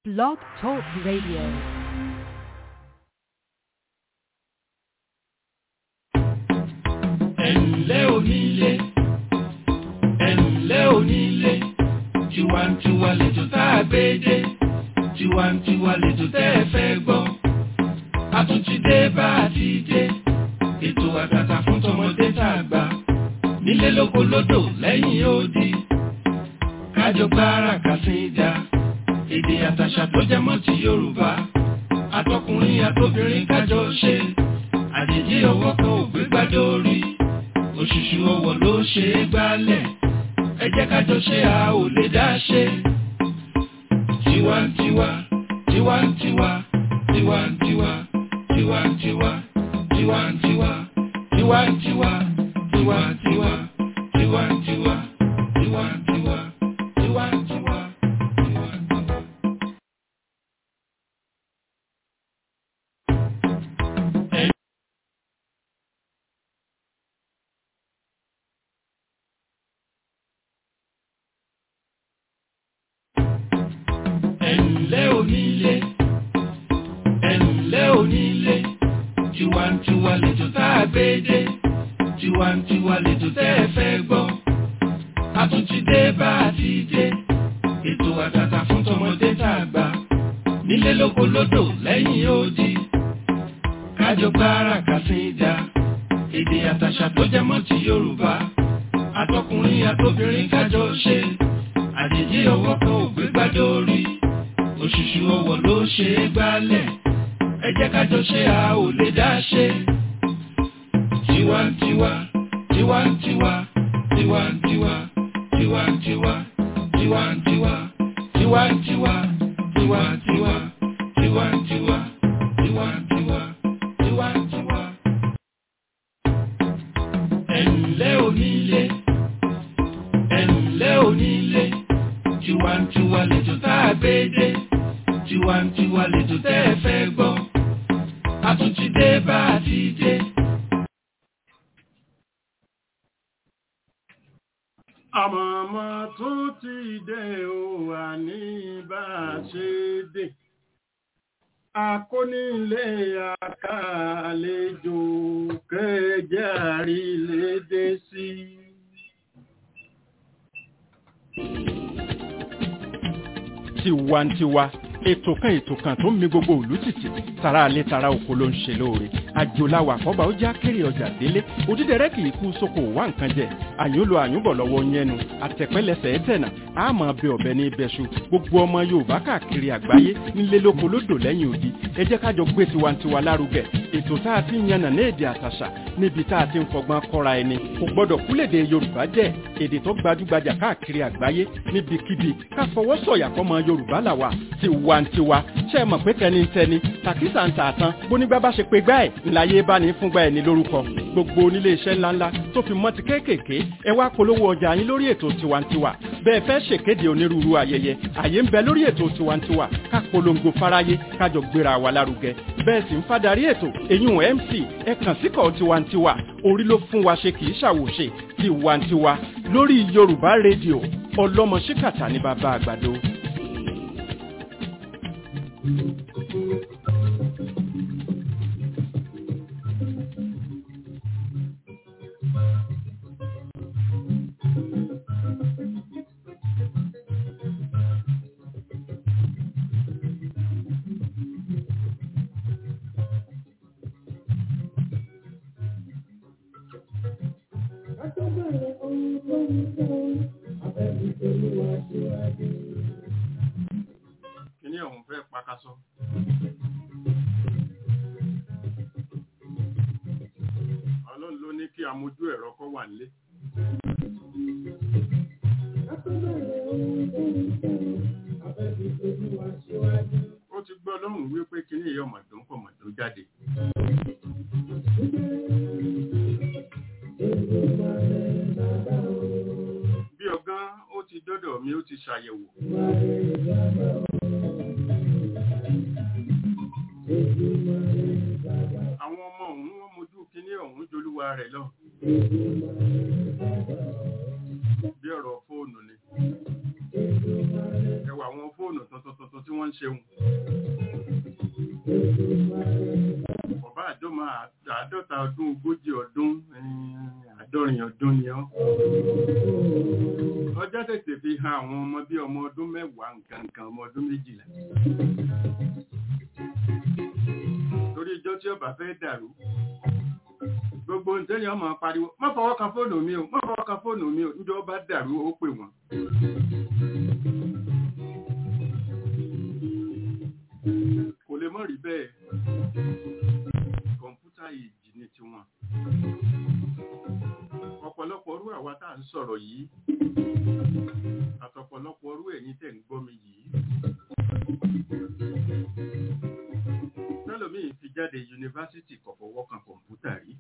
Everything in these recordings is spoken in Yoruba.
Blog Talk Radio. ẹ̀ǹlẹ́ onílé ẹ̀ǹlẹ́ onílé tiwantiwa lètò tá a gbé dé tiwantiwa lètò tẹ́ ẹ fẹ́ gbọ́ a tún ti dé bá a ti dé ètò àtàtà fún tọmọdé tá a gbà nílé lóko lódò lẹ́yìn odi kájọ gbára kàsíńdà èdè àtàṣà tó jẹ mọ́ ti Yorùbá àtọkùnrin àtobìnrin kájọ ṣe àjèjì ọwọ́ kan ò gbé gbádùn orí òṣùṣù ọwọ́ ló ṣe é gbálẹ̀ ẹ jẹ́ kájọ ṣe a ò lè dá ṣe. tiwantiwa tiwantiwa tiwantiwa tiwantiwa tiwantiwa tiwantiwa tiwantiwa tiwantiwa tiwantiwa tiwantiwa tiwantiwa. ẹ̀ǹlẹ́ onílé ẹ̀ǹlẹ́ onílé tiwantiwa lètò tá a gbé dé tiwantiwa lètò tẹ́ ẹ fẹ́ gbọ́ a tún ti dé bá a ti dé ètò àtàtà fún tọmọdé tá a gbà nílé lóko lódò lẹ́yìn odi kájọ gbára kàsíńdà èdè àtàṣà tó jẹ mọ́ ti Yorùbá àtọkùnrin àtobìnrin kájọ ṣe àjèjì ọwọ́ kan ò gbé gbádùn orí òṣùṣù ọwọ́ ló ṣe é gbálẹ̀ ẹ jẹ́ kájọ ṣe a ò lè dá ṣe. tiwantiwa tiwantiwa tiwantiwa tiwantiwa tiwantiwa tiwantiwa tiwantiwa tiwantiwa tiwantiwa tiwantiwa. ẹ̀ǹlẹ́ onílé ẹ̀ǹlẹ́ onílé tiwantiwa lètò tá a gbé dé tiwantiwa lètò tẹ́ ẹ fẹ́ gbọ́ a tún ti dé bá a ti dé. àmọ̀mọ́ tún ti dé o àní bá a ṣe dé akónílé àkàlejò kẹjẹ àrílédé sí. tiwantiwa ètò kan ètò kan tó ń mi gbogbo òlú tìtì tara alẹ́ tara oko ló ń ṣe lóore àjòláwà àkọ́bà ó já kéré ọjà délé òdídẹrẹ́ kì í kú sóko wá nǹkan jẹ àyùnlò àyùnbọ̀ lọ́wọ́ yẹnu àtẹ̀pẹ́lẹsẹ̀ ẹ̀tẹ̀nà àmọ́ bẹ ọ̀bẹ ní ibẹ̀ṣu gbogbo ọmọ yorùbá káàkiri àgbáyé nílé lóko lódò lẹ́yìn odi ẹ jẹ́ kájọ gbé tiwantiwa lárugẹ ètò tá a ti ń yànnà ní èdè àtàṣà níbi tá a ti ń fọgbọ́n kọ́ra ẹni kò gbọ́dọ̀ kúlèdè yorùbá jẹ́ èdè tó gbajúgbajà káàkiri àgbáyé níbikíbi ká fọwọ́ sọ̀yà fọmọ yorùbá làwà tiwantiwa ṣe é mọ̀ pé tẹnitẹni tàkísà ń tààtàn bónígbà bá ṣe pé gbá ẹ̀ ńláyé bá ní fúngbà ẹ̀ ní lórúkọ gbogbo onílé iṣẹ́ ńláńlá tó fi mọ́ ti kéékèèké ẹ wá polówó ọjà yín lórí ètò tiwantiwa bẹ́ẹ̀ fẹ́ ṣèkéde onírúurú ayẹyẹ àyè ń bẹ lórí ètò tiwantiwa ká polongo fáráyé kájọ gbéra wa lárugẹ bẹ́ẹ̀ sì ń fadarí ètò eyín mc ẹ kàn síkọ̀ tiwantiwa orí ló fún wa ṣe kì í ṣàwòṣe tiwantiwa lórí yorùbá rédíò ọlọ́mọ ṣíkàtà ní bàbá àgbàdo. kíní ọ̀hún fẹ́ pakasọ. ọlọ́run ló ní kí amójú ẹ̀rọ kọ́ wà nílé. ó ti gbọ́ lọ́hùn wípé kíní ìyá ọ̀mọ̀dún pọ̀ mọ̀dún jáde. bí ọgán ó ti dọ́dọ̀ mi ó ti ṣàyẹ̀wò. àwọn ọmọ ọ̀hún wọ́n mojú kíní ọ̀hún jolúwa rẹ̀ lọ. bí ọ̀rọ̀ fóònù ni. ẹwà àwọn fóònù tuntun tuntun tí wọ́n ń ṣeun ọba àjọmọ àádọ́ta ọdún ogójì ọdún eh, àádọ́rin ọdún ni ọ́ ọjọ́ tètè fi hàn àwọn ọmọ bí ọmọ ọdún mẹ́wàá nǹkan nǹkan ọmọ ọdún méjìlá torí ìjọ tí ọba fẹ́ dàrú gbogbo ǹjẹ́ ọmọ pariwo má fọwọ́ kan fóònù mi o má fọwọ́ kan fóònù mi o níjọ́ ọba dàrú ó pè wọ́n. kò lè mọ̀ rí bẹ́ẹ̀ kọ̀ǹpútà ìjì ni tiwọn ọ̀pọ̀lọpọ̀ orú àwa tá à ń sọ̀rọ̀ yìí àtọ̀pọ̀lọpọ̀ orú ẹ̀yin tẹ̀ ń gbọ́ mi yìí tẹ́lòmíì fi jáde yunifásitì kò fọwọ́ kan kọ̀ǹpútà rí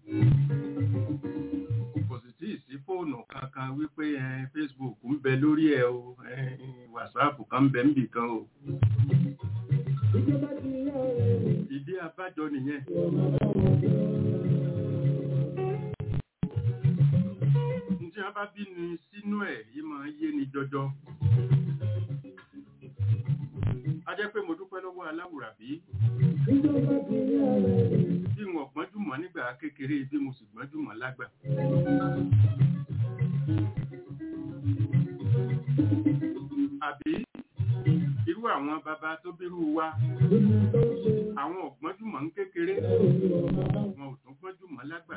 kò sì tí ì sí fóònù kankan wípé ẹ Facebook ń bẹ lórí ẹ o ẹ WhatsApp kan ń bẹ níbì kan o ìdí abájọ nìyẹn tí wọ́n bá bí ni sínú ẹ̀ yìí máa ń yé ni jọjọ a jẹ́ pé mo dúpẹ́ lọ́wọ́ aláwùrábí bí wọn gbọ́njú mọ́ nígbà kékeré bí mo sì gbọ́njú mọ́ lágbà àbí irú àwọn bàbá tó bírú wa àwọn ọ̀gbọ́njúmọ̀ ń kékeré wọn ò tún gbọ́njúmọ̀ lágbà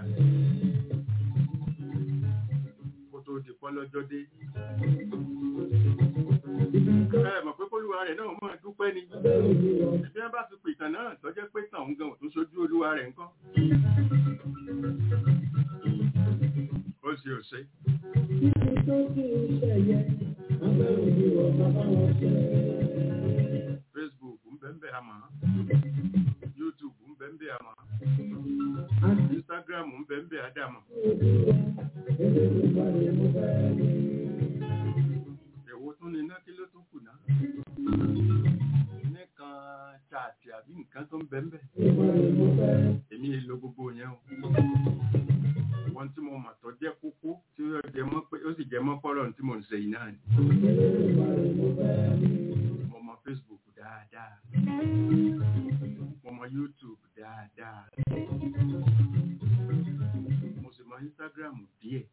kó tó di pọ́lọ́jọ́ dé ẹ mọ̀ pé kólúwa rẹ̀ náà mọ̀ dúpẹ́ ni bí wọ́n bá ti pè ìtàn náà tó jẹ́ pé tàn ń gan ò tún ṣojú olúwa rẹ̀ ńkọ́ ó ṣe ò ṣe Facebook ń bẹ ń bẹ àmọ́ YouTube ń bẹ ń bẹ àmọ́ Instagram ń bẹ ń bẹ àdàmọ́ èwo tún ni iná kí ló tún kù náà nìkan chaàtì àbí nǹkan tó ń bẹ ń bẹ èmi èlò gbogbo yẹn o wọn tí mo mọ̀ tó jẹ́ kókó tí ó jẹ mọ́ pé ó sì jẹ mọ́ pọ́rọ̀ tí mo ń ṣe yìí náà ni mo mọ̀ Facebook dáadáa mo mọ̀ YouTube dáadáa mo sì mọ̀ Instagram díẹ̀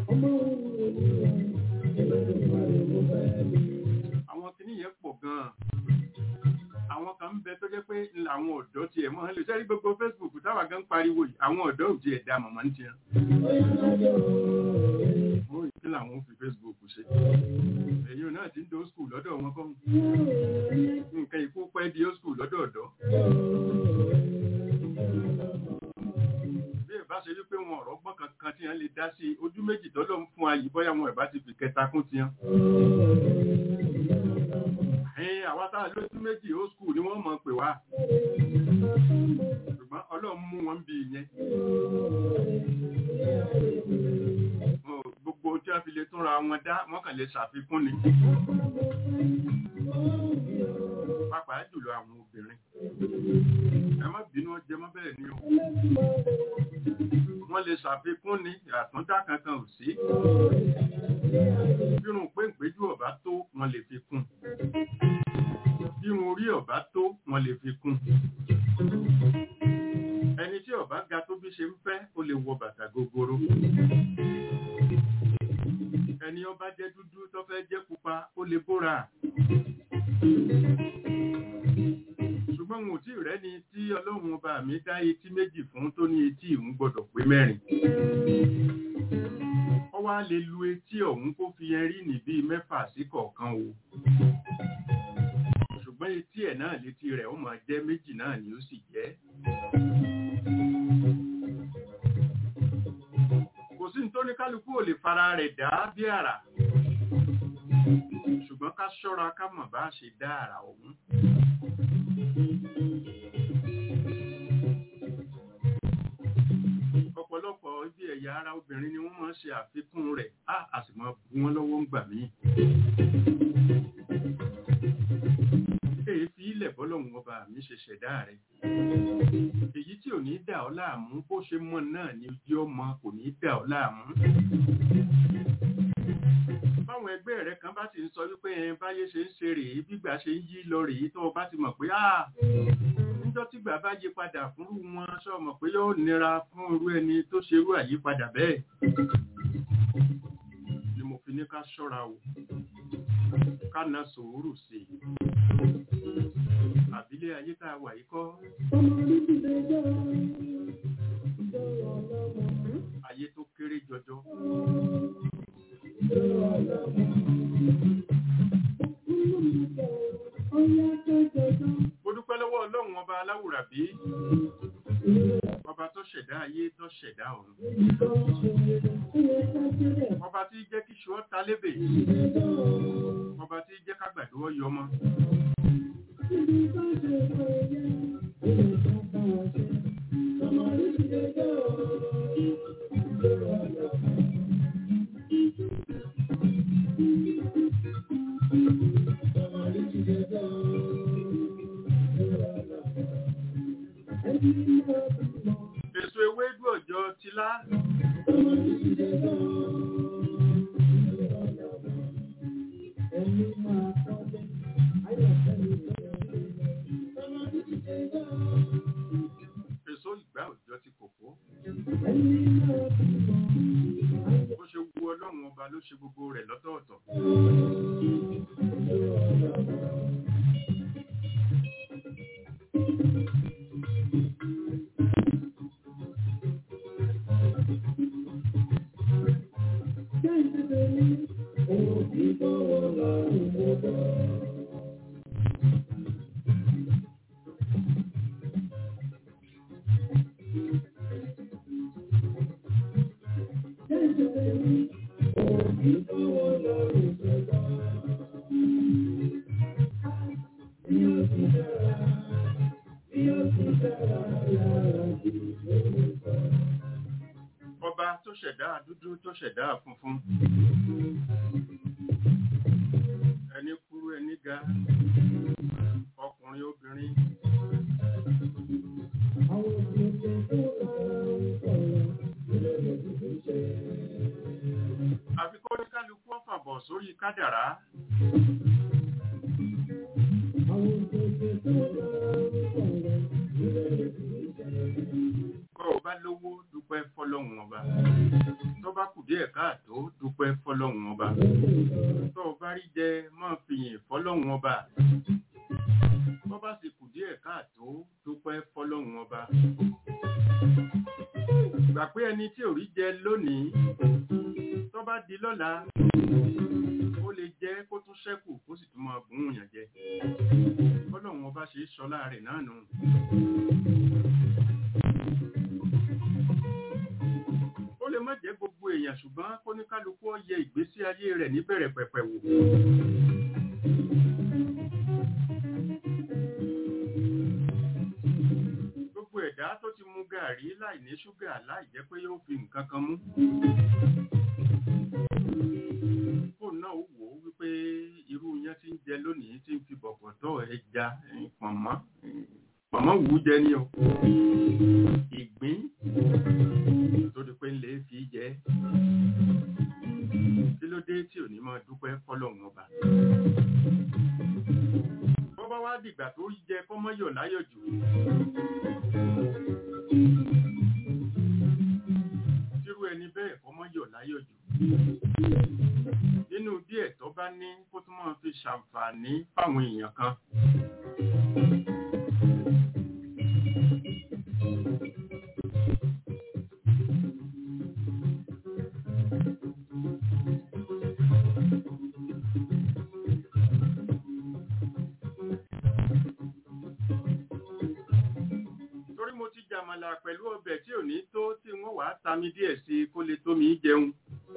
àwọn kìíní yẹn pọ̀ gan-an àwọn kan ń bẹ tó jẹ́ pé àwọn ọ̀dọ́ tiẹ̀ mọ́ lè sẹ́rí gbogbo Facebook táwa gan pariwo yìí àwọn ọ̀dọ́ ò tiẹ̀ dá màmá ń tiẹ̀ ó yìí kí làwọn fi Facebook ṣe èyí náà ti ń do school lọ́dọ̀ wọn kọ́ nǹkan ìkó pẹ́ di school lọ́dọ̀ ọ̀dọ́ bí ìbá ṣe wípé wọn ọ̀rọ̀ gbọ́n kankan tí wọ́n lè dá sí ojú méjì tọ́lọ́ ń fún ayé bóyá wọn ìbá ti fi kẹta kún tiyan ẹ̀yìn àwa tá a lójú méjì ó skul ni wọ́n mọ̀ pé wá ṣùgbọ́n ọlọ́run mú wọn bí ìyẹn gbogbo tí a fi lè túnra wọn dá wọ́n kàn lè ṣàfikún ni pàápàá jùlọ àwọn obìnrin ẹ má bínú ọjẹ mọ́ bẹ́ẹ̀ ni o wọ́n lè ṣàfikún ni àtúndá kankan ò sí bírun péǹpéjú ọ̀bá tó wọ́n lè fi kún bírun orí ọ̀bá tó wọ́n lè fi kún ẹni tí ọ̀bá ga tó bí ṣe ń fẹ́ ó lè wọ bàtà gogoro ẹni ọba jẹ́ dúdú tó fẹ́ jẹ́ pupa ó lè bóra ṣùgbọ́n mo tí rẹ́ ni tí ọlọ́run ọba mi dá etí méjì fún tó ní etí ìhun gbọ́dọ̀ pé mẹ́rin ó wá lè lu etí ọ̀hún kó fi ẹrí ní bíi mẹ́fà sí kọ̀ọ̀kan o ṣùgbọ́n etí ẹ̀ náà létí rẹ̀ ó máa jẹ́ méjì náà ni ó sì jẹ́ kò sí nítorí kálukú ò lè fara rẹ̀ dá bí àrà ṣùgbọ́n ká ṣọ́ra ká mọ̀ bá ṣe dá àrà ọ̀hún ọ̀pọ̀lọpọ̀ ibi ẹ̀yà ara obìnrin ni wọ́n máa ń ṣe àfikún rẹ̀ á a sì máa bu wọn lọ́wọ́ ń gbà mí. èyí fi ilẹ̀ bọ́lọ́hún ọba mi ṣe ṣẹ̀dá rẹ̀. èyí tí ò ní dà ọ́ láàmú bó ṣe mọ̀ náà ni ojú ọmọ kò ní dà ọ́ láàmú. báwọn ẹgbẹ́ rẹ kan bá ti ń sọ wípé ẹ báyé ṣe ń ṣe rèé bígbà ṣe ń yí lọ rèé tó o bá ti mọ̀ pé ah níjọ́ tígbà bá yí padà fúnrú wọn ṣọ mọ̀ pé yóò nira fún irú ẹni tó ṣerú àyípadà bẹ́ẹ̀ ni mo fi ní ká ṣọ́ra o ká na sùúrù sí i àbílẹ̀ ayé tá a wà yìí kọ́ ayé tó kéré jọjọ mo dúpẹ́ lọ́wọ́ ọlọ́run ọba aláwùrábí ọba tó ṣẹ̀dá ayé tó ṣẹ̀dá ọ̀run ọba tí jẹ́ kí ṣọ́ ta lébè ọba tí jẹ́ kágbàdo ọyọ ọmọ èso ewédú ọjọ́ tilá èso ìgbà ọjọ́ ti kòkó bó ṣe wu ọlọ́run ọba ló ṣe gbogbo rẹ̀ lọ́tọ̀ọ̀tọ̀ ọba tó ṣẹ̀dá dúdú tó ṣẹ̀dá funfun ẹni kúrú ẹni ga ọkùnrin obìnrin àfi kó ní kálukú ọ̀fàbọ̀ sórí kádàrá bọ́ ọ bá lówó dúpẹ́ fọlọ́hún ọba tó bá kù díẹ̀ káàtó dúpẹ́ fọlọ́hún ọba tó o bá rí jẹ máa fìyìn fọlọ́hún ọba tó bá sì kù díẹ̀ káàtó dúpẹ́ fọlọ́hún ọba gbà pé ẹni tí ò rí jẹ lónìí tó bá di lọ́la ó lè jẹ́ kó tún ṣẹ́kù kó sì tún máa bùn yàn jẹ fọlọ́hún ọba ṣe é sọlá rẹ̀ náà nù. ó lè má jẹ́ gbogbo èèyàn ṣùgbọ́n kó ní kálukú ó yẹ ìgbésí ayé rẹ̀ níbẹ̀rẹ̀ pẹ̀pẹ̀ wò. gbogbo ẹ̀dá tó ti mu gàrí láì ní ṣúgà láì jẹ́ pé yóò fi nǹkan kan mú. fóònù náà ó wò ó wípé irú yẹn ti ń jẹ lónìí tí ń fi bọ̀bọ̀tọ̀ ẹja eh, pọ̀nmọ́ eh, pọ̀nmọ́ wù ú jẹ ní o. ìgbín tó di pé ń lè fi jẹ kí ló dé tí ò ní máa dúpẹ́ fọlọ́run ọba bọ́ bá wá dìgbà tó jẹ kọ́mọ́yọ̀ láyọ̀ jù tírú ẹni bẹ́ẹ̀ kọ́mọ́yọ̀ láyọ̀ jù nínú díẹ̀ tó bá ní kó tún máa fi ṣàǹfààní fáwọn èèyàn kan torí mo ti jàmàlà pẹ̀lú ọbẹ̀ tí ò ní tó tí wọ́n wàá ta mi díẹ̀ sí i kó lè tó mi jẹun.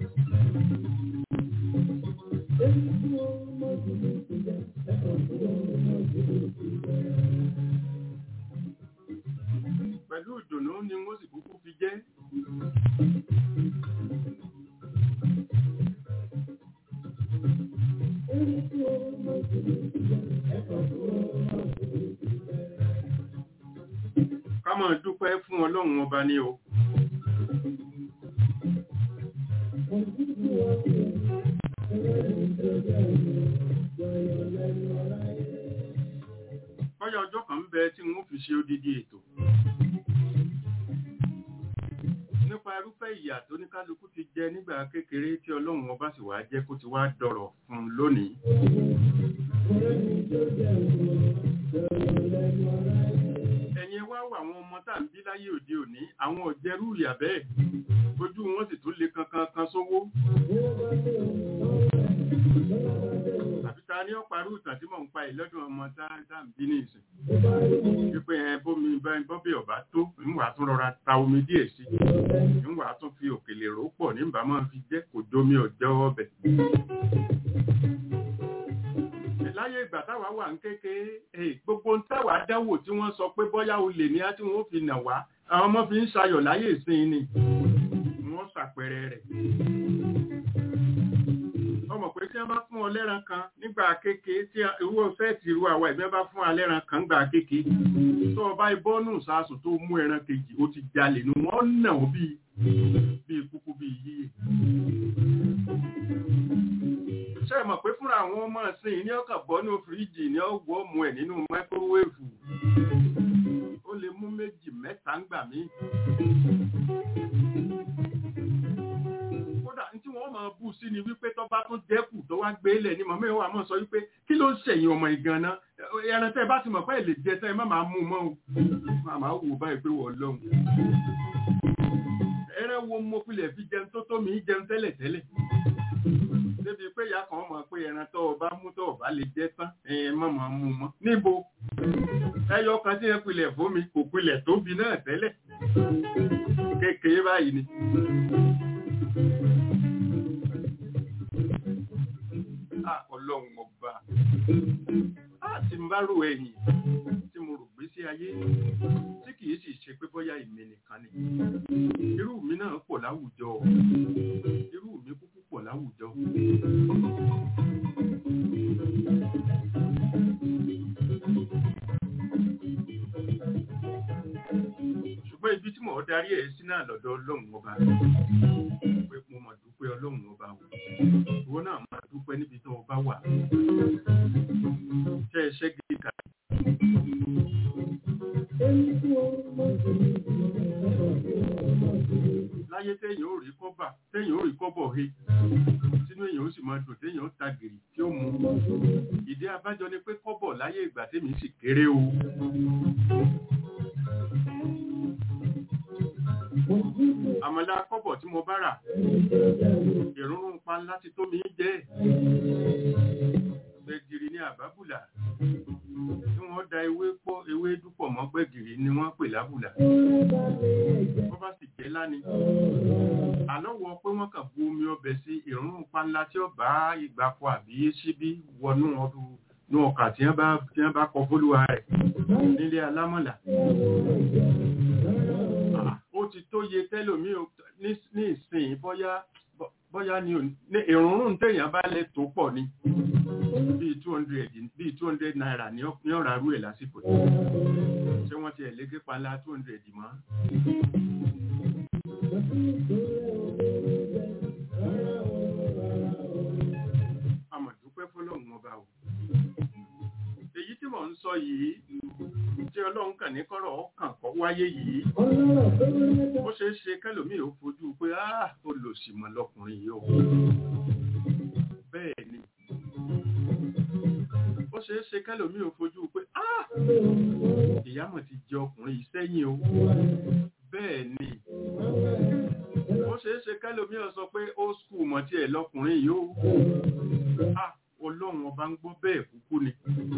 pẹ̀lú ìdùnnú ni wọ́n sì kúkú fi jẹ́. ká máa dúpẹ́ fún ọlọ́run ọba ní o. bọ́yá ọjọ́ kan ń bẹ tí wọ́n fi ṣe odidi ètò nípa irúfẹ́ ìyà tó ní kálukú ti jẹ nígbà kékeré tí ọlọ́run ọba sì wá jẹ́ kó ti wá dọ̀rọ̀ fún un lónìí ẹ̀yin wá wà àwọn ọmọ tá à ń bí láyé òde òní àwọn ọ̀jẹ̀rú ìyà bẹ́ẹ̀ ojú wọn sì tún le kankan kan sówó àbí ta ní ọ̀parú ìtàn tí mò ń pa ìlọ́dún ọmọ tá à ń bí ní ìsìn wípé ẹ bómi bọ́bí ọ̀bá tó níwà tún rọra ta omi díẹ̀ sí níwà tún fi òkèlè rò pọ̀ nígbà máa fi jẹ́ kò domi ọ̀jọ́ ọbẹ̀ láyé ìgbà táwa wà ń kékeré gbogbo ń táwa dáwò tí wọ́n sọ pé bọ́yá o lè ní á tí wọ́n fi nà wá àwọn ọmọ fi ń ṣayọ̀ láyé ìsìn ni wọ́n ṣàpẹẹrẹ rẹ̀ ọmọ pé tí wọ́n bá fún ọ lẹ́ran kan nígbà kékeré tí irú ọ̀fẹ́ ti irú àwa ìbí wọ́n bá fún ọ lẹ́ran kan nígbà kékeré tó o bá ibọ́nù sásùn tó mú ẹran kejì ó ti jalè nu wọ́n nà ó bíi bíi kúkú bíi yíyẹ ṣe mọ̀ pé fúnra àwọn ọmọ ìsìn ní ọkàn bọ́nú fíríjì ní ọwọ́ mu ẹ̀ nínú máíkrówéèfù ó lè mú méjì mẹ́ta ń gbà mí. kódà tí wọ́n máa bú sí ni wípé tó bá tún dẹ́kù tó wá gbé lẹ̀ ní mọ̀mọ́ ìwà mọ̀ sọ wípé kí ló ń ṣẹ̀yìn ọmọ ìgan náà ẹran tẹ́ bá ti mọ̀ pé ẹ̀ lè jẹ tẹ́ ẹ má máa mú mọ́ o màmá wò báyìí pé wọ́n lọ́hùn. ẹran wo mo pilẹ̀ fi jẹun tó tó mi jẹun tẹ́lẹ̀ tẹ́lẹ̀ débi pé ìyá kan mọ̀ pé ẹran tó o bá mú tó o bá lè jẹ tán ẹ̀yẹn má máa mú mọ́. níbo ẹyọ kan tí ẹ pilẹ̀ fún mi kò pilẹ̀ tóbi náà tẹ́lẹ̀ kékeré báyìí ni. ọlọ́run ọba àti ń bá rò ẹ̀yìn tí mo rò gbé sí ayé tí kìí sì ṣe pé bóyá èmi nìkan ni irú mi náà pọ̀ láwùjọ irú mi kúkú pọ̀ láwùjọ. ṣùgbọ́n ibi tí mò ń darí ẹ̀ sí náà lọ́dọ̀ ọlọ́run ọba pé mo mọ̀ dúpẹ́ ọlọ́run ọba wò ìwọ náà máa dúpẹ́ níbi tó o bá wà ṣe iṣẹ́ gidi kà. láyé téèyàn ò rí kọ́bà téèyàn ò rí kọ́bọ̀ he sínú èèyàn ó sì máa dùn téèyàn ó ta gìrì tí ó mú ìdí abájọ ni pé kọ́bọ̀ láyé ìgbà tèmi sì kéré o. àmàlà kọ́bọ̀ tí mo bá rà ìrúnrún pa láti tó mi jẹ́ gbẹ̀gìrì ní àbábùlà tí wọ́n da ewé pọ̀ ewé dúpọ̀ mọ́ gbẹ̀gìrì ni wọ́n pè lábùlà wọ́n bá sì jẹ́ láni àlọ́wọ́ pé wọ́n kàn bu omi ọbẹ̀ sí ìrúnrún pa ńlá tí ó bá ìgbàpọ̀ àbí síbí wọnú ọdún ní ọkà tí wọ́n bá tí wọ́n bá kọ fólúwa rẹ̀ nílé alámọ̀là ó ti tó yẹ tẹ́lòmí ní ìsìn bọ́yá bọ́yá ní ìrúnrún téèyàn bá lè tó pọ̀ ni bíi two hundred bíi two hundred naira ní ọ̀rá rú ẹ̀ lásìkò ṣé wọ́n ti ẹ̀ légé panlá two hundred mọ́. àmọ̀dúpẹ́ fọlọ́run ọba o èyí tí mò ń sọ yìí tí ọlọ́run kàn ní kọ́rọ̀ ọkàn kọ́ wáyé yìí ó ṣeé ṣe kẹlòmíì ó fojú pé á olòṣìmọ̀ lọkùnrin yìí o bẹ́ẹ̀ ni ó ṣeé ṣe kẹlòmíì ó fojú pé á ìyámọ̀ ti jẹ ọkùnrin yìí sẹ́yìn o bẹ́ẹ̀ ni ó ṣeé ṣe kẹlòmíì ó sọ pé ó skul mọ̀ tiẹ̀ lọkùnrin yìí o á ọlọ́run ọba ń gbọ́ bẹ́ẹ̀ kúkú ni.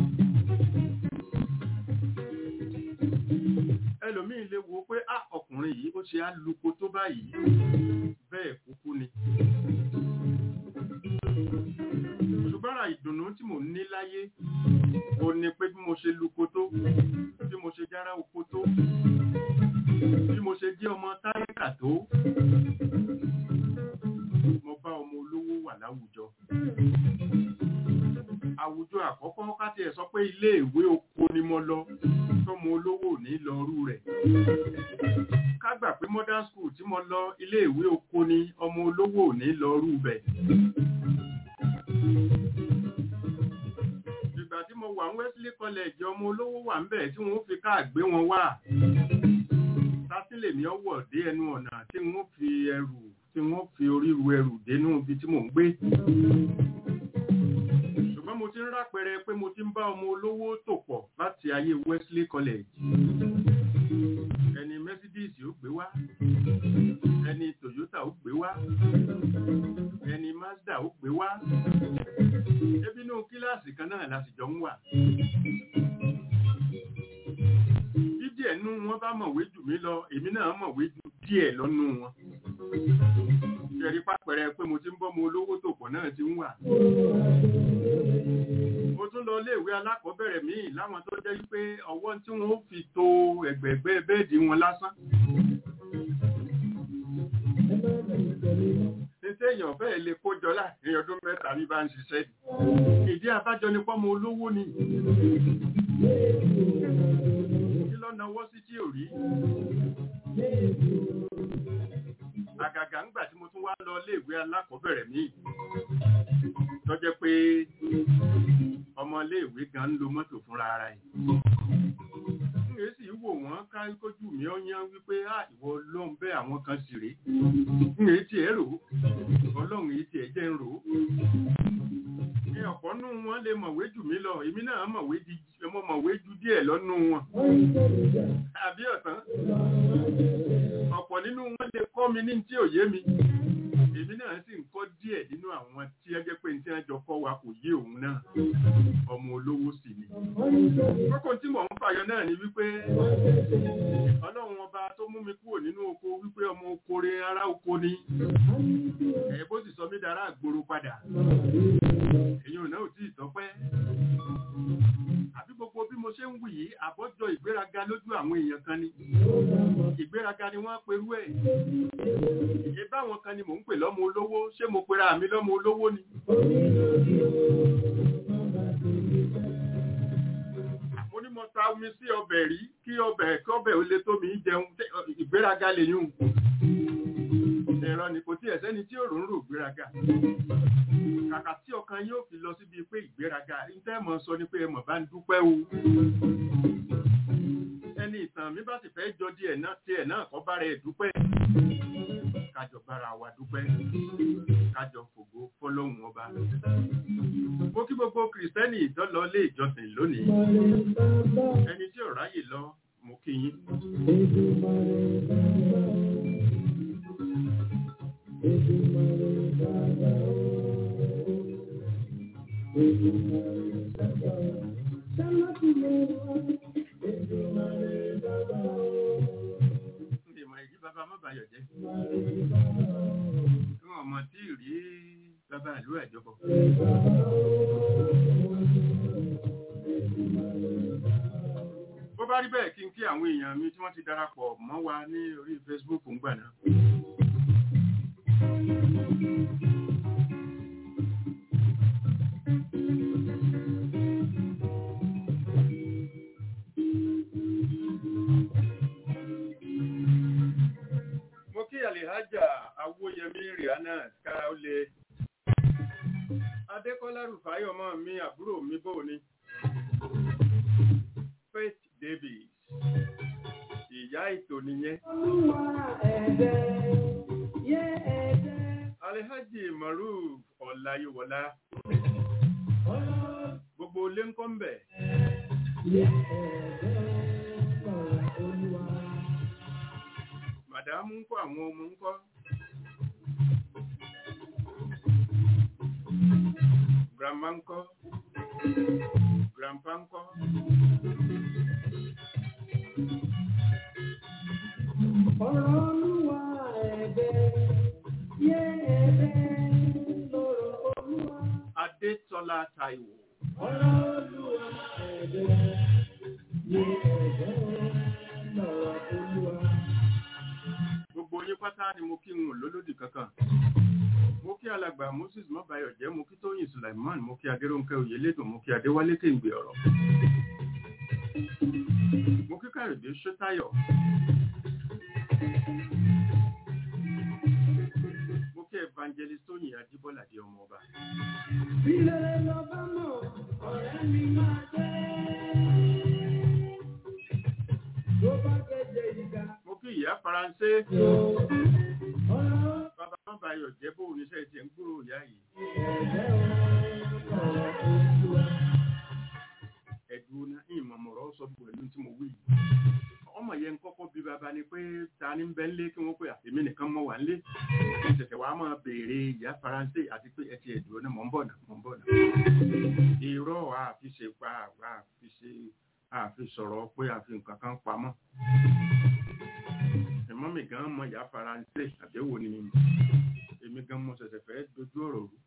ẹlòmíín lè wo pé á ọkùnrin yìí ó ṣe á luko tó báyìí bẹ́ẹ̀ kúkú ni. ṣùgbọ́n ara ìdùnnú tí mò ń ní láyé ó ní pé bí mo ṣe luko tó bí mo ṣe jára oko tó bí mo ṣe jẹ́ ọmọ táyíkà tó mo bá ọmọ olówó wà láwùjọ àwùjọ àkọ́kọ́ káti ẹ̀ sọ pé ilé ìwé oko ni mo lọ tọ́mọ olówó ní lọ́rú rẹ̀ ká gbà pé modern school tí mo lọ ilé ìwé oko ni ọmọ olówó ní lọ́rú bẹ̀ ìgbà tí mo wà ní Wesley College ọmọ olówó wà ń bẹ̀ tí wọ́n fi káà gbé wọn wá sátìlẹ̀ mi ọwọ́ dé ẹnu ọ̀nà tí wọ́n fi ẹrù tí wọ́n fi orí ru ẹrù dénú ibi tí mò ń gbé ṣùgbọ́n mo ti ń rápẹrẹ pé mo ti ń bá ọmọ olówó tò pọ̀ láti ayé Wesley College ẹni Mercedes ó gbé wá ẹni Toyota ó gbé wá ẹni Mazda ó gbé wá ebi inú kíláàsì kan náà la sì jọ ń wà díẹ̀ nú wọn bá mọ̀wé jù mí lọ èmi náà mọ̀wé jù díẹ̀ lọ́nú wọn ṣẹ̀rí pápẹ̀rẹ̀ pé mo ti ń bọ́ mo olówó tó pọ̀ náà ti ń wà mo tún lọ iléèwé alákọ̀ọ́bẹ̀rẹ̀ míì láwọn tó jẹ́ wípé ọwọ́ tí wọ́n fi to ẹ̀gbẹ̀gbẹ́ bẹ́ẹ̀dì wọn lásán Títí èèyàn fẹ́ lè kójọ láàrin ọdún mẹ́ta bí bá ń ṣiṣẹ́. Ìdí àbájọ ni pọ́mọ olówó ni. Kí lọ náwó sí tí ò rí? Àgàgà ńgbà tí mo tún wá lọ iléèwé alákọ̀ọ́bẹ̀rẹ̀ míì. Tó jẹ́ pé ọmọ iléèwé gan ń lo mọ́tò fúnra ara ẹ̀ èé sì wò wọ́n ká kójú mi ó yán wípé á ìwọ ọlọ́run bẹ́ àwọn kan sì rèé ń èé tiẹ̀ rò ó ọlọ́run èé tiẹ̀ jẹ́ ń rò ó. ní ọ̀pọ̀ nù wọn lè mọ̀wé jù mí lọ èmi náà mọ̀wé di mo mọ̀wé ju díẹ̀ lọ́nù wọn. àbí ọ̀tán ọ̀pọ̀ nínú wọn lè kọ́ mi ní tí ò yé mi èmi náà sì ń kọ́ díẹ̀ nínú àwọn tí ẹ jẹ́ pé ní tí wọ́n jọ kọ́ wa kò yé òun náà ọmọ olówó sì ni. kókó tí mò ń fàyọ náà ni wípé ọlọ́run ọba tó mú mi kúrò nínú oko wípé ọmọ okore ará oko ni ẹ̀ bó sì sọ mí dára àgbòrò padà èyí ò náà ò tí ì tọ́pẹ́ àbí gbogbo bí mo ṣe ń wù yìí àbọ́jọ ìgbéraga lójú àwọn èèyàn kan ni ìgbéraga ni wọ́n perú ẹ̀ ìyé báwọn kan ni mò ń pè lọ́mọ olówó ṣé mo pera mi lọ́mọ olówó ni. mo ní mo ta omi sí ọbẹ̀ rí kí ọbẹ̀ kí ọbẹ̀ ó lè tó mi jẹun ìgbéraga lè yún ẹ̀rọ ni kò tí ẹ̀ sẹ́ni tí òrùn rò gbéraga kàkà tí ọkàn yóò fi lọ síbi pé ìgbéraga ìtẹ́ mọ̀ sọ ni pé ẹmọ̀ bá ń dúpẹ́ o ẹni ìtàn mi bá sì fẹ́ jọ díẹ̀ náà tiẹ̀ náà kọ́ bára ẹ̀ dúpẹ́ kájọ bára wa dúpẹ́ kájọ fògo fọlọ́hún ọba mo kí gbogbo kìrìsìtẹ́nì ìdọ́lọ ilé ìjọsìn lónìí ẹni tí ò ráyè lọ mo kí yín. Ìmọ̀ ìdí bàbá má bàyọ̀ jẹ́. Tí wọ́n mọ̀ tí rí bàbá ìlú ẹ̀jọ̀bọ̀. Bó bá rí bẹ́ẹ̀ kí n kí àwọn èèyàn mi tí wọ́n ti darapọ̀ mọ́ wa ní orí Facebook ń gbà náà. mo kí àlèhájà awóyẹmí rihanna ká ó lè adékọ́lá rufáyọ̀ mọ́ mi àbúrò mi bò ní faith davis ìyá ètò nìyẹn alhaji maruf ọláyíwọlá gbogbo ilé ń kọ́ ń bẹ̀ màdámù ń kọ́ àwọn ọmọ ń kọ́ grandma ń kọ́ grandpa ń kọ́ Ọ̀rọ̀ olúwa ẹ̀bẹ̀ yé ẹ̀bẹ̀ lọ́rọ̀ olúwa. adétọ́lá táíwò Ọ̀rọ̀ olúwa ẹ̀bẹ̀ yé ẹ̀bẹ̀ lọ́rọ̀ olúwa. gbogbo yín pátá ni mo kí n ò lólódì kankan mo kí alàgbà moses mọ́báyọ̀ jẹ́ mo kí tóyìn sulaiman mo kí adéròǹkẹ́ oyèlédùn mo kí adéwálé kéǹgbè ọ̀rọ̀ mo kí kàrìdé ṣótáyọ̀ mo kí evangelist tóyìn ajíbọ́lá di ọmọ ọba Bí rere lọ bá mọ̀, ọ̀rẹ́ mi máa jẹ́. Tó bá kẹjẹ ìgbà mo kí ìyá faransé tó, ọ̀rọ̀ bàbá má bayọ̀ jẹ́ bó oníṣẹ́ tiẹ̀ ń gbúrò ìyá yìí ẹ̀jẹ̀ ọ̀rọ̀ olúwa. ẹ̀dùn náà ìmọ̀ mọ̀rọ̀ sọ pẹ̀lú tí mo wí yìí ọmọ yẹn kọ́kọ́ bí bàbá ni pé ta ni ń bẹ ńlé kí wọ́n pé àtẹ̀mí nìkan mọ̀ wá ńlé ìṣẹ̀ṣẹ̀ wàá máa béèrè ìyá faransé àti pé ẹtì ẹ̀dùn náà mọ̀ ń bọ̀ náà mọ̀ ń bọ̀ náà irọ́ àfiṣe pa àfiṣe àfi sọ̀rọ̀ pé àfi nǹkan kan pamọ́ ẹ̀mọ́ mi gan mọ ìyá faransé àbẹ̀wò ni èmi gan mo ṣẹ̀ṣẹ̀ fẹ́ dojú ọ̀rọ̀ rú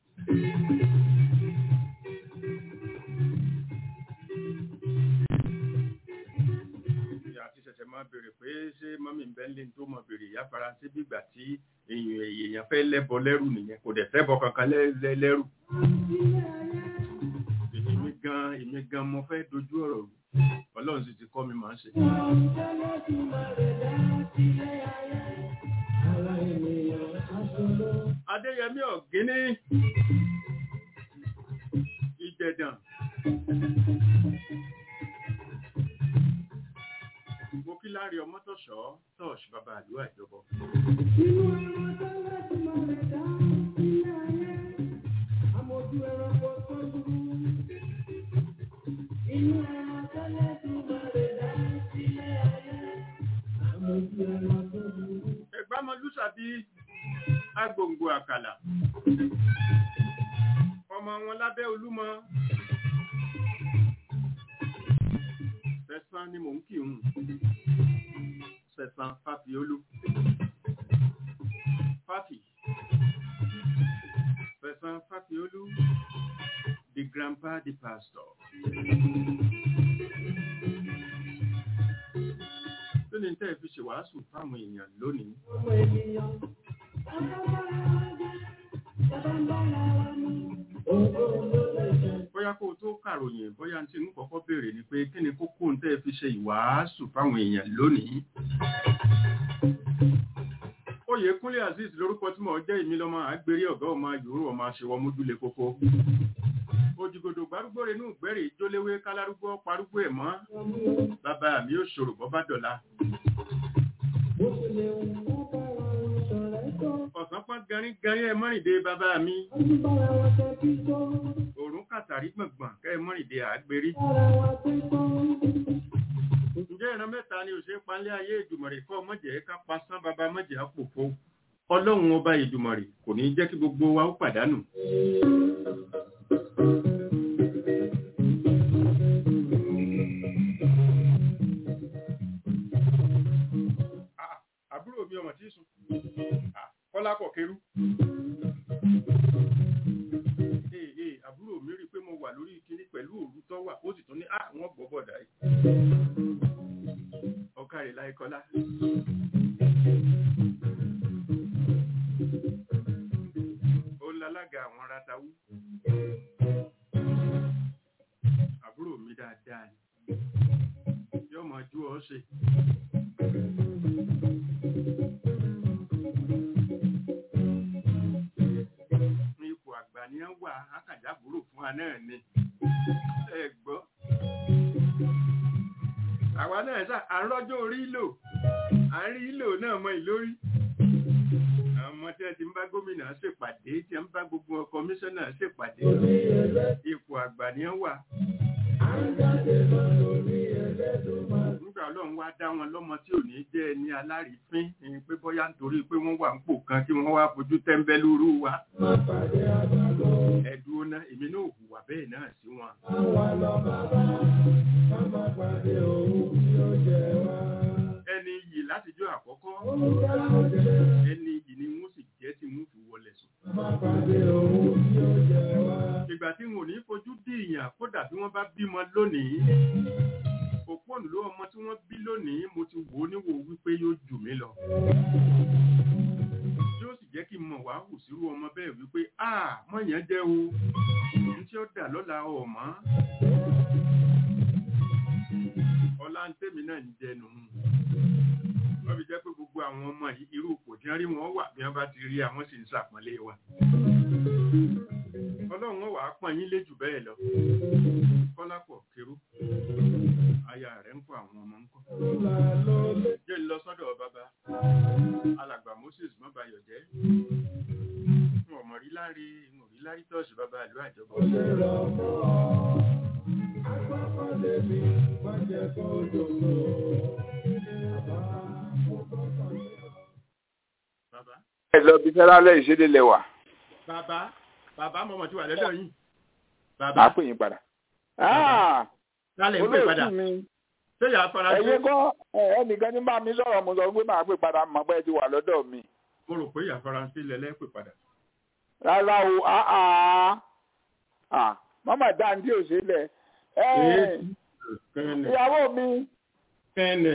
ìyá ti ṣẹ̀ṣẹ̀ máa béèrè pé ṣé mọ́mí ń bẹ́ ńlé tó mọ̀ béèrè ìyá faransé bígbà tí èèyàn èèyàn fẹ́ lẹ́bọ lẹ́rù nìyẹn kò dẹ̀ fẹ́ bọ kankan lẹ́- lẹ́- lẹ́rù èmi gan èmi gan mo fẹ́ dojú ọ̀rọ̀ rú ọlọ́run sì ti kọ́ mi máa ń ṣe. adéyẹmí ọ̀gíní ìjẹ̀dàn mo kí láre ọmọtọ̀ṣọ́ tọ́ọ̀ṣì bàbá àdúrà ìjọba Inú ẹran tẹ́lẹ̀ tí mo lè dá sílé ayé, àmójú ẹranko tó burú. Inú ẹran tẹ́lẹ̀ tí mo lè dá sílé ayé, àmójú ẹranko tó burú. ẹgbàmọlúsàbí agbòǹgbò àkàlà ọmọ wọn lábẹ́ olúmọ sẹ̀sán ni mò ń kì ń sẹ̀sán fàfiolú fàfi sẹ̀sán fàfiolú the grandpa the pastor. Kí ni tẹ́ ẹ fi ṣèwàásù fáwọn èèyàn lónìí? Ọmọ ènìyàn, bàbá bára wa jẹ́, bàbá bára wa mú. Òun ló lè jẹ. bóyá kó o tó kàròyìn bóyá tí ń kọ́kọ́ béèrè ni pé kí ni kókó ń tẹ́ ẹ fi ṣe ìwàásù fáwọn èèyàn lónìí. Oyèkúnlé Azeez lórúkọ tí mo jẹ́ ìmí lọ́mọ àgbèrè ọ̀gá ọmọ yòórù ọmọ àṣewọ́ mójúlé kókó. Òjìgòdò gbárúgbó renú ìgbẹ́rì jóléwé kálárúgbó parúgbó ẹ̀ mọ́. Bàbá mi ò ṣòro bọ́ bá dọ̀la. Bó ṣe lè wù kó bára wọn ṣọ̀rẹ́ tó. Ọ̀sán pọ́n garín garín ẹ mọ́rìndé bàbá mi. Wọ́n ti bára wọn ṣe bí tó. Òrùn kàtàrí gbọ̀ngbọ̀n kẹ́ ẹ mọ́rìndé àgbèrè. Bára wọn pé tó. Ǹjẹ́ ìran mẹ́ta ni òṣèré panlé ayé ìdùmọ̀rè kọ́ mọ̀jẹ̀ ká pasán bàbá mọ̀jẹ̀ àpòfo. Ọlọ́run ọba ìdùmọ̀rè kò ní jẹ́ kí gbogbo wa ó pàdánù. Ah, Àbúrò mi ọmọ tí sùn. Ah, Kọ́lá kọ̀ kerú. Ee ee àbúrò mi rí i pé mo wà lórí kíní pẹ̀lú òru tó wà ó sì tún ní ah wọ́n gbọ́ bọ̀dà yìí. Ọ̀kàrẹ̀ láì kọ́lá. Ó ń lalága àwọn ratawú. Àbúrò mi dáadáa ni. Yóò mọ̀ ju ọ́ ṣe. ní ipò àgbà ni wọ́n wà ákàjábúrò fún wa náà ni ẹ gbọ́. àwa náà sá à ń rọ́jọ́ orí lò à ń rí lò náà mọ ìlórí. àwọn ọmọ tí wọ́n ti ń bá gómìnà ṣèpàdé tí wọ́n ń bá gbogbo kọmíṣánná ṣèpàdé ipò àgbà ni wọ́n wà. nígbà ọlọ́run wá dá wọn lọ́mọ tí ò ní jẹ́ ẹni alárìífín ẹni pé bóyá nítorí pé wọ́n wà ń pò kan kí wọ́n wá fojú tẹ́ńbẹ́lúrú wa ẹ̀dùn ọ̀nà èmi náà hùwà bẹ́ẹ̀ náà sí wọn. ẹni yìí látijọ́ àkọ́kọ́ ẹni yìí ni wọ́n sì jẹ́ tí wọ́n fi wọlé sùn. ìgbà tí wọn ò ní fojú dí ìyàn kódà bí wọ́n bá bímọ lónìí òpónù ló ọmọ tí wọ́n bí lónìí mo ti wò ó níwò wípé yóò jù mí lọ yóò sì jẹ́ kí n mọ̀ wá hù sírú ọmọ bẹ́ẹ̀ wípé a mọ̀yàn jẹ́ o ní tí ó dà lọ́la ọ̀mọ́ ọlá ń tèmi náà ń jẹnu wọ́n fi jẹ́ pé gbogbo àwọn ọmọ yìí irú ipò tí wọ́n rí wọn wà bí wọ́n bá ti rí àwọn sì ń ṣàpọ́nlé wa. ọlọ́run ó wàá pọ́n yín lé jù bẹ́ẹ̀ lọ. kọ́lápọ̀ kérú aya rẹ̀ ń kọ́ àwọn ọmọ ń kọ́. jẹ́ ń lọ sọ́dọ̀ bàbá alàgbà Moses mọ́bayọ̀ jẹ́. n ò mọ̀ rí lárí n ò rí lárí tọ́ọ̀sì bàbá ìlú àjọbọ̀. bàbá ẹ lọ bí sẹ́lálẹ̀ ìṣẹ́lẹ̀ lẹ́wà bàbá bàbá mọ̀mọ́ tí wà lọ́dọ̀ yìí. máa bàbá pè yín padà. lálẹ́ ń pè padà olóòtú mi ṣé yàrá faransé ẹ̀yin kọ́ ẹ̀, ẹnìkan ní bá mi sọ̀rọ̀ mo sọ pé máa pè padà mọ̀ pé ẹ ti wà lọ́dọ̀ mi. mo rò pé yàrá faransé lẹ́lẹ́ pè padà. rárá o áá à mọ́mọ́ dáńdí òṣèlẹ̀ ẹ̀ kẹ́ni ìyàwó mi kẹ́ni.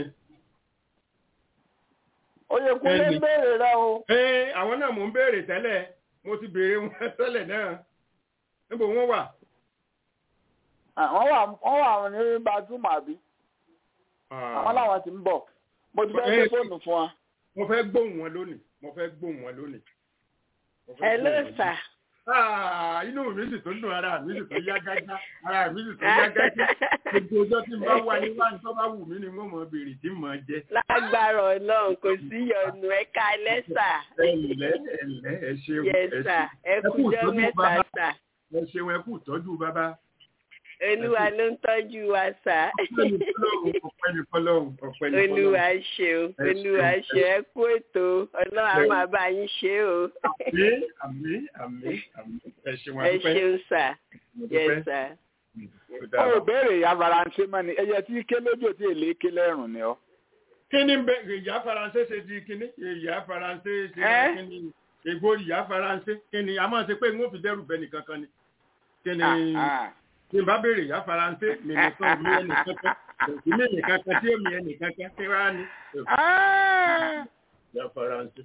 Oyèkúnlé Ẹni. ń béèrè rẹ o. ee àwọn náà mò ń béèrè tẹ́lẹ̀ mo ti béèrè wọn tẹ́lẹ̀ náà níbo wọ́n wà. Ah, wọ́n wà wọ́n wà ní bàtúmọ̀ àbí àwọn làwọn ti ń bọ̀ mo ti fẹ́ gbé Eh, fóònù fún wa. mo fẹ́ gbóhùn wọn lónìí mo fẹ́ gbóhùn wọn lónìí. Mo fẹ́ Hello gbóhùn wọn sir. lónìí. Ah, inú mi sì tó dùn ara mi sì tó yá gágá ara mi sì tó yá gágá gbogbo ọjọ́ tí n bá wà ní wáyé tó bá wù mí ni mo mọ̀ béèrè tí mo jẹ. lágbára Ọlọ́run kò sí yọnu ẹ káalẹ́ sà. ẹ̀lẹ́ ẹ̀lẹ́ ẹ ṣeun yes ẹ sà ẹ Ẹ kú kújọ́ ìtọ́jú mẹ́ta bàbá. sà. ẹ ṣeun ẹ kú ìtọ́jú bàbá. olúwa ló ń tọ́jú wa sà. ọpẹ́ ni fọ́lọ́run ọpẹ́ ni fọ́lọ́run ọpẹ́ ni fọ́lọ́run. olúwa ṣeun Ẹ olúwa ṣeun, ṣe ẹ kú ètò Ọlọ́run á Ẹ- máa bá yín ṣe o. àmín àmín àmín àmín ẹ ṣeun ẹ àdúpẹ́. ṣeun sà Mo yes dúpẹ́. sà. Ó ó dára. ò béèrè ìyá faransé mọ́ ni ẹyẹ tí ké lójó tí èlé ké lẹ́rùn ni ọ́. kí ni bẹ ìyá faransé ṣe di kíní ìyá faransé ṣe Ẹ́? kíní ègbó ìyá faransé kí ni a máa ṣe pé n ó fi dẹ́rù bẹ nìkan kan ni kí ni Ah, ah. tí n bá béèrè ìyá faransé mi nìkan mi ẹnì kankan èmi mi nìkan kan tí èmi ẹnì kankan kí wàá ní Ah. ìyá faransé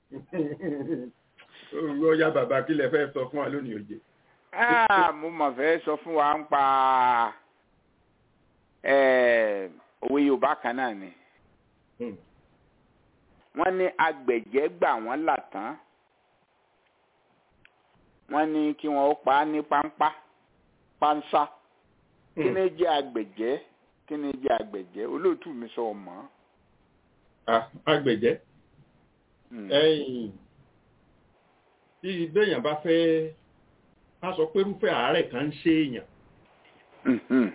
ó yá bàbá kí lẹ fẹ́ sọ fún wa lónìí òjè. Ah, mo mọ̀ fẹ́ sọ fún wa ń pa eh, òwe Yorùbá kan náà ni wọ́n ní agbẹ̀jẹ́ gbà wọ́n là tán wọ́n ní kí wọ́n ó pa á ní páńpá pánsá kí ni jẹ́ agbẹ̀jẹ́ kí ni jẹ́ agbẹ̀jẹ́ olóòtú mi sọ ọmọ. Ah, agbẹ̀jẹ́ ẹ̀yìn tí béèyàn bá fẹ́ ká sọ pé irúfẹ́ àárẹ̀ kan ń ṣe èèyàn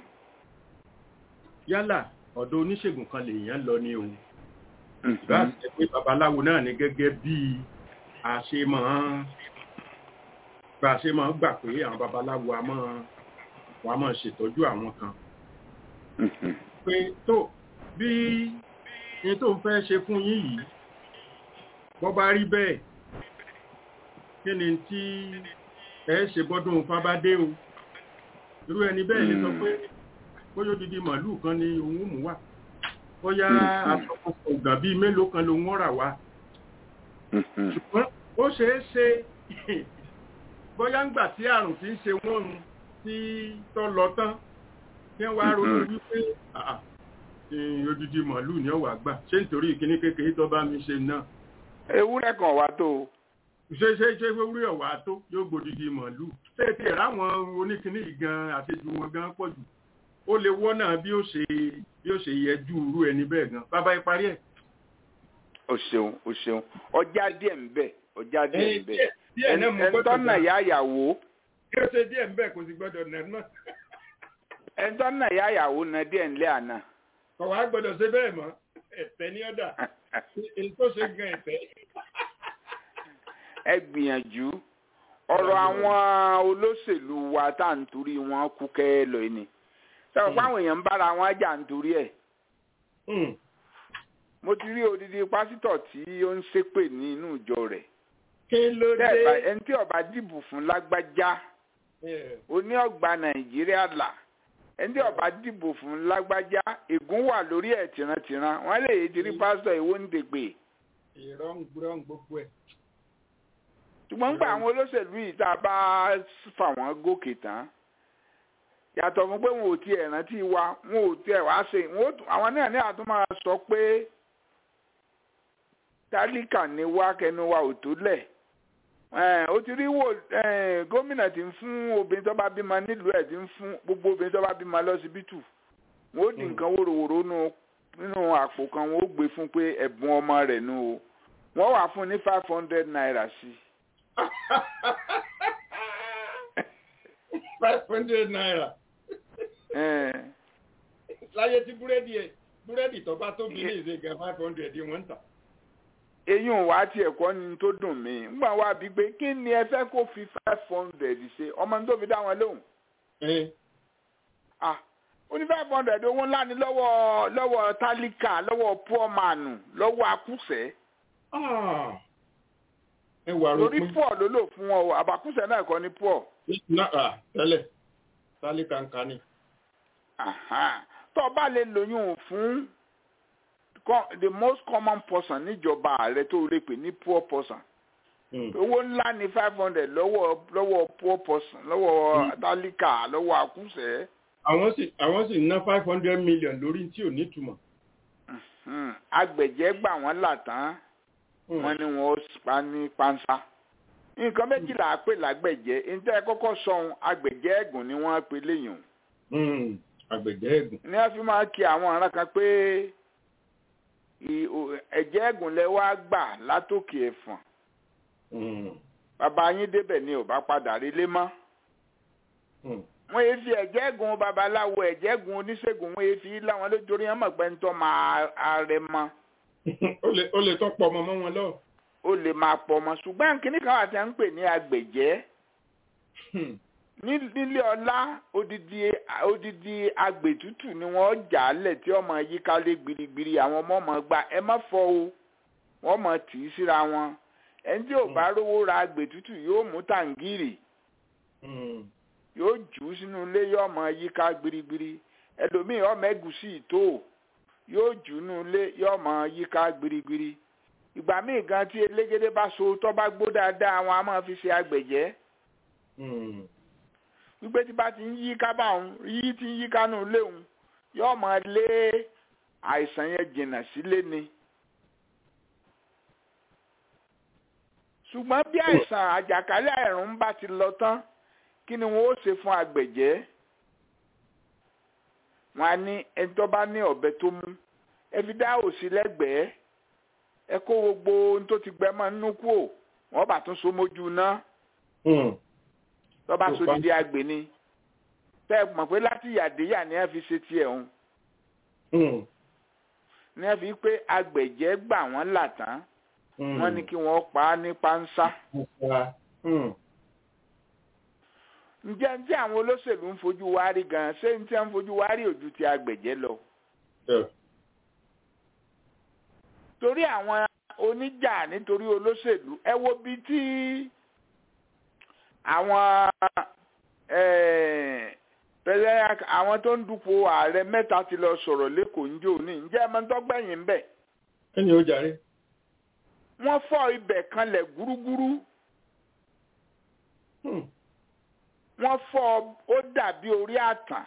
yálà ọ̀dọ̀ oníṣègùn kan lèèyàn lọ ní o ìbá ṣe pé babaláwo náà ni gẹ́gẹ́ bí a ṣe máa bá a ṣe máa gbà pé àwọn babaláwo a máa wà máa ṣètọ́jú àwọn kan pé tó bí ní tó ń fẹ́ ṣe fún yín yìí bọ́ bá rí bẹ́ẹ̀ kí ni tí ẹ ṣe bọ́dún fábádé o irú ẹni bẹ́ẹ̀ lè sọ pé bóyá odidi màálùú kan ni òun mú wá bóyá àtọkọ̀kọ̀ ọ̀gàn bíi mélòó kan ló ń wọ́n rà wá ṣùgbọ́n ó ṣeé ṣe bóyá ń gbà tí àrùn tí ń ṣe wọ́n nu tí tọ́ lọ tán kí wọ́n á ronú wípé àà eh, odidi màálùú ni ó wà gbà ṣé nítorí ìkíní kékeré tó bá mi ṣe náà ewúrẹ́ kan wá tó o. ṣe ṣe ṣe wúrí ọ̀wà tó yóò gbòdìdì màálù ṣé ti ẹ̀rá àwọn oníkíní yìí gan àṣejù wọn gan pọ̀ jù ó lè wọ́nà bí ó ṣe bí ó ṣe yẹjú irú ẹni bẹ́ẹ̀ gan bàbá ìparí ẹ̀. o ṣeun o ṣeun ọjà díẹ̀ ń bẹ ọjà díẹ̀ ń bẹ díẹ̀ náà mo gbọ́dọ̀ ẹnitọ́nà yá yàwó kí ó ṣe díẹ̀ ń bẹ̀ kò sì gbọ́dọ̀ nà náà ẹnitọ́nà yá yàwó na díẹ̀ ńlẹ́ àná. kọ̀wá gbọ́dọ̀ ṣe bẹ́ẹ̀ mọ́ ẹ̀fẹ̀ ní ọ̀dà èyí tó ṣe gan ẹ̀fẹ̀. ẹ gbìyànjú ọ̀rọ̀ àwọn olóṣèlú wa tá à ń torí wọn kú kẹ́ lọ ni sọ̀rọ̀ fáwọn èèyàn ń bára wọn jà ń torí ẹ̀ mo ti rí odidi pásítọ̀ tí ó ń ṣépè ní inú ìjọ rẹ̀ kí ló dé. Tẹ́ ẹ̀ bá- ẹni tí ó bá dìbò fún lágbájá oní ọgbà nàìjíríà là ẹni tí ó bá dìbò fún lágbájá ègún wà lórí ẹ̀ tìrantìran wọ́n lè dirí pásítọ̀ ìwó ń dègbè ìrọ̀ǹgbọ̀n gbogbo ẹ̀. ṣùgbọ́n nígbà àwọn olóṣèlú yìí tá a bá fà wọ́n gòkè tán yàtọ̀ fún pé wọn ò tiẹ̀ rántí wa wọn ò tiẹ̀ wá ṣe wọn ò tún- àwọn náà ní àtún máa sọ pé tálíkà ni wá kẹnu wa ò tó lẹ̀ ó ti rí wò gómìnà tí ń fún obìnrin tó bá bímọ nílùú ẹ̀ tí ń fún gbogbo obìnrin tó bá bímọ lọ́sibítù wọ́n ó di nǹkan wòròwòrò nínú àpò kan wọ́n ó gbé fún pé ẹ̀bùn ọmọ rẹ̀ nù o wọ́n wà fún ní five hundred naira sí i. five hundred naira. láyé tí búrẹ́dì ẹ̀ búrẹ́dì tó bá tóbi ní ìṣe gan five hundred wọ́n ń tà. eyín wa ti ẹ̀kọ́ ni tó dùn mí ngbà wá bí pé kí ni ẹ fẹ́ kó fi five hundred ṣe ọmọ tó fi dá wọn lóhùn. ah ó ní five hundred owó ńlá ni lọ́wọ́ lọ́wọ́ tálíkà lọ́wọ́ poor man lọ́wọ́ akúṣẹ̀. lórí poor ló lò fún ọ àbàkúṣẹ̀ náà kọ́ ni poor. tẹ́lẹ̀ tálíkà ń ka ni. tó o bá lè lóyún fún the most common person níjọba ààrẹ tó lè pè ní poor person owó ńlá ni five hundred lọ́wọ́ lọ́wọ́ poor person lọ́wọ́ tálíkà lọ́wọ́ akúṣẹ̀ àwọn sì àwọn sì ná five hundred million lórí tí ò ní túmọ̀. agbẹ̀jẹ̀ gbà wọ́n là tán wọ́n ní wọ́n pa ní panṣá nǹkan méjìlá pè lágbẹ̀jẹ̀ níta kọ́kọ́ sọ̀hún agbẹ̀jẹ̀ ẹ̀gùn ni wọ́n pe léyìn. agbẹ̀jẹ̀ ẹ̀gùn. ní wọ́n fi máa kí àwọn ará kan pé ẹ̀jẹ̀ ẹ̀gùn lẹ wá gbà látòkè ẹ̀fọ̀n bàbá yín débẹ̀ ni ò bá padà relé mọ́ wọ́n yé fi ẹ̀jẹ̀ gun babaláwo ẹ̀jẹ̀ gun oníṣègùn wọ́n yé fi láwọn lójórí ẹ̀ mọ̀ pé ń tọ́ máa arẹ mọ́. ó lè tọ́ pọ̀ ọmọ mọ́ wọn lọ. ó lè máa pọ̀ ọmọ ṣùgbọ́n kínní kan wà tí wọ́n ń pè ní agbèjẹ́. nílé ọlá odidi odidi agbètútù ni wọ́n jà á lẹ̀ tí ọmọ yíká lé gbirigbiri àwọn ọmọ ọmọ gba ẹ má fọ o wọ́n mọ̀ tì í síra wọn ẹni tí ò bá rówó ra agbètútù yóò mú tàǹgìrì yóò jù ú sínú ilé yóò mọ yíká gbirigbiri ẹlòmíì ọmọ ẹgùsì tó yóò jù ú nínú ilé yóò mọ yíká gbirigbiri ìgbà míì gan tí elégédé bá so tó bá gbó dáadáa wọn a máa fi ṣe agbẹ̀jẹ́ wípé tí bá ti ń yíká báwọn yí ti ń yíká nínú ilé òun yóò mọ lé àìsàn yẹn jìnnà sílé ni. ṣùgbọ́n bí àìsàn àjàkálẹ̀ àrùn bá ti lọ tán kí ni wọn ó ṣe fún agbẹ̀jẹ́ wọn á ní ẹni tó bá ní ọ̀bẹ tó mú ẹ fi dá òsì lẹ́gbẹ̀ẹ́ ẹ kó gbogbo ohun tó ti gbẹ mọ́ nínú kú ò wọ́n bá tún so mójú ná tó bá so dídí agbè ni tẹ́ ẹ mọ̀ pé láti yàdéyà ni ẹ fi ṣe tiẹ̀ òun ni ẹ fi pé agbẹ̀jẹ́ gbà wọ́n là tán wọ́n ní kí wọ́n pa á ní pánsá ǹjẹ́ ǹjẹ́ àwọn olóṣèlú ń fojú wa rí gan-an ṣé ń tẹ́ ń fojú wa rí ojú ti agbẹ̀jẹ́ lọ. torí àwọn oníjà nítorí olóṣèlú ẹ wo bí tí àwọn pẹ̀lẹ́ àwọn tó ń dupò ààrẹ mẹ́ta ti lọ sọ̀rọ̀ lẹ́kọ̀ọ́ ń jò ní ǹjẹ́ ẹ máa ń tọ́gbẹ̀yìn ń bẹ̀. ẹni ó jàre. wọ́n fọ́ ibẹ̀ kanlẹ̀ gúrúgúrú wọ́n fọ́ ó dàbí orí àtàn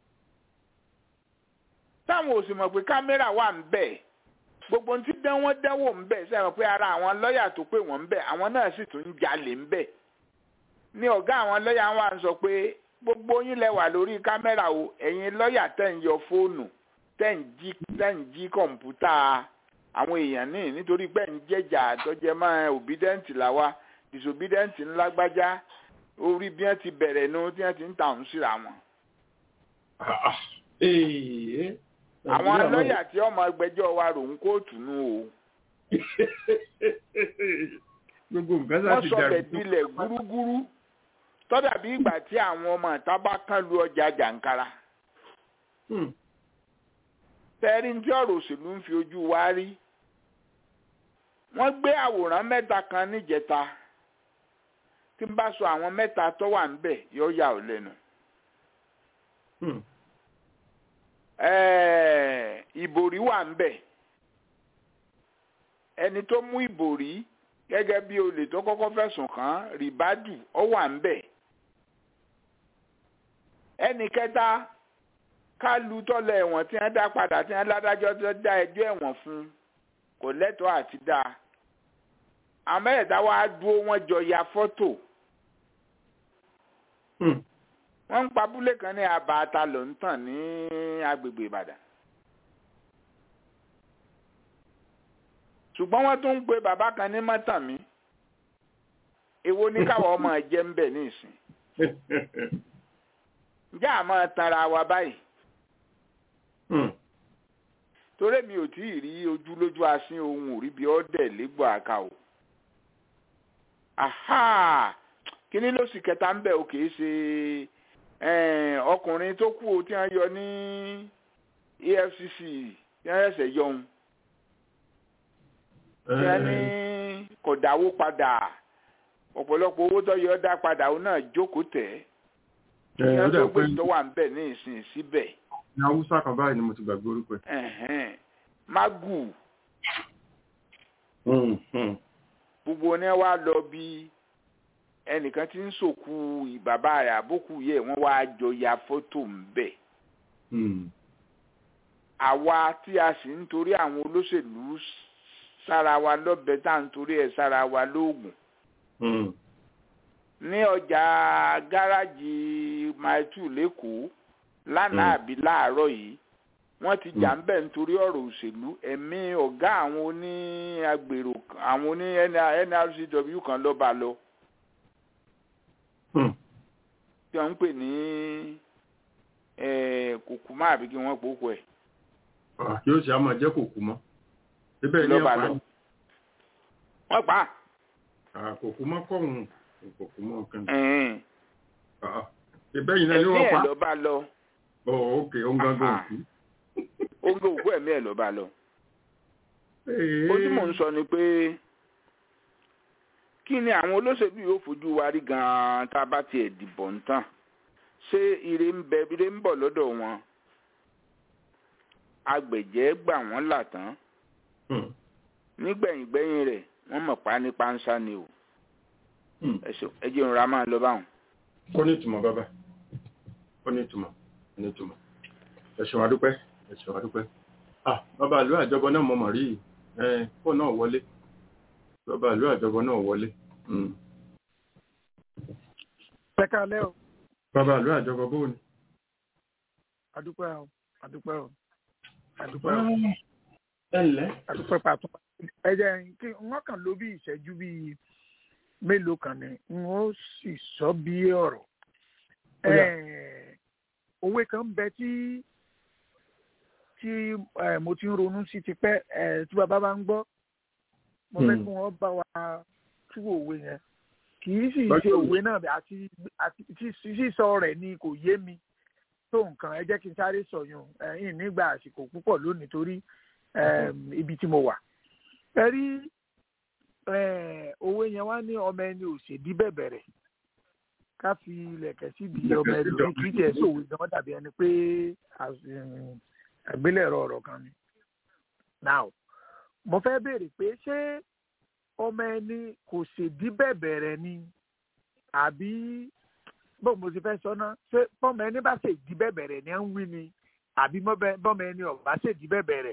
táwọn ò sì mọ̀ pé kámẹ́rà wà ń bẹ̀ gbogbo ohun tí dán wọ́n dánwò ń bẹ̀ sẹ́wọ̀n pé ara àwọn lọ́ọ̀yà tó pè wọ́n ń bẹ̀ àwọn náà sì tún ń jalè ń bẹ̀ ní ọ̀gá àwọn lọ́ọ̀yà wa ń sọ pé gbogbo yín lẹ wà lórí kámẹ́rà o ẹ̀yin lọ́ọ̀yà tẹ̀ ń yọ fóònù tẹ̀ ń jí tẹ̀ ń jí kọ̀ǹpútà àwọn èèyàn ní nítorí pé ń jẹ́jà tọ́jẹ́ máa obedient làwa disobedient ńlágbájá orí bí wọ́n ti bẹ̀rẹ̀ nu tí wọ́n ti ń tàún síra wọn. àwọn lọ́ọ̀yà tí ọmọ ẹgbẹ́jọ́ wa rò ń kóòtù nù o. gbogbo nǹkan sá wọ́n ti sọ dàrú. bẹ̀ dilẹ̀ gúrúgúrú tọ́dà bí ìgbà tí àwọn ọmọ ìta bá kán lu ọjà jàǹkara. Hmm. tẹ́rí tí ọ̀rọ̀ òṣèlú ń fi ojú wa rí. wọ́n gbé àwòrán mẹ́ta kan níjẹta tí n bá sọ àwọn mẹ́ta tó wà níbẹ̀ yóò yà ọ́ lẹ́nu. Hmm. Ẹ̀ẹ̀, ìbòrí wà níbẹ̀ ẹni tó mú ìbòrí gẹ́gẹ́ bí olè tó kọ́kọ́ fẹ̀sùn kàn án rìbádù ó wà níbẹ̀ ẹnì kẹta kálu tọ́lẹ̀ ẹ̀wọ̀n tí wọ́n dá padà tí wọ́n ládájọ́ tó dá ẹjọ́ ẹ̀wọ̀n fún kò lẹ́tọ̀ọ́ àti dá amẹ́rẹ̀dá wa dúró wọ́n jọ ya fọ́tò Hmm. wọ́n ń pa abúlé kan ní abàtà ló ń tàn ní agbègbè ìbàdàn ṣùgbọ́n wọ́n tún ń pe bàbá kan ní mọ́tàmí èwo ní káwọn ọmọ jẹ́ ń bẹ̀ ní ìsìn ǹjẹ́ àmọ́ tanra wa báyìí Hmm. torí mi ò tí ì rí ojú lójú asín ohun ò rí bí ọ́dẹ̀ légbò àká o aha kíní ló sì kẹta ń bẹ̀ o kìí ṣe eh, ọkùnrin tó kú o tí wọ́n yọ ní EFCC tí wọ́n ṣẹ̀ṣẹ̀ yọ ohun tí wọ́n ní kò dáwó padà ọ̀pọ̀lọpọ̀ owó tó yọ dá padà òun náà jókòó tẹ̀ Ẹ, tí ó wọ́n dà tó pé gbé tó wà ń bẹ̀ ní ìsìn síbẹ̀ ní haúsá kan báyìí ni mo ti gbàgbé orúkọ ẹ̀. ẹ̀hẹ́n. magu Hmm, hmm. gbogbo ní wá lọ bí ẹnìkan tí ń sòkú bàbá rẹ̀ àbókù yẹ wọ́n wá jọ ya fọ́tò ń bẹ̀ Hmm. àwa tí a sì ń torí àwọn olóṣèlú sára wa lọ́bẹ tá à ń torí ẹ̀ sára wa lóògùn Hmm. ní ọjà gáràjì maitu lẹ́kọ̀ọ́ lánàá àbí láàárọ̀ yìí wọ́n ti jà ń bẹ̀ nítorí ọ̀rọ̀ òṣèlú ẹ̀mí ọ̀gá àwọn oní agbèrò àwọn oní NRCW kan lọ́ba lọ Hmm. tí wọ́n ń pè ní kòkúmá àbí kí wọ́n pòókò ẹ̀ Ah, yóò ṣe àmọ́ jẹ́ kò kú mọ́. Ibẹ̀ ni lọ́ba ọ̀pá lọ. wọ́n pa á. Ah, kò kú mọ́ kọ̀hún. Kò kú mọ́ nǹkan. ẹ̀hìn. Ah, Ibẹ̀ yìí náà ni ẹ̀mí wọ́n ẹ̀ pa. lọ́ba lọ Oh, ok, ó ń gángan Ah. òkú. ó ń gbé òkú ẹ̀mí ẹ̀ lọ́ba lọ. ó tí mò ń sọ ni pé kí ni àwọn olóṣèlú yóò fojú wa rí gan-an tá a bá tiẹ̀ dìbò ń tàn ṣé ire ń bẹ ire ń bọ̀ lọ́dọ̀ wọn agbẹ̀jẹ́ gbà wọ́n là tán Hmm. nígbẹ̀yìngbẹ̀yìn rẹ̀ wọ́n mọ̀ pa ní pánsá ni o Hmm. ẹ ṣeun, ẹ jẹ́ ìrora máa lọ báwọn. Ó ní ìtumọ̀ bàbá. Ó ní ìtumọ̀. Ó ní ìtumọ̀. Ẹ ṣeun adúpẹ́. Ẹ ṣeun adúpẹ́. Ah, bàbá ìlú àjọbọ náà mo mọ̀ rí yìí. Ẹ kó náà wọlé. Bàbá ìlú àjọbọ náà wọlé. Hmm. ẹ káalẹ́ o Bàbá ìlú àjọbọ bó ni? adúpẹ́ o adúpẹ́ o adúpẹ́ o Ẹ ǹlẹ́. adúpẹ́ pàtó ẹ jẹ́ kí wọ́n kàn ló bí ìṣẹ́jú bíi mélòó kan ni n ó sì sọ bí ọ̀rọ̀ Ó yá. Eh, òwe kan ń bẹ tí tí eh, mo ti ń ronú sí ti pẹ́ eh, tí bàbá bá ń gbọ́ mo fẹ́ Hmm. kí wọ́n bá wa tú òwe yẹn kì í sì Bákan ṣe náà. òwe náà àti àti tí- sísọ rẹ̀ ni kò yé mi tó nǹkan ẹ jẹ́ kí n sáré sọ̀yún ẹ̀yìn nígbà àsìkò púpọ̀ lónìí torí em, ibi tí mo wà. ẹ rí eh, òwe yẹn wá ní ọmọ ẹni òṣèdí bẹ̀bẹ̀rẹ̀ ká fi ilẹ̀kẹ̀ síbi Ilẹ̀kẹ̀ ọmọ síbi ẹlòmíì ọmọ kì í tiẹ̀ sòwe gan dàbí ẹni pé as- em, àgbélẹ̀rọ ọ̀rọ̀ kan ni. now mo fẹ́ béèrè pé ṣé ọmọ ẹni kò ṣèdí bẹ̀bẹ̀rẹ̀ ni àbí bó mo ti fẹ́ sọ náà ṣé bọ́mọ ẹni bá ṣèdí bẹ̀bẹ̀rẹ̀ ni ẹ ń wí ni àbí mọ́bẹ- bọ́mọ ẹni ò bá ṣèdí bẹ̀bẹ̀rẹ̀.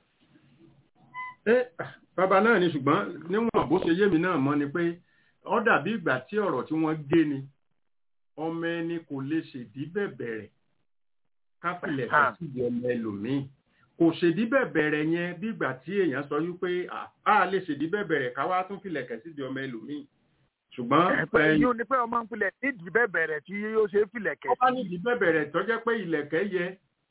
Ẹ bàbá náà ni ṣùgbọ́n níwọ̀n bó ṣe yé mi náà mọ́ ni pé ó dàbí ìgbà tí ọ̀rọ̀ tí wọ́n gé ni ọmọ ẹni kò lè ṣèdí bẹ̀bẹ̀rẹ̀ káfílẹ̀ fẹ́ Ah. síbi ọmọ ẹlòmíì kò ṣèdí bẹ̀bẹ̀rẹ̀ yẹn bí ìgbà tí èèyàn sọ wípé "Ah, a lè ṣèdí bẹ̀bẹ̀rẹ̀ ká wá tún filẹ̀kẹ̀ síbi ọmọ ẹlòmíì ṣùgbọ́n pé ẹyin yóò ní pé ọmọ ń pilẹ̀ nídìí bẹ̀bẹ̀rẹ̀ tí yóò ṣe é filẹ̀kẹ̀ ó bá nídìí bẹ̀bẹ̀rẹ̀ tó jẹ́ pé ilẹ̀kẹ̀ yẹ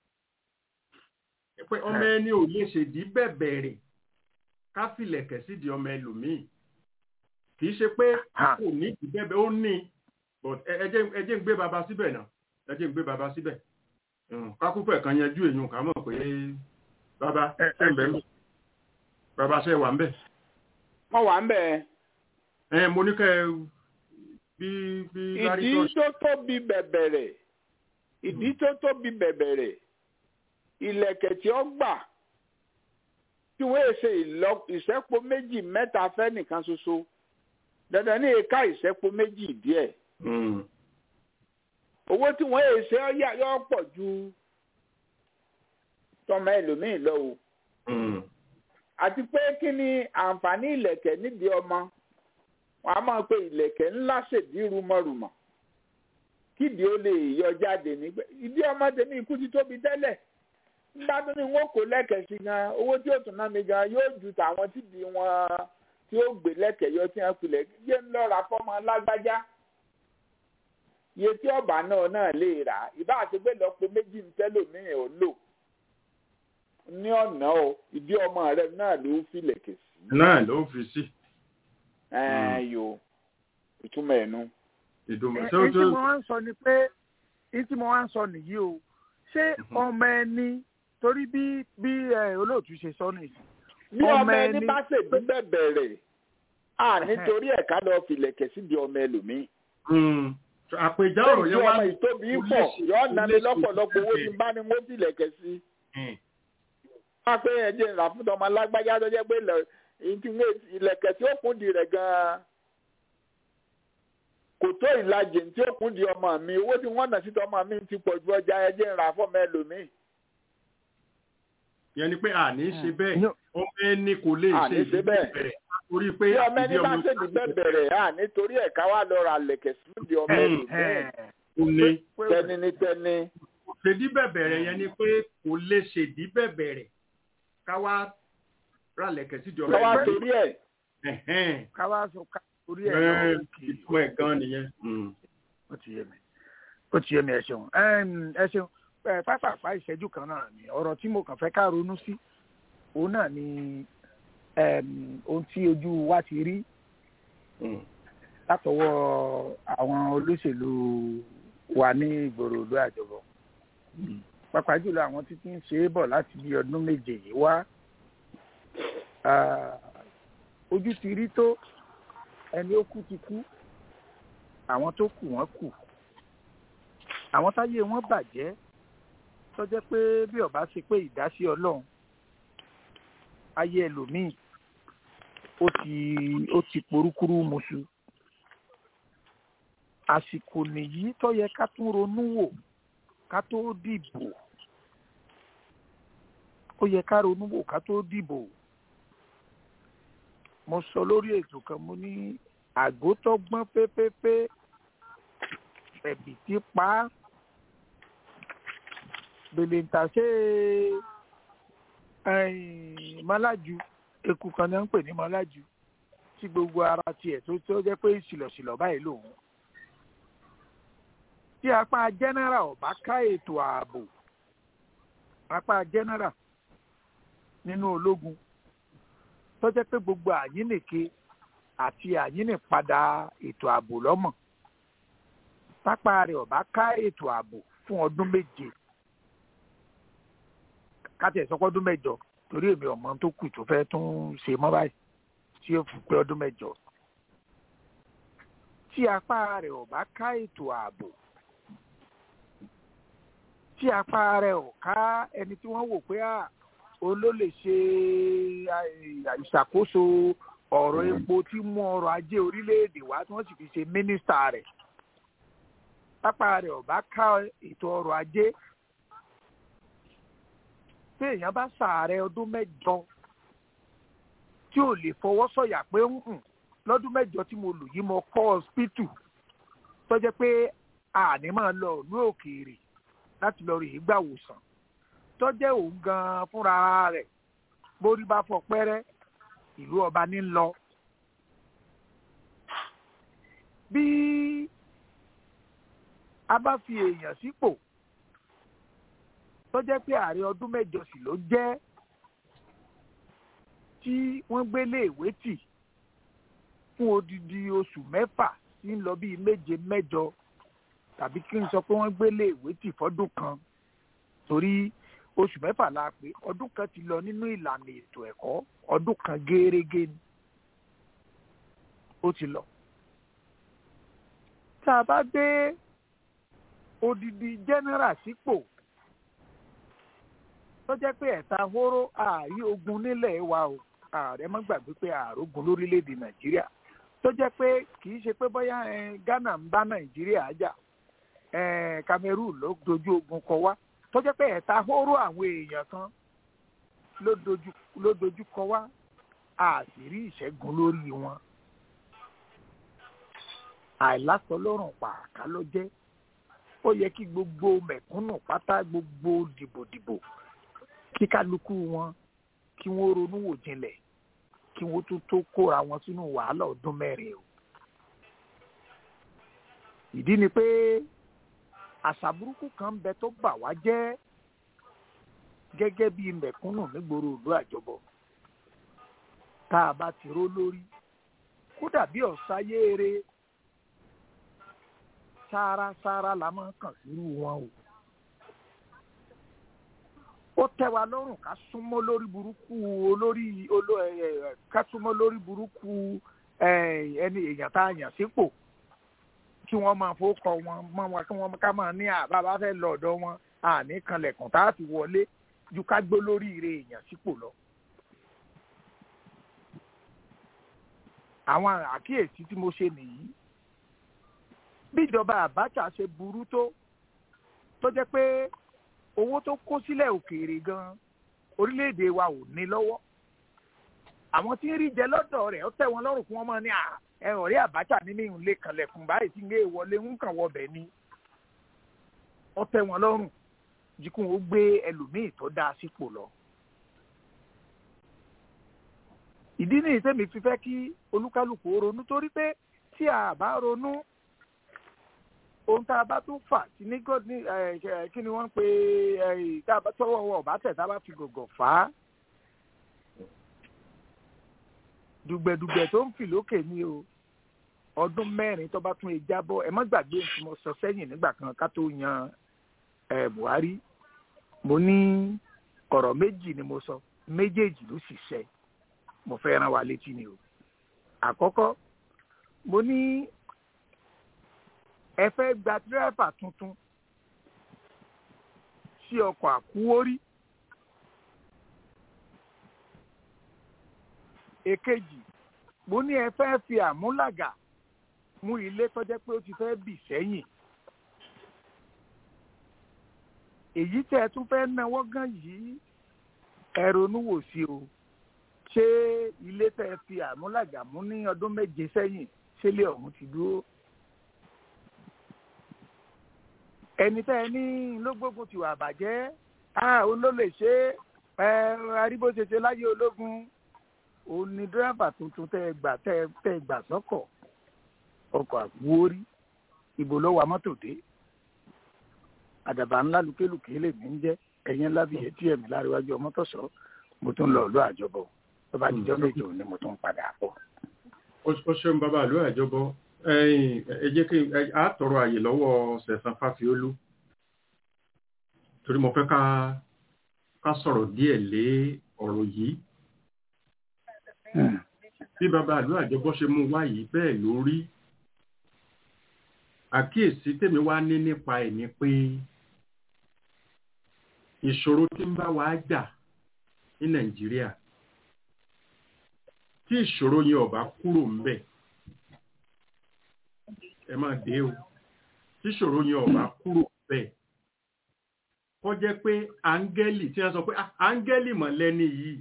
pé ọmọ ẹni ò lè ṣèdí bẹ̀bẹ̀rẹ̀ ká filẹ̀kẹ̀ síbi ọmọ ẹlòmíì kì í ṣe pé Ah. kò ní ìbẹ̀bẹ̀ ó ní but ẹ ẹ jẹ́ ẹ jẹ́ ń gbé baba síbẹ̀ náà ẹ jẹ́ ń gbé baba síbẹ̀ Mm, kákúfẹ̀ kan yanjú èyàn ká mọ̀ pé baba Ẹ- ṣe ń bẹ̀ ń baba ṣe wà ń bẹ̀ wọ́n wà ń bẹ̀ ẹ mo ní kẹ́ ẹ bí bí lárí ìdí tó tó tóbi bẹ̀bẹ̀rẹ̀ ìdí tó tóbi bẹ̀bẹ̀rẹ̀ ilẹ̀kẹ̀ tí ó gbà tí wọ́n ṣe ìlọ- ìṣẹ́po méjì mẹ́ta fẹ́ nìkan ṣoṣo dandan ní ìka ìṣẹ́po méjì díẹ̀ Mm, owó tí wọ́n yẹ ṣe ọ́ yà- yọ́ pọ̀ ju tọmọ ẹlòmíì lọ o mm, àti pé kí ni àǹfààní ìlẹ̀kẹ̀ nídìí ọmọ wọn a máa pe ìlẹ̀kẹ̀ ńlá ṣèdí rúmọ̀rùmọ̀ kídi ó lè yọ jáde nígbà ìdí ọmọdé ní ikú ti tóbi tẹ́lẹ̀ nígbà tó ní wọn kò lẹ́kẹ̀ sí gan owó tí ó tún ná mi gan yóò ju tàwọn tíbi wọn tí ó gbé lẹ́kẹ̀ yọ tí wọ́n pilẹ̀ yé ń lọ́ra fọ́mọ lágbájá iye tí ọba náà náà lè rà ìbá àti pé lọ́pọ̀ méjì ń tẹ́lòmíì ò lò ní ọ̀nà o ìdí ọmọ rẹ náà ló fi lẹ̀kẹ̀ sí. náà ló fi sí ẹ̀ẹ́n yo ìtumọ̀ ẹ̀ nu. ìdùnnú èyí tó tí tó mo wá ń sọ ni pé èyí tí mo wá ń sọ nìyí o ṣé ọmọ ẹni torí bí bí ẹ, olóòtú ṣe sọ nìyí bí ọmọ ọmọ ẹni ẹni- bá ṣègbè bẹ̀bẹ̀rẹ̀ à nítorí ẹ̀ka lọ fi lẹ̀kẹ̀ síbi ọmọ ẹlòmíì. Mm. àpèjá ọ̀rọ̀ tí yẹn wá ọmọ ìtóbi kò pọ̀ lè ṣe- yọ kò ọ́nà mi lè ṣe lọ́pọ̀lọpọ̀ owó tí bẹ́ẹ̀. n bá ní wọ́n fi lẹ̀kẹ̀ sí. Mm. wọ́n á pé ẹ̀jẹ̀ ńlá fún ọmọ alágbájá tó jẹ́ pé ilẹ̀- ìtì wé- ìlẹ̀kẹ̀ tí ó kún di rẹ̀ gan-an kò tó ìlàjì tí ó kún di ọmọ mi owó tí wọ́n nà sí ọmọ mi ti pọ̀ ju ọjà ẹ̀jẹ̀ ńlá fún ọmọ ẹlòmíì. yẹn ni pé àní ṣe bẹ́ẹ̀ Yó- ọmọ ẹni kò lè Àní ṣe ṣe bẹ́ẹ̀. ìbẹ̀rẹ̀ torí pé bí ọmọ ẹni ìdí bá ọmọ ṣèdí bẹ̀bẹ̀rẹ̀ à nítorí ẹ̀ka wà lọ ra lẹ̀kẹ̀ sí di ọmọ Mm. ẹlòmíì kò lè tẹni ní tẹni. ṣèdí bẹ̀bẹ̀rẹ̀ yẹn ni pé kò lè ṣèdí bẹ̀bẹ̀rẹ̀ káwá rálẹ̀kẹ̀ sídìí ọmọ lọ́wọ́ ẹni. torí ẹ̀ Ẹ̀hẹ́n. káwá sọ ká orí ẹ Ẹ̀, lọ òkè ìtumọ̀ ẹ̀ gan nìyẹn. Mm. ó ti yé mi ó ti yé mi ẹ ṣeun Ẹm, ẹ ṣeun ẹ pápápá ìṣẹ́jú kan náà ni ọ̀rọ̀ tí mo kàn fẹ́ ká ronú sí òun náà ni ẹm, ohun tí ojú wa ti rí Mm. látọwọ́ àwọn olóṣèlú wa ní ìgboro ìlú àjọbọ pàápàá jùlọ àwọn títí ń ṣe é bọ̀ láti bí ọdún méje yìí wá Ah, ojú ti rí tó ẹni ó kú ti kú àwọn tó kù wọ́n kù àwọn táyé wọn bàjẹ́ tó jẹ́ pé bí ọba ṣe pé ìdásí ọlọ́run ayé ẹlòmíì ó ti ó ti porúkúrú muṣu àsìkò nìyí tó yẹ ká tún ronú wò ká tó dìbò ó yẹ ká ronú wò ká tó dìbò mo sọ lórí ètò kan mo ní àgó tó gbọ́n pépépé ẹ̀bì tí pa á bèlèǹtà ṣe mọ́lájú eku kan ní wọ́n ń pè ní mọ́lájú tí gbogbo ara tiẹ̀ tó tó jẹ́ pé ṣìlọ̀ṣìlọ̀ báyìí lòun tí apá general ọba ká ètò ààbò apá general nínú ológun tó jẹ́ pé gbogbo àyínnìke àti àyínnìpadà ètò ààbò lọ́mọ̀ pápá rẹ̀ ọba ká ètò ààbò fún ọdún méje káti ẹ̀sọ́ pọ́dún mẹ́jọ torí èmi ọ̀mọ tó kù tó fẹ́ tún ṣe mọ́ báyìí tí ó fi pé ọdún mẹ́jọ tí apá rẹ̀ ọba ká ètò ààbò tí apá rẹ̀ ò ká ẹni tí wọ́n wò pé à òun ló lè ṣe ìṣàkóso ọ̀rọ̀ epo tí mú ọrọ̀ ajé orílẹ̀-èdè wá tí wọ́n sì fi ṣe mínísítà rẹ̀ pápá rẹ̀ ọ̀bá ká ètò ọrọ̀ ajé tí èèyàn bá ṣàárẹ̀ ọdún mẹ́jọ tí ò lè fọwọ́ sọ̀yà pé ń hùn lọ́dún mẹ́jọ tí mo lò yìí mo kọ́ ọ̀sìpìtù tó jẹ́ pé àní máa lọ ìlú òkèèrè láti lọ rí ìgbàwòsàn tó jẹ́ òun gan-an fúnra rẹ̀ borí bá fọ pẹ́rẹ́ ìlú ọba ní lọ. bí a bá fi èèyàn sípò tó jẹ́ pé ààrẹ ọdún mẹ́jọ sì ló jẹ́ tí wọ́n gbélé ìwé tì fún odidi oṣù mẹ́fà sí ń lọ bíi méje mẹ́jọ tàbí kí n sọ pé wọ́n gbélé ìwé tì fọ́dún kan torí oṣù mẹ́fà la pé ọdún kan ti lọ nínú ìlànà ètò ẹ̀kọ́ ọdún kan gẹ́rẹ́gẹ́ ni ó ti lọ. tá a bá dé odidi general sípò tó jẹ́ pé ẹ̀ta hóró ààrí ogun nílẹ̀ wa o ààrẹ má gbàgbé pé ààrógun lórílẹ̀‐èdè nàìjíríà tó jẹ́ pé kì í ṣe pé bóyá ghana ń bá nàìjíríà jà cameroon ló dojú ogun kọ wá tó jẹ́ pé ẹ̀ta hóró àwọn èèyàn kan ló dojú kọ wá a sì rí ìṣẹ́gun lórí wọn. àìlásọ lọ́rùn pàákà ló jẹ́ ó yẹ kí gbogbo mẹ̀kúnnù pátá gbogbo dìbòdìbò kí kálukú wọn kí wọ́n ronú wò jinlẹ̀ kí wọ́n tún tó kóra wọn sínú wàhálà ọdún mẹ́rin o. ìdí ni pé àṣà burúkú kan ń bẹ tó bà wá jẹ́ gẹ́gẹ́ bí mẹ̀kúnnù nígboro ìlú àjọbọ tá a bá ti ró lórí kódà bí ọ̀sáyéere sárasára la máa ń kàn sírú wọn o ó tẹ́ wa lọ́rùn ká súnmọ́ lórí burúkú olórí oló ẹ ẹ ká súnmọ́ lórí burúkú ẹ ẹni èèyàn tá a yàn sípò kí wọ́n máa fowókọ wọn mọ́ wọn kí wọ́n ká máa ní àbá bá fẹ́ lọ ọ̀dọ̀ wọn àní kanlẹ̀kùn tá a fi wọlé ju ká gbó lórí ire èèyàn sípò lọ. àwọn àkíyèsí tí mo ṣe nìyí bí ìjọba Abacha ṣe burú tó tó jẹ́ pé owó tó kó sílẹ̀ òkèèrè gan orílẹ̀-èdè wa ò ní lọ́wọ́ àwọn tí ń rí jẹ lọ́dọ̀ rẹ̀ ó tẹ́ wọn lọ́rùn kí wọ́n máa ní ẹ ọ̀rẹ́ Abacha nínú ìhùn lè kànlẹ̀kùn báyìí tí ń gé wọlé ń kàn wọbẹ̀ ni ó tẹ́ wọn lọ́rùn jíkún ó gbé ẹlòmíì tó dáa sípò lọ. ìdí nìyí tẹ́mi fi fẹ́ kí olúkálùkù ronú torí pé tí a bá ronú ohun tá a bá tún fà sí ní god ní kí ni wọ́n ń pè é tá a bá tọwọ́ wọ ọ̀bá tẹ̀ tá a bá fi gògò fà á. dùgbẹ̀dùgbẹ̀ tó ń fì lókè ní o ọdún mẹ́rin tó bá tún lè jábọ́ ẹ má gbàgbé nǹkan mo sọ sẹ́yìn nígbà kan ká tó yan Buhari mo ní ọ̀rọ̀ méjì ni mo sọ méjèèjì ló sì ṣẹ mo fẹ́ rán wa létí ni o àkọ́kọ́ mo ní ẹ fẹ́ gba dírẹ́fà tuntun sí ọkọ̀ àkúwórí èkejì mo ní ẹ fẹ́ fi àmúlàgà mú ilé tọ́jẹ́ pé ó ti fẹ́ bì sẹ́yìn èyí tẹ́ ẹ tún fẹ́ náwó gan yìí ẹ ronú wò sí o ṣé ilé tẹ́ ẹ fi àmúlàgà mú ní ọdún méje sẹ́yìn ṣẹlẹ̀ ọ̀hún ti dúró ẹni tẹ́ ẹ ní ló gbógun ti wà bàjẹ́ òun ló lè ṣe é arígbó ṣe ṣe láyé ológun òun ni dírẹ́fà tuntun tẹ́ ẹ gbà tẹ́ ẹ gbà sọ́kọ̀ ọkọ̀ àgbórí ìbò ló wa mọ́tò dé àdàbà ńlá lùkélùké lè mí ń jẹ́ ẹ̀yìn ńlá bíi etí ẹ̀mí láríwájú ọmọ tó sọ mo tún lọ ọ̀lú àjọbọ tó bá dijọ́ méje òní mo tún padà bọ̀. ó ṣeun bàbá àlọ́ àjọbọ ẹ jẹ́ kí a tọrọ àyè lọ́wọ́ sẹ̀sán fáfiólú torí mo fẹ́ ká ká sọ̀rọ̀ díẹ̀ lé ọ̀rọ̀ yìí bí bàbá àlọ́ àjọbọ ṣe mú wá yìí bẹ́ẹ̀ ló rí àkíyèsí tèmi wá ní nípa ẹ̀ ni pé ìṣòro tí ń bá wa jà ní nàìjíríà tí ìṣòro yẹn ọba kúrò ń bẹ̀ ẹ máa dé o tí ìṣòro yẹn ọba kúrò ń bẹ̀ kọ́ jẹ́ pé áńgẹ́lì tí wọ́n sọ pé áńgẹ́lì mọ̀lẹ́ni yìí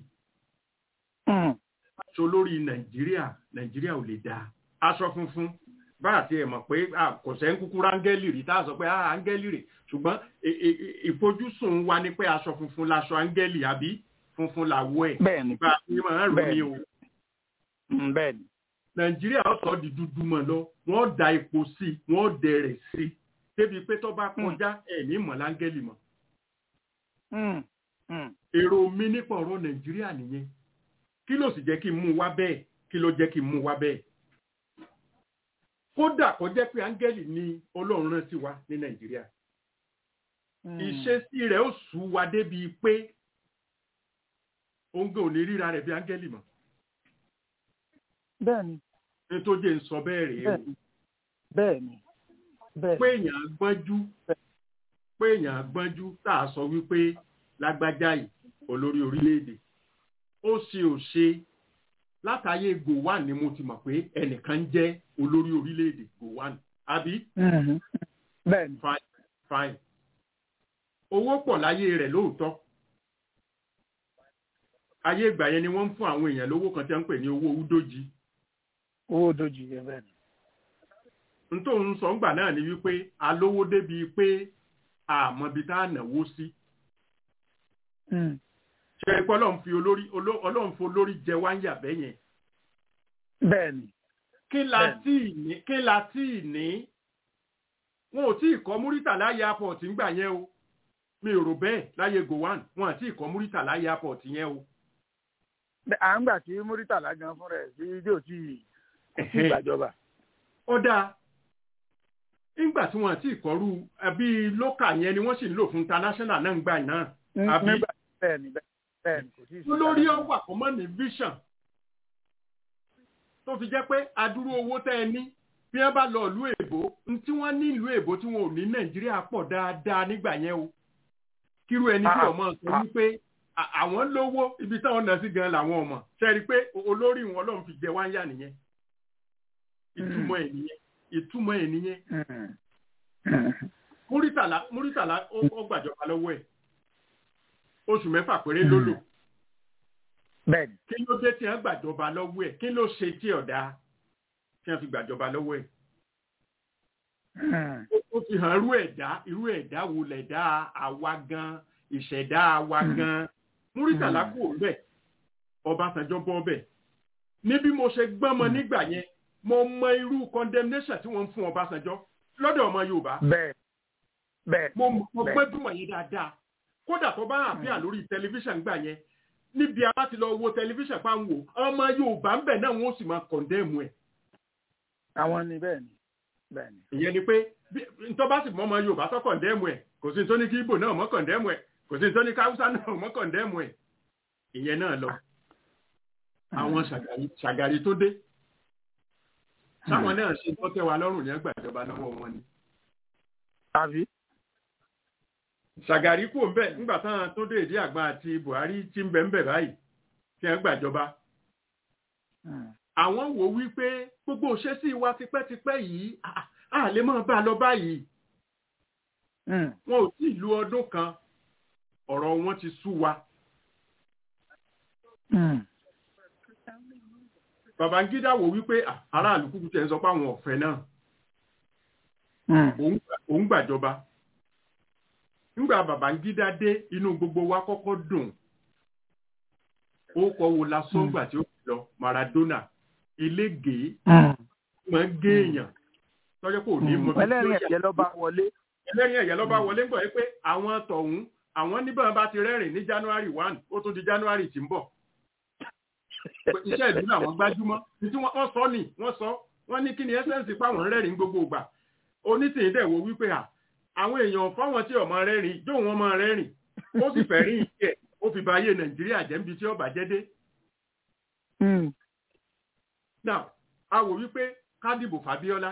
aṣọ lórí nàìjíríà nàìjíríà ò lè dáa aṣọ funfun bá àti ẹ̀ mọ̀ pé kò sẹ́ ń kúkú rángẹ́lì rí tá a sọ pé áńgẹ́lì rè ṣùgbọ́n ìfojúsùn wa ni pé aṣọ funfun laṣọ áńgẹ́lì àbí funfun làwọ̀ ẹ̀ bẹ́ẹ̀ni bá a ti máa ń rò ní o. bẹ́ẹ̀ni. nàìjíríà ó sọ di dúdú mọ́ lọ wọ́n da epo sí i wọ́n dẹrẹ̀ sí i débi pé tó bá kọjá ẹ̀ ní mọ̀ láńgẹ́lì mọ́. èrò mi nípa ọ̀rọ̀ nàìjíríà nìyẹn kí ló sì jẹ́ kí n mú wá bẹ́ẹ̀ kí ló jẹ́ kí n mú wá bẹ́ẹ̀ kódà kó jẹ́ pé áńgẹ́lì ni ọlọ́run rán sí wa ní nàìjíríà ìṣesí rẹ̀ ó sú wa débi pé òǹgàn ò ní ríra rẹ̀ bí áńgẹ́lì mọ́. bẹ́ẹ̀ni. ní tó jẹ́ ń sọ bẹ́ẹ̀ rèé o. bẹ́ẹ̀ni. bẹ́ẹ̀ni. pé èèyàn gbọ́njú pé èèyàn gbọ́njú tá a sọ wípé lágbájá yìí olórí orílẹ̀-èdè ó ṣe ò ṣe látàyè gowon ni mo ti mọ̀ pé ẹnìkan jẹ́ olórí orílẹ̀-èdè gowon àbí. bẹ́ẹ̀ni. fine fine owó pọ̀ láyé rẹ̀ lóòótọ́ ayé ìgbà yẹn ni wọ́n ń fún àwọn èèyàn lówó kan tí wọ́n ń pè ní owó údójì. owó údójì yẹn bẹ́ẹ̀ni. n tó ń sọ ńgbà náà ni wípé alówó débi pé àmọ́bi tá a náwó sí ṣe é pé ọlọ́run fi olórí oló- ọlọ́run fi olórí jẹ wá ń yàbẹ́ yẹn bẹ́ẹ̀ ni kí la Bẹ́ẹ̀ni. tí ì ní kí la tí ì ní wọn ò tí ì kọ́ múrítàlá airport ńgbà yẹn o mi ò rò bẹ́ẹ̀ láyé gowan wọn àti ìkọ́ múrítàlá airport yẹn o. Bẹ́- à ń gbà tí Muritala gan fún rẹ̀ sí ilé òtí òtí ìgbàjọba. ó dáa nígbà tí wọn àti ìkọ́rú àbí lókà yẹn ni wọ́n sì ń lò fún international náà ń gbà náà àbí nígbà bẹ́ẹ̀ ni bẹ́ẹ̀ ni kò tí ì sí. olórí ọgbà kan mọ́ ní vision tó fi jẹ́ pé adúrú owó tẹ́ ẹ ní bí wọ́n bá lọ ìlú èbó n tí wọ́n ní ìlú èbó tí wọn ò ní nàìjíríà pọ̀ dáadáa nígbà yẹn o kírú ẹni tí Ah, ọmọ sọ ah. wípé à- àwọn lówó ibi táwọn náà sí gan làwọn ọmọ ṣe rí i pé o- olórí wọn lọ́n fi jẹ wáyà nìyẹn ìtumọ̀ ẹ̀ nìyẹn ìtumọ̀ ẹ̀ nìyẹn Mm. Mm. múrítàlá múrítàlá ó ó gbàjọba lọ́wọ́ ẹ̀ oṣù mẹ́fà péré ló lò bẹ́ẹ̀ ni. kí ló dé tí wọ́n gbàjọba lọ́wọ́ ẹ̀ kí ló ṣe tí ọ̀dà tí wọ́n fi gbàjọba lọ́wọ́ ẹ̀ Mm. ó- ó fi hàn irú ẹ̀dá irú ẹ̀dá wo lẹ̀dá àwa gan ìṣẹ̀dá àwa Mm. gan múrítàlá Mm. kú bẹ́ẹ̀ ọbásanjọ́ bọ́ bẹ́ẹ̀ ní bí mo ṣe gbọ́n mọ Mm. nígbà yẹn mo mọ irú condemnation tí wọ́n ń fún ọbásanjọ́ lọ́dọ̀ ọmọ yorùbá bẹ́ẹ̀ bẹ́ẹ̀ mo mo Bẹ́ẹ̀. gbẹ́dùmọ̀ yẹn dáadáa kódà tó bá àfíà lórí tẹlifíṣàn gbà yẹn níbi a bá ti lọ wo tẹlifíṣàn pa ń wò ọmọ yorùbá ń bẹ̀ náà wọ́n sì máa kọ̀ndẹ́ẹ̀mù ẹ̀ àwọn ni bẹ́ẹ̀ ni bẹ́ẹ̀ ni. ìyẹn ni pé bí- ntọ́ bá sì mọ ọmọ yorùbá tó kọ̀ndẹ́ẹ̀mù ẹ̀ kò sí nítorí kí ibo náà mọ́ kọ̀ndẹ́ẹ̀mù ẹ̀ kò sí nítorí kí haúsá náà mọ́ kọ̀ndẹ́ẹ̀mù ẹ̀ ìyẹn náà lọ àwọn ṣàgàrí- ṣàgàrí tó dé sáwọn náà ṣe tó tẹ́ wa lọ́rùn ní ẹgbà ìjọba lọ́wọ́ wọn ni àbí. ṣàgàrí kò ń bẹ̀ nígbà táwọn tó dé ìdí àgbà àti buhari ti ń bẹ̀ ń bẹ̀ báyìí kí wọ́n gbàjọba Mm. àwọn wò wípé gbogbo òṣèṣì wa tipẹ́tipẹ́ yìí à- à lè máa bá a lọ báyìí Mm. wọn ò tí ì lu ọdún kan ọ̀rọ̀ wọn ti sú wa Mm. babangida wò wípé à, aráàlú kúkú tẹ̀ ń sọ pé àwọn ọ̀fẹ́ náà Mm. òun gbà- òun gbàjọba nígbà babangida dé inú gbogbo wa kọ́kọ́ dùn ó kọ wo la sọ́ngbà tí ó fi lọ maradona eléègé Mm. máa ń gé èèyàn tọ́jọ́ kò ní mọ bí tí ó ẹlẹ́rìn yà ẹ̀jẹ̀ ló bá wọlé. ẹlẹ́rìn ẹ̀yẹ lọ́ba wọlé ń bọ̀ yí pé àwọn tọ̀hún àwọn níbọn bá ti rẹ́rìn ní january one ó tún di january tí ń bọ̀ Pé iṣẹ́ ìlú làwọn gbájúmọ́ ní tí wọ́n wọ́n sọ ni wọ́n sọ wọ́n ní kí ni ẹ́sẹ̀nsì páwọn rẹ́rìn gbogbo ìgbà onítìyín dẹ̀ wo wípé à àwọn èèyàn fáwọn tí ọmọ rẹ́rìn jó wọn máa rẹ́rìn ó sì fẹ́ rí ìṣe ó fi ba ayé nàìjíríà jẹ́ níbi tí ọba jẹ́ dé Mm. now a wò wípé kádìbò fàbíọ́lá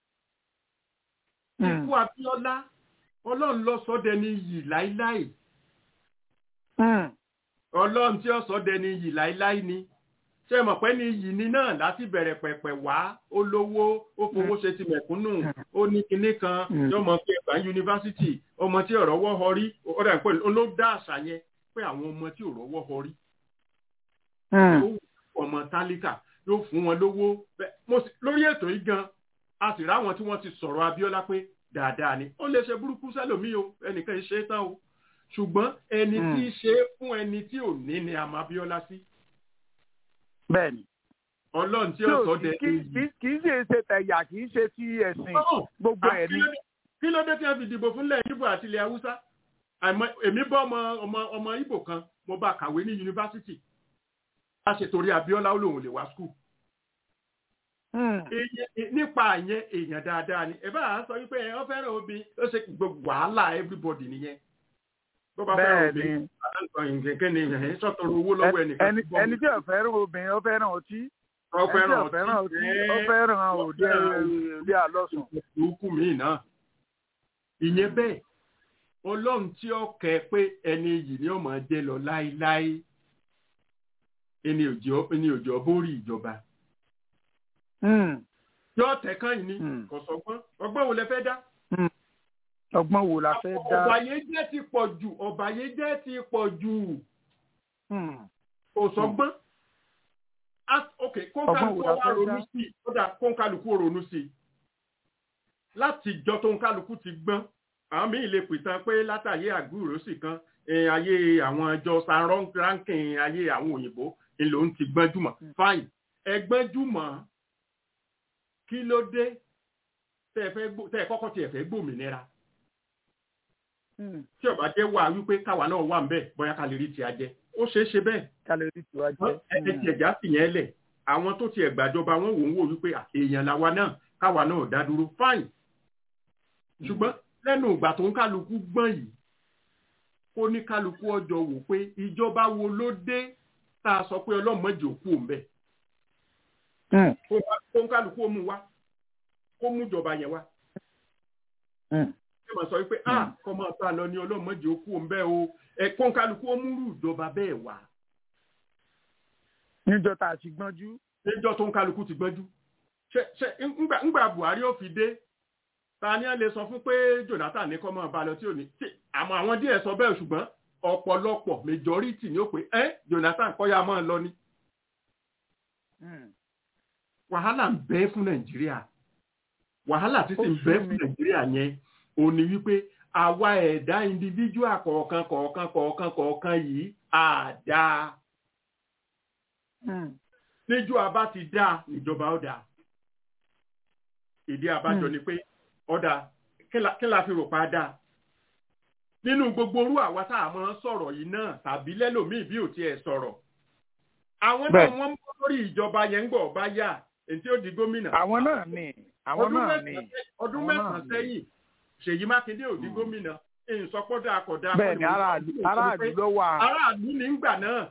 Mm. ikú abíọ́lá ọlọ́run ló sọ dẹni yìí láíláì Mm. ọlọ́run tí ó sọ dẹni yìí láíláì ni ṣé mọ̀ pé ní yìí ni náà láti bẹ̀rẹ̀ pẹ̀pẹ̀ wá ó lówó ó fowó ṣe ti mẹ̀kúnnù ó ní kinní kan Mm. tí ọmọ pé ẹ̀gbá yunifásitì ọmọ tí ọ̀rọ̀ wọ́ họ rí ó dà pé ló dá àṣà yẹn pé àwọn ọmọ tí ọ̀rọ̀ wọ́ họ rí Mm. ó wù ọmọ tálíkà yóò fún wọn lówó Bẹ́ẹ̀- mo sì- lórí ètò yìí gan a sì ráwọn tí wọ́n ti sọ̀rọ̀ abíọ́lá pé dáadáa ni ó lè ṣe burúkú sẹ́lòmíì o ẹnìkan ṣe é tán o ṣùgbọ́n ẹni Mm. tí í ṣe é fún ẹni tí ò ní ni a máa abíọ́lá sí bẹ́ẹ̀ ni. ọlọ́run tí tí ó ò sọ sí dẹ kì í- kì í ṣe ṣe tẹ̀yà kì í ṣe ti ẹ̀sìn gbogbo ẹ̀ ni. kí ló dé tí wọ́n fi dìbò fúnlẹ̀ ibo àti ilẹ̀ haúsá àìmọ̀ èmi bọ́ ọmọ ọmọ ọmọ ibo kan mo bá kàwé ní yunifásitì a ṣe torí abíọ́lá ó lòun lè wá skul Mm. Èyí- nípa yẹn èèyàn dáadáa ni ẹ bá a sọ wípé ẹ ọ fẹ́ràn obì ó ṣe gbogbo wàhálà everybody nìyẹn bó bá fẹ́ràn bẹ́ẹ̀ obì ni nǹkan ni ẹ̀ sọ̀tọ̀rọ̀ owó lọ́wọ́ ẹnìkan ẹni tó bọ́ ẹni tí ò fẹ́ràn obìnrin ó fẹ́ràn ọtí ọ ẹni tí fẹ́ràn ò fẹ́ràn ọtí ó ẹ́, fẹ́ràn òde fẹ́ràn ilé àlọ́sùn. ìkókù míì náà ìyẹn bẹ́ẹ̀ ọlọ́run tí ó kẹ pé ẹni yìí ni ó máa jẹ́ lọ láéláé ẹni òjò ẹni òjò bórí ìjọba Mm. yóò tẹ̀ kán yìí ni Mm. kò sọgbọ́n ọgbọ́n wo lẹ fẹ́ dá ọgbọ́n wo la fẹ́ dá. ọ̀bàyéjẹ́ ti pọ̀ jù ọ̀bàyéjẹ́ ti pọ̀ jù Mm. kò sọgbọ́n Ah, ok Ọgbọ́n kóńkálukú wo la wa fẹ́ ronú dá? sí i kódà kóńkálukú ronú sí i láti jọ tó ń kálukú ti gbọ́n àwọn míì lè pìtàn pé látàyé àgbúrò sì kan eh, ayé àwọn ẹjọ́ san rankin ayé àwọn òyìnbó ni lòun ti gbọ́n jùmọ̀ fine ẹgbọ́n jùmọ̀ kí ló dé tẹ́ ẹ fẹ́ gbó- tẹ́ ẹ kọ́kọ́ tiẹ̀ fẹ́ gbòmìnira tí ó bá jẹ́ wà wípé káwa náà wà ń bẹ̀ bóyá ká lè rí ti ajẹ́ ó ṣeé ṣe bẹ́ẹ̀ kálórì tiwa jẹ́. ẹni tí ẹ̀já sì yẹn lẹ̀ àwọn tó ti ẹ̀gbàjọba wọn wò ń wò wípé à, èèyàn làwa náà káwa náà dá dúró fine ṣùgbọ́n lẹ́nu ìgbà tó ń kálukú gbọ́n yìí kó ní kálukú ọjọ́ wò pé ìjọba wo ló dé tá a sọ pé ọlọ́mọdé òkú òun bẹ̀ Mm, kó kó ń kálukú ó mú wá kó mú ìjọba yẹn wá mm, ẹ máa sọ wípé ah kọ́ máa bá a lọ ní ọlọ́mọdé òkú òun bẹ́ẹ̀ o ẹ kó ń kálukú ó múrú ìjọba bẹ́ẹ̀ wá níjọ́ tá a ti gbọ́njú. níjọ́ tó ń kálukú ti gbọ́njú ṣe ṣe ńgbà ńgbà Buhari ó fi dé ta ni ẹ lè sọ fún pé Jonathan ní kọ́ máa bá a lọ tí ò ní tí àmọ́ àwọn díẹ̀ sọ bẹ́ẹ̀ ṣùgbọ́n ọ̀pọ̀lọpọ̀ majority ni ó pé ẹ́ Jonathan kọ́ ya máa lọ ni Mm, wàhálà ń bẹ fún Nàìjíríà wàhálà tí sì ń bẹ fún Nàìjíríà yẹn ò ní wípé àwa ẹ̀dá individual kọ̀ọ̀kan kọ̀ọ̀kan kọ̀ọ̀kan kọ̀ọ̀kan yìí àdá mm, níjọ́ abá ti dá ìjọba ó dá ìdí abájọ Hmm. ni pé ọ̀dà kí la- kí la fi rò pa dá nínú gbogbo orú àwa tá a máa ń sọ̀rọ̀ yìí náà tàbí lẹ́lòmíì bí ò tiẹ̀ sọ̀rọ̀ àwọn náà Bẹ́ẹ̀. wọ́n ń bọ́ lórí ìjọba yẹn ń gbọ́ bá yá èyí tí ó di gómìnà àwọn náà ni àwọn ọdún náà ni. mẹ́sàn-án sẹ́- ọdún Àwọn náà mẹ́sàn-án ni. sẹ́yìn Ṣèyí Mákindé ò di gómìnà èyí sọpọ́dà àkọ́dá bẹ́ẹ̀ ni aráàlú aráàlú ló wà. aráàlú ní ń gbà náà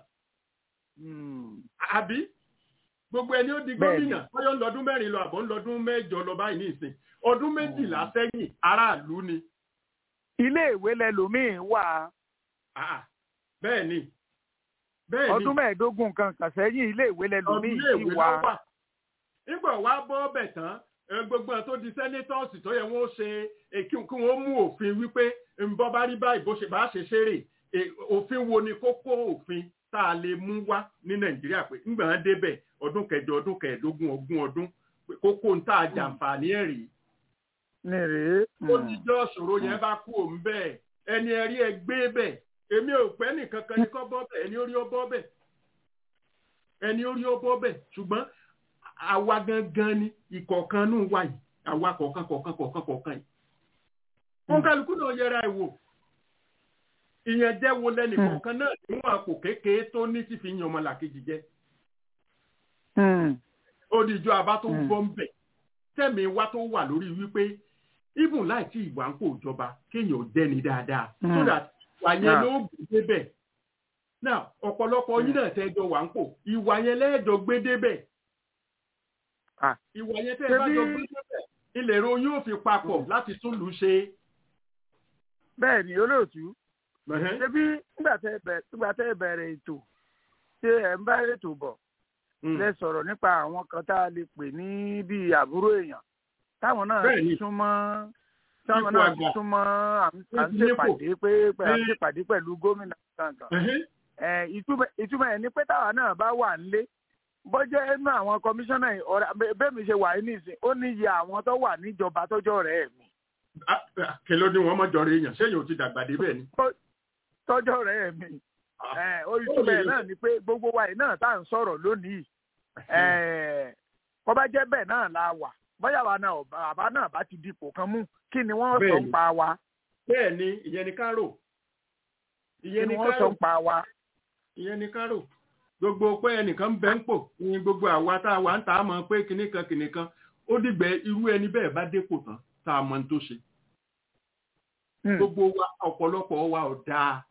Mm, àbí gbogbo ẹni ó di Bẹ́ẹ̀ni. gómìnà bóyá ń lọdún mẹ́rin lọ àbọ̀ ń lọdún mẹ́jọ lọ báyìí ní ìsìn ọdún méjìlá sẹ́yìn aráàlú ni ilé ìwé lẹlòmíín wà Ah, bẹ́ẹ̀ ni bẹ́ẹ̀ ni ọdún mẹ́ẹ̀ẹ́dógún kan kàn sẹ́yìn ilé ìwé ọdún lẹlòmíín ilé sì ìwé wà. lọ́wọ́ nígbà wàá bọ́ ọbẹ̀ tán ẹ, gbogbo ẹ̀ tó di sẹ́nétọ́ọ̀sì tó yẹ wọ́n ṣe é, kí kí wọ́n mú òfin wípé ńbọ́ bá rí báyìí bó ṣe bá ṣe ṣeré é, òfin wo ni kókó òfin tá a lè mú wá ní nàìjíríà pé ńgbà wọn débẹ̀ ọdún kẹjọ ọdún kẹẹ̀ẹ́dógún ogún ọdún pé kókó ń tá a jàǹfààní ẹ̀ rí ní rèé. ó ti jọ́ ṣòro yẹn bá kú òun bẹ́ẹ̀ ẹni ẹ̀rí ẹ gbé bẹ̀ èmi ò pẹ́ nìkan kan ní kọ́ bọ́ bẹ̀ ẹni orí ó bọ́ bẹ̀ ẹni orí ó bọ́ bẹ̀ ṣùgbọ́n àwa gangan ni ìkọ̀ọ̀kan nù wá yìí àwa kọ̀ọ̀kan kọ̀ọ̀kan kọ̀ọ̀kan kọ̀ọ̀kan yìí. wọn kálukú náà yẹra ẹ̀ wò ìyẹn jẹ́ wo lẹ́nì kọ̀ọ̀kan náà níwọ̀n àpò kékeré tó ní ti fi yan ọmọlàkejì jẹ́ Mm, ó di ìjọ àbá tó ń Mm. bọ́ ń bẹ̀ tẹ̀mí wa tó wà lórí wípé even láì tí ìwà ń kó ìjọba kéèyàn ò dẹ́ni dáadáa Mm. so that ìwà yẹn Yeah. ló gbé débẹ̀ now ọ̀pọ̀lọpọ̀ yín náà tẹ́jọ wà ń kó ìwà yẹn lẹ́ẹ̀jọ gbé débẹ̀ Ah. ìwà yẹn tẹ́ ẹ bá Ṣebí- jọ gbé débẹ̀ ilẹ̀ ro yóò fi papọ̀ láti tún lù ú ṣe. bẹ́ẹ̀ ni olóòtú Ẹ̀hẹ́n. ṣebí nígbà tẹ́ ẹ bẹ̀rẹ̀ nígbà tẹ́ ẹ bẹ̀rẹ̀ ètò ṣé ẹ̀ ń bá ètò bọ̀ Mm. lẹ sọ̀rọ̀ nípa àwọn kan tá a lè pè ní bíi àbúrò èèyàn táwọn náà Bẹ́ẹ̀ ni. ti súnmọ́ táwọn Ipò náà ti àgbà. súnmọ́ à ń à ń Wọ́n ti nípò. ṣèpàdé pé pé à ń Ẹ- ṣèpàdé pẹ̀lú gómìnà kankan Ẹ̀hẹ́n. ẹ ìtumọ̀ ìtumọ̀ ẹ̀ ni pé táwa náà bá wà nílé bọ́jẹ́ inú àwọn kọmíṣánná yìí, ọ̀rẹ́ bẹ́ẹ̀ mi ṣe wà ní ìsìn ó ní iye àwọn tó wà níjọba tọ́jọ́ rẹ̀ mi Ah, ah, kí ló ní wọn mọ́jọ rẹ̀ èèyàn ṣéyìn ò ti dàgbà débẹ̀ ni. tọ́jọ́ rẹ̀ mi ẹ ó ìtumọ̀ ẹ̀ náà ni pé gbogbo wa yìí náà tá à ń sọ̀rọ̀ lónìí ẹ kọ́ bá jẹ́ bẹ́ẹ̀ náà la wà bóyá wa náà ọba- àbá náà bá ti dipò kan mú kí ni wọ́n sọ Bẹ́ẹ̀ni. ń pa wa bẹ́ẹ̀ ni ìyẹn ni kárò kí ìyẹn ni ni wọ́n sọ kárò ń pa wa. ìyẹn ni kárò gbogbo pé ẹnìkan ń bẹ ń pò ní gbogbo àwa tá a wà ń tà á mọ̀ pé kinní kan kinní kan ó dìgbẹ́ irú ẹni bẹ́ẹ̀ bá dépò tán tá a mọ̀ ní tó ṣe Hmm. gbogbo wa ọ̀pọ̀lọpọ̀ wa ò dáa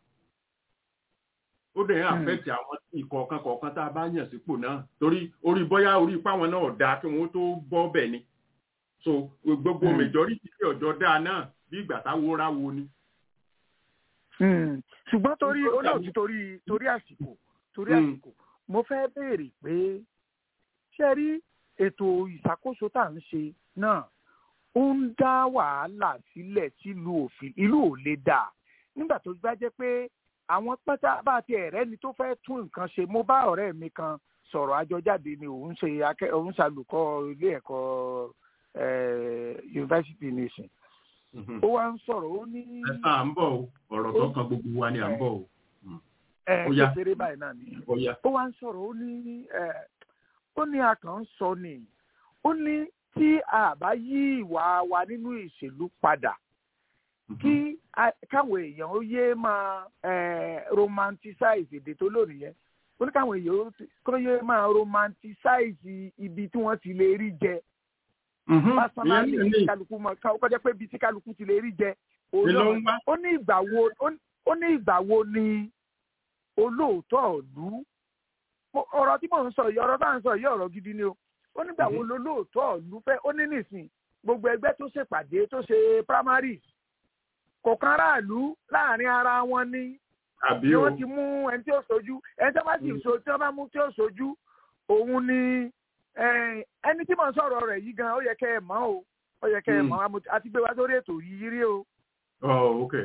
ó dẹ̀ ń Hmm. àfẹ́tì àwọn ìkọ̀ọ̀kan kọ̀ọ̀kan tá a bá yàn sípò náà torí orí bóyá orí ipá wọn náà ò dáa kí wọ́n tó bọ́ bẹ̀ ni so gbogbo Hmm. majority tí ọ̀jọ́ dáa náà bí ìgbà táwo ra wo ni. Hmm. ṣùgbọ́n torí Nítorí olóòtú torí torí àsìkò torí Hmm. àsìkò mo fẹ́ béèrè pé ṣé rí ètò ìṣàkóso tá à ń ṣe náà ó ń dá wàhálà sílẹ̀ sílùú òfin ìlú ò lè dà nígbà tó bá jẹ́ pé àwọn pátá bá ti ẹ̀rẹ́ ni tó fẹ́ tún nǹkan ṣe mo bá ọ̀rẹ́ mi kan sọ̀rọ̀ àjọjáde ni òun ṣe akẹ́ òun ṣàlùkọ́ ilé ẹ̀kọ́ yunifásitì nation ó wá ń sọ̀rọ̀ ó ní. ẹ sá à ń bọ̀ o ọ̀rọ̀ tó kan gbogbo wa ni à ń bọ̀ o. ẹ Ó yá. kékeré báyìí náà ni ó yá. ó wá ń sọ̀rọ̀ ó ní ẹ, ó ní a kàn ń sọ ni ó ní tí a bá yí ìwà wa nínú ìṣèlú padà kí a- káwọn èèyàn ó yé máa ẹ, romanticize èdè tó lónìí yẹn ó ní káwọn èèyàn ó ti- kó yé máa romanticize ibi tí wọ́n ti lè rí jẹ personally ìyẹn tí ní kálukú mọ ká- kọjá pé ibi tí kálukú ti lè rí jẹ Ni ló ń wá. ó ní ìgbà wo ó ní- ó ní ìgbà wo ni olóòótọ́ ìlú Mo- ọ̀rọ̀ tí mò ń sọ yìí ọ̀rọ̀ tá à ń sọ yìí ọ̀rọ̀ gidi ni o ó nígbà wo lolóòótọ́ ìlú fẹ́ ó ní nìsín gbogbo ẹgbẹ́ tó ṣèpàdé tó ṣe primaries kò kan aráàlú láàrin ara wọn ní àbí ni o wọ́n ti mú ẹni tí ó sojú ẹni tí wọ́n bá sì so tí wọ́n bá mú tí ó sojú òun ni eh, ẹni tí mò ń sọ̀rọ̀ rẹ̀ yìí gan ó yẹ kẹ́ ẹ mọ̀ o ó yẹ kẹ́ ẹ Mm. mọ̀ àmọ́ àti gbé wá sórí ètò yìí rí o ọ ok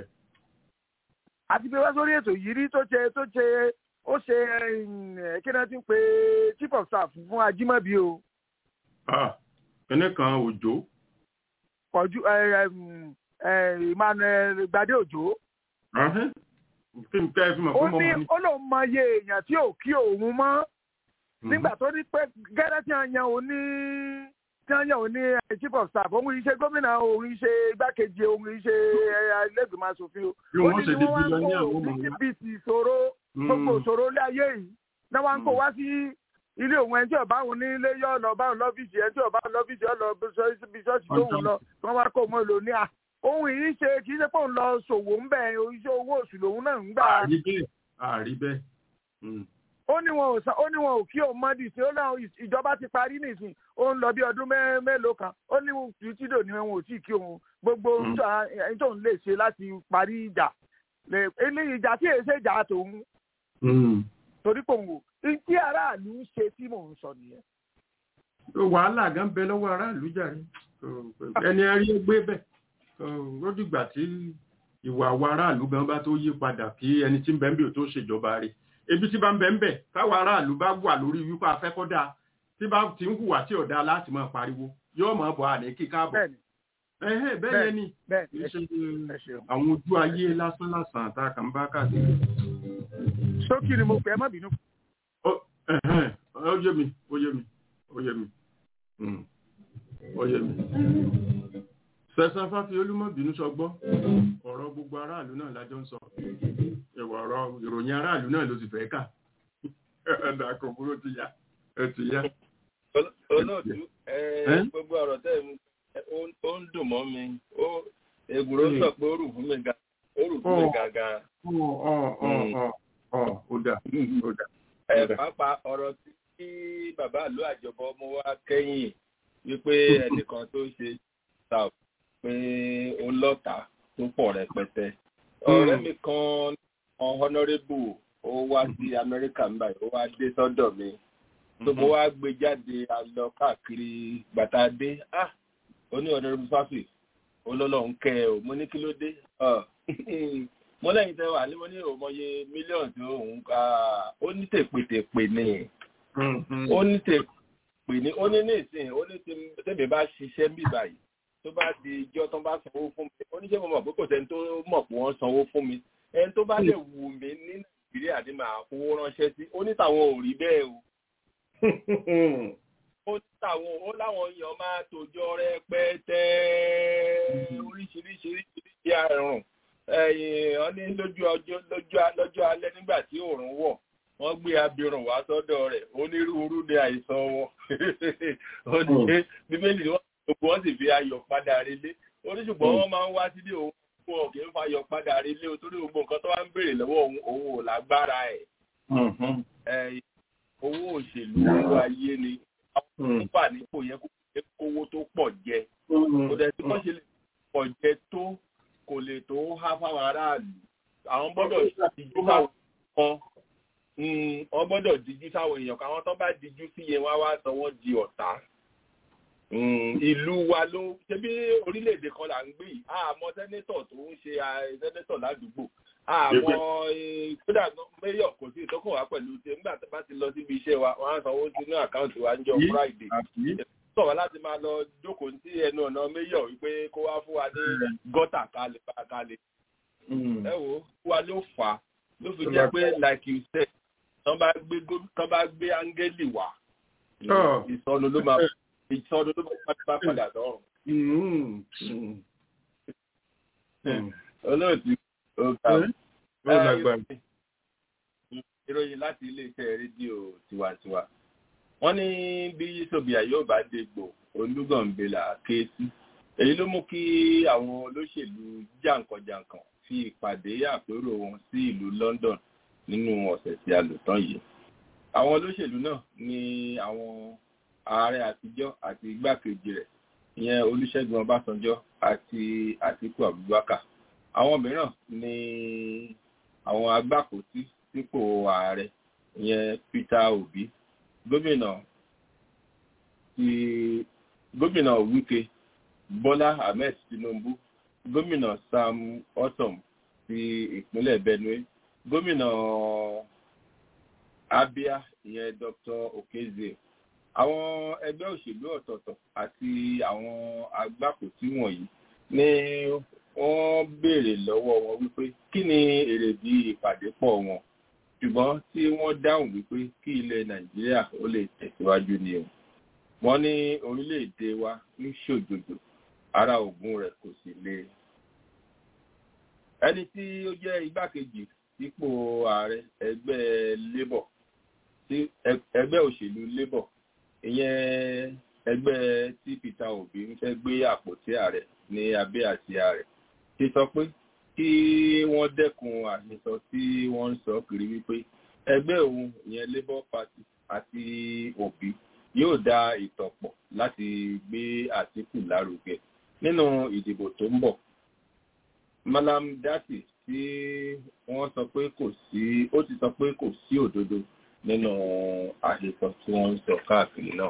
àti gbé wá sórí ètò yìí rí tó ṣe tó ṣe ó ṣe eh, kí ni wọ́n ti ń pe chief of staff fún ajímọ̀bí o ah kíní kan òjò kọjú eh, em, eh, emmanuel gbadé òjò Ahẹ́. kí n kẹ́ ẹ fi mọ̀ ó fún ní mọ́ mi. ó lóun mọ iye èèyàn tí ò kí òun mọ́ nígbà tó ní pé gẹ́gẹ́ tí wọ́n yan òun ní tí wọ́n yan òun ní eh, chief of staff òun yìí ṣe gómìnà òun yìí ṣe igbákejì òun yìí ṣe ẹlẹ́gbẹ̀mọ asòfin o Bí ó wọ́n ní ṣe ni di wọ́n wá ń bílíọ̀nù kó àwọn ọmọ wa. bíbítì ìṣòro gbogbo Mm. ìṣòro ilé ayé yìí náà wá ń kó wá sí ilé òun ẹni tí ọba òun ní ilé yọ lọ bá òun lọ́fíìsì ẹni tí ọba òun lọ́fíìsì ọ lọ bí ṣọ́ọ̀ṣì bí ṣọ́ọ̀ṣì tó wù lọ kí wọ́n wá kó mọ́ lò ní à ohun yìí ṣe kì í ṣe pé òun lọ ṣòwò ń bẹ̀ iṣẹ́ owó oṣù lòun náà ń gbà àrí bẹ́ẹ̀ àrí bẹ́ẹ̀. Mm. ó ní wọn ò sá ó ní wọn ò kí òun mọ́dì sí ó láwọn ìjọba ti parí nìsín ó ń lọ bí ọdún mẹ́- mélòó kan ó ní títò ní wọn ò tí ì kí òun gbogbo Mm. ẹni tóun lè ṣe láti parí ìjà lè eléyìí ìjà tí èyí ṣe ìjà tòun Mm. torí pò ń wò tí aráàlú ń ṣe tí mò ń sọ nìyẹn. wàhálà gan bẹ lọ́wọ́ aráàlú jàre ẹni ẹrí ó gbé bẹ̀ ó dìgbà tí ìwà àwọn aráàlú gan bá tó yí padà kí ẹni tí ń bẹ ń bẹ̀ ò tó ṣèjọba rẹ̀ ebi tí bá ń bẹ ń bẹ̀ káwọn aráàlú bá wà lórí wípé afẹ́kọ́dá tí bá ti ń hùwà tí ọ̀dà láti máa pariwo yóò máa bọ̀ àní kí káàbọ̀ bẹ́ẹ̀ni ẹ̀hẹ́ bẹ́ẹ̀ yẹn ni bẹ́ẹ̀ni kì í ẹ ṣe ẹ ṣeun. àwọn ojú ayé lásán lásán tá a kàn bá káàkiri. sókì ni mo pè é má bínú. Ó- ẹ̀hẹ́n, ó yé mi ó yé mi ó yé mi Mm. ó yé mi. sẹ̀sán fáfi olúmọ̀bínú sọgbọ́ ọ̀rọ̀ gbogbo aráàlú náà lájọ́ ń sọ ìwà ọ̀rọ̀ ìròyìn aráàlú náà ló sì fẹ́ kà ẹ̀dà kò burú ti yá ẹ ti yá. olóòtú ẹ Ẹ́? gbogbo ọ̀rọ̀ tẹ́ ẹ ó ó ń dùn mọ́ mi ó ègùrò sọ pé ó rù fún mi ga ó rù fún mi Ó. gàgà ọ̀ ọ̀ ọ̀ ọ̀ ọ̀ ó dà ó dà. ẹ Ó dà. pápá ọ̀rọ̀ tí kí bàbá àlọ àjọbọ mú wá kẹ́yìn wípé ẹnìkan tó ṣe ta pé ó lọ́tà tó pọ̀ rẹpẹtẹ ọ̀rẹ́ mi kan honourable ó wá sí amẹ́ríkà ń báyìí ó wá dé sọ́dọ̀ mi tó mo wá gbé jáde a lọ káàkiri gbàtà dé ah ó ní honourable fáfì olólùwọ̀n kẹ́ ẹ o mo ní kí ló dé Ọ, mo lẹ́yìn tẹ́ wà ní mo ní òmọye mílíọ̀nù tó òun ká ó ní tèpètèpè ni ó ní tèpè ní ó ní ní ìsìn ó ní tí- tèmi bá ṣiṣẹ́ bí báyìí tó bá di ijọ́ tó bá sanwó fún mi ó ní ṣé mo mọ̀ pé kò sẹ́ni tó mọ̀ pé wọ́n sanwó fún mi ẹni tó bá lè wù mí ní nàìjíríà ni màá fowó ránṣẹ́ sí ó ní tàwọn ò rí bẹ́ẹ̀ o ó ní tàwọn ó láwọn èèyàn máa tòjọ rẹpẹtẹ oríṣiríṣi oríṣiríṣi àrùn ẹ̀yìn ọ ní lójú ọjọ́ lójú a- lọ́jọ́ alẹ́ nígbà tí òòrùn wọ̀ wọ́n gbé abirùn wá sọ́dọ̀ rẹ̀ onírúurú ní àìsàn wọn ó ní bíbélì ni wọ́n gbogbo wọn sì fi ayọ̀ padà relé ó ní ṣùgbọ́n wọ́n máa ń wá sílé òun fún ọ kì í fa ayọ̀ padà relé o torí gbogbo nǹkan tó wá ń béèrè lọ́wọ́ òun òun ò lágbára ẹ̀ ẹ̀ owó òṣèlú owó ayé ni àwọn tó wà nípò yẹn kó yẹ kówó tó pọ̀ jẹ kò dẹ̀ tí wọ́n ṣe lè pọ̀ jẹ tó kò lè tó há fáwọn aráàlú àwọn gbọ́dọ̀ dijú sáwọn kan Mm, wọ́n gbọ́dọ̀ dijú sáwọn èèyàn kan àwọn tó bá dijú sí yẹn wá wá sọ wọ́n di ọ̀tá Mm, ìlú wa ló ṣe bí orílẹ̀-èdè kan là ń gbé yìí àmọ́ sẹ́nétọ̀ tó ń ṣe ah, sẹ́nétọ̀ ládùúgbò àmọ́ eh, kódà mẹ́yọ̀ kò sí ìtọ́kùn wá pẹ̀lú tí nígbà tó bá ti lọ síbi iṣẹ́ wa wọ́n á sanwó sínú àkáǹtì wa ń jọ Yí. friday àbí sọ̀rọ̀ láti máa lọ jókòó sí ẹnu ọ̀nà méyọ̀ wípé kó wá fún wa ní gọ́tà kalẹ̀ bá kalẹ̀. ẹ wo wa ló fà á ló fi jẹ́ pé like you said tán bá gbé tán bá gbé áńgẹ́lì wá ìsọnù ló máa ìsọnù ló máa bá padà lọ́rùn. olóòtú ọ̀gá ìròyìn láti iléeṣẹ́ rédíò tiwantiwa wọ́n ní bí sobia yóò bá dégbò olúgànbélà ké sí èyí ló mú kí àwọn olóṣèlú jàǹkànjàǹkàn fi ìpàdé àpérò wọn sí ìlú London nínú ọ̀sẹ̀ tí a lò tán yìí àwọn olóṣèlú náà ní àwọn ààrẹ àtijọ́ àti igbákejì rẹ̀ ìyẹn Olúṣẹ́gun Ọbásanjọ́ àti Àtíkù Abubakar àwọn mìíràn ní àwọn agbákòótì sípò ààrẹ ìyẹn Peter Obi gómìnà ti gómìnà Wike Bọ́lá Ahmed Tinubu gómìnà Sam Otom ti ìpínlẹ̀ Benue gómìnà Abia ìyẹn Dr. Okezie àwọn ẹgbẹ́ òṣèlú ọ̀tọ̀ọ̀tọ̀ àti àwọn agbákòótì wọ̀nyí ní wọ́n béèrè lọ́wọ́ wọn wípé kí ni èrèdí ìpàdé pọ̀ wọn ṣùgbọ́n tí wọ́n dáhùn wípé kí ilẹ̀ Nàìjíríà ó lè tẹ̀síwájú ni o wọ́n ní orílẹ̀-èdè wa ń ṣòjòjò ara ògùn rẹ̀ kò sì le ẹni tí ó jẹ́ igbákejì sípò ààrẹ ẹgbẹ́ Labour tí ẹgbẹ́ òṣèlú Labour ìyẹn ẹgbẹ́ tí Peter Obi ń fẹ́ gbé àpótí ààrẹ ní abẹ́ àsíá rẹ̀ ti sọ pé kí wọ́n dẹ́kun àhesọ tí wọ́n ń sọ kiri wípé ẹgbẹ́ òun ìyẹn Labour Party àti Obi yóò dá ìtọ̀pọ̀ láti gbé Àtíkù lárugẹ nínú ìdìbò tó ń bọ̀. Malam Dati tí wọ́n sọ pé kò sí ó ti sọ pé kò sí òdodo nínú àhesọ tí wọ́n ń sọ káàkiri náà.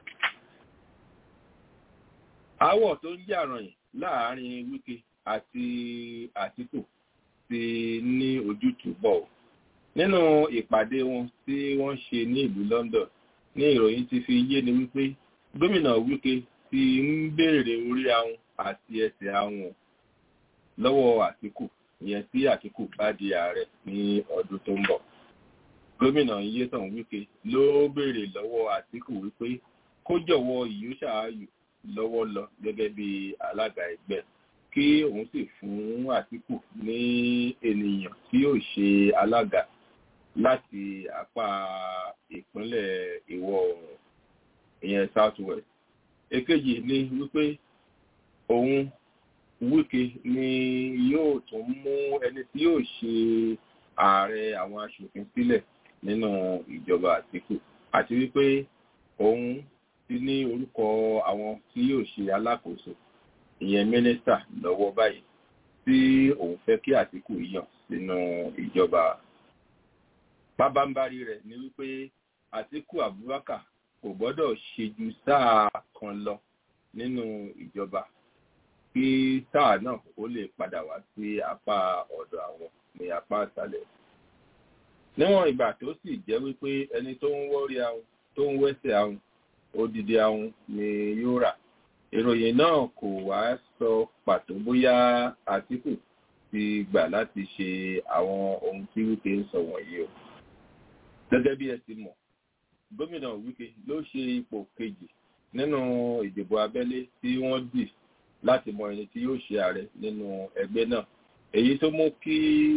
Aáwọ̀ tó ń jà rànyìn láàárín Wike àti Àtíkù ti ní ojútùú bọ̀. Nínú ìpàdé wọn tí wọ́n ṣe ní ìlú London ní ìròyìn ti fi yé ni wípé gómìnà Wike ti ń béèrè orí ahun àti ẹsẹ̀ ahun lọ́wọ́ Àtíkù ìyẹn tí Àtíkù bá di ààrẹ ní ọdún tó ń bọ̀. Gómìnà Nyesom Wike ló béèrè lọ́wọ́ Àtíkù wípé kó jọ̀wọ́ ìyóṣàáyù lọ́wọ́ lọ gẹ́gẹ́ bí alága ẹgbẹ́ kí òun sì fún Àtíkù ní ènìyàn tí yóò ṣe alága láti apá ìpínlẹ̀ ìwọ̀ oòrùn ìyẹn south west. èkejì ni wípé òun Wike ni yóò tún mú ẹni tí yóò ṣe ààrẹ àwọn aṣòfin sílẹ̀ nínú ìjọba Àtíkù àti wípé òun ti ní orúkọ àwọn tí yóò ṣe alákòóso ìyẹn mínísítà lọ́wọ́ báyìí tí òun fẹ́ kí Àtíkù yàn sínú ìjọba pábánbárí rẹ̀ ni wípé Àtíkù Abubakar kò gbọ́dọ̀ ṣe ju sáà kan lọ nínú ìjọba kí sáà náà ó lè padà wá sí apá ọ̀dọ̀ àwọn ní apá ìsàlẹ̀. níwọ̀n ìgbà tó sì jẹ́ wípé ẹni tó ń wọ́rí ahun tó ń wẹ́sẹ̀ ahun odidi ahun ni yóò rà ìròyìn náà kò wá sọ pàtó bóyá Àtíkù ti gbà láti ṣe àwọn ohun tí Wike ń sọ wọ̀nyí o gẹ́gẹ́ bí ẹ ti mọ̀ gómìnà Wike ló ṣe ipò kejì nínú ìdìbò abẹ́lé tí wọ́n dì láti mọ ẹni tí yóò ṣe ààrẹ nínú ẹgbẹ́ náà èyí tó mú kí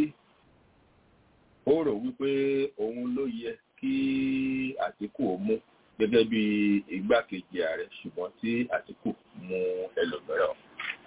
ó rò wípé òun ló yẹ kí Àtíkù ó mú gẹ́gẹ́ bí igbákejì ààrẹ ṣùgbọ́n tí Àtíkù mú ẹlòmíràn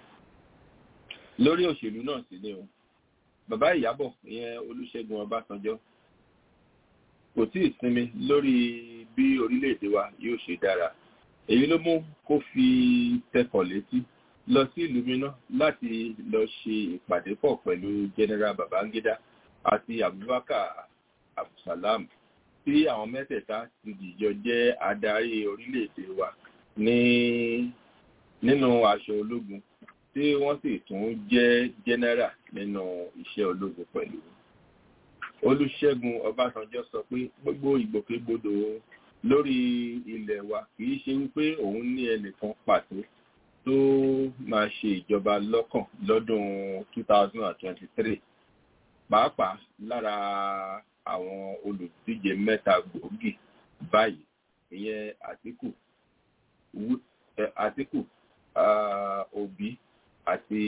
lórí òṣèlú náà sì ni o bàbá Ìyábọ̀ ìyẹn Olúṣẹ́gun Ọbásanjọ́ kò tí ì sinmi lórí bí orílẹ̀-èdè wa yóò ṣe dára èyí ló mú kó fi tẹkọ̀ létí lọ sí ìlú mìíràn láti lọ ṣe ìpàdé pọ̀ pẹ̀lú general Babangida àti Abubakar Abdulsalam tí àwọn mẹ́tẹ̀ẹ̀ta ti dìjọ jẹ́ adarí orílẹ̀-èdè wa ní nínú aṣọ ológun tí wọ́n sì tún jẹ́ general nínú iṣẹ́ ológun pẹ̀lú. Olúṣẹ́gun Ọbásanjọ́ sọ pé gbogbo ìgbòkègbodò lórí ilẹ̀ wa kì í ṣe wípé òun ní ẹnìkan pàtó tó máa ṣe ìjọba lọ́kàn lọ́dún 2023 pàápàá lára àwọn olùdíje mẹ́ta gbòógì báyìí ìyẹn àtìkù àtìkù òbí àti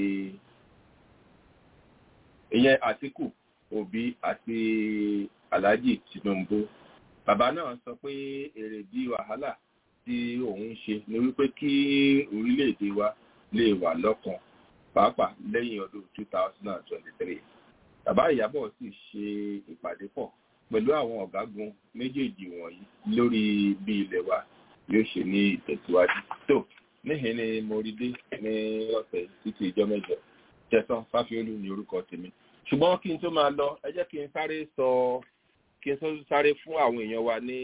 ìyẹn àtìkù òbí àti alhaji tinubu bàbá náà sọ pé èrèdí wàhálà tí òun ṣe ni wípé kí orílẹ̀-èdè wa lè wà lọ́kàn pàápàá lẹ́yìn ọdún 2023 bàbá ìyábọ̀ sì ṣe ìpàdé pọ̀ pẹ̀lú àwọn ọ̀gágun méjèèjì wọ̀nyí lórí bí ilẹ̀ wa yóò ṣe ní ìtẹ̀síwájú tó níhìn ni mo rí dé ní ọ̀sẹ̀ títí ìjọ mẹ́jọ jẹ̀sán fáfiolú ní orúkọ tèmi ṣùgbọ́n kí n tó máa lọ ẹ jẹ́ kí n sáré sọ kí n tó sáré fún àwọn èèyàn wa ní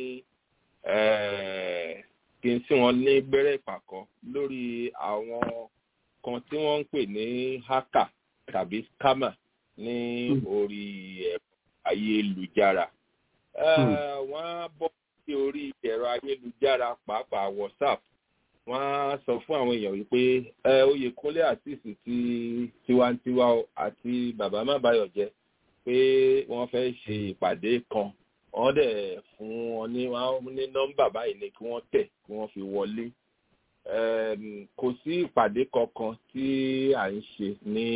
kí n sí wọn ní gbẹ́rẹ́ ìpàkọ́ lórí àwọn kan tí wọ́n ń pè ní hacker tàbí scammer ní orí ẹ̀rọ ayélujára wọ́n á bọ́ sí orí ẹ̀rọ ayélujára pàápàá whatsapp wọ́n á sọ fún àwọn èèyàn wípé oyèkúnlé àtìsí ti tiwantiwa àti bàbá mábàyọ̀ jẹ́ pé wọ́n fẹ́ ṣe ìpàdé kan wọ́n dẹ̀ fún wọn ní wọ́n ní nọ́mbà báyìí ni kí wọ́n tẹ̀ kí wọ́n fi wọlé kò sí ìpàdé kankan tí à ń ṣe ní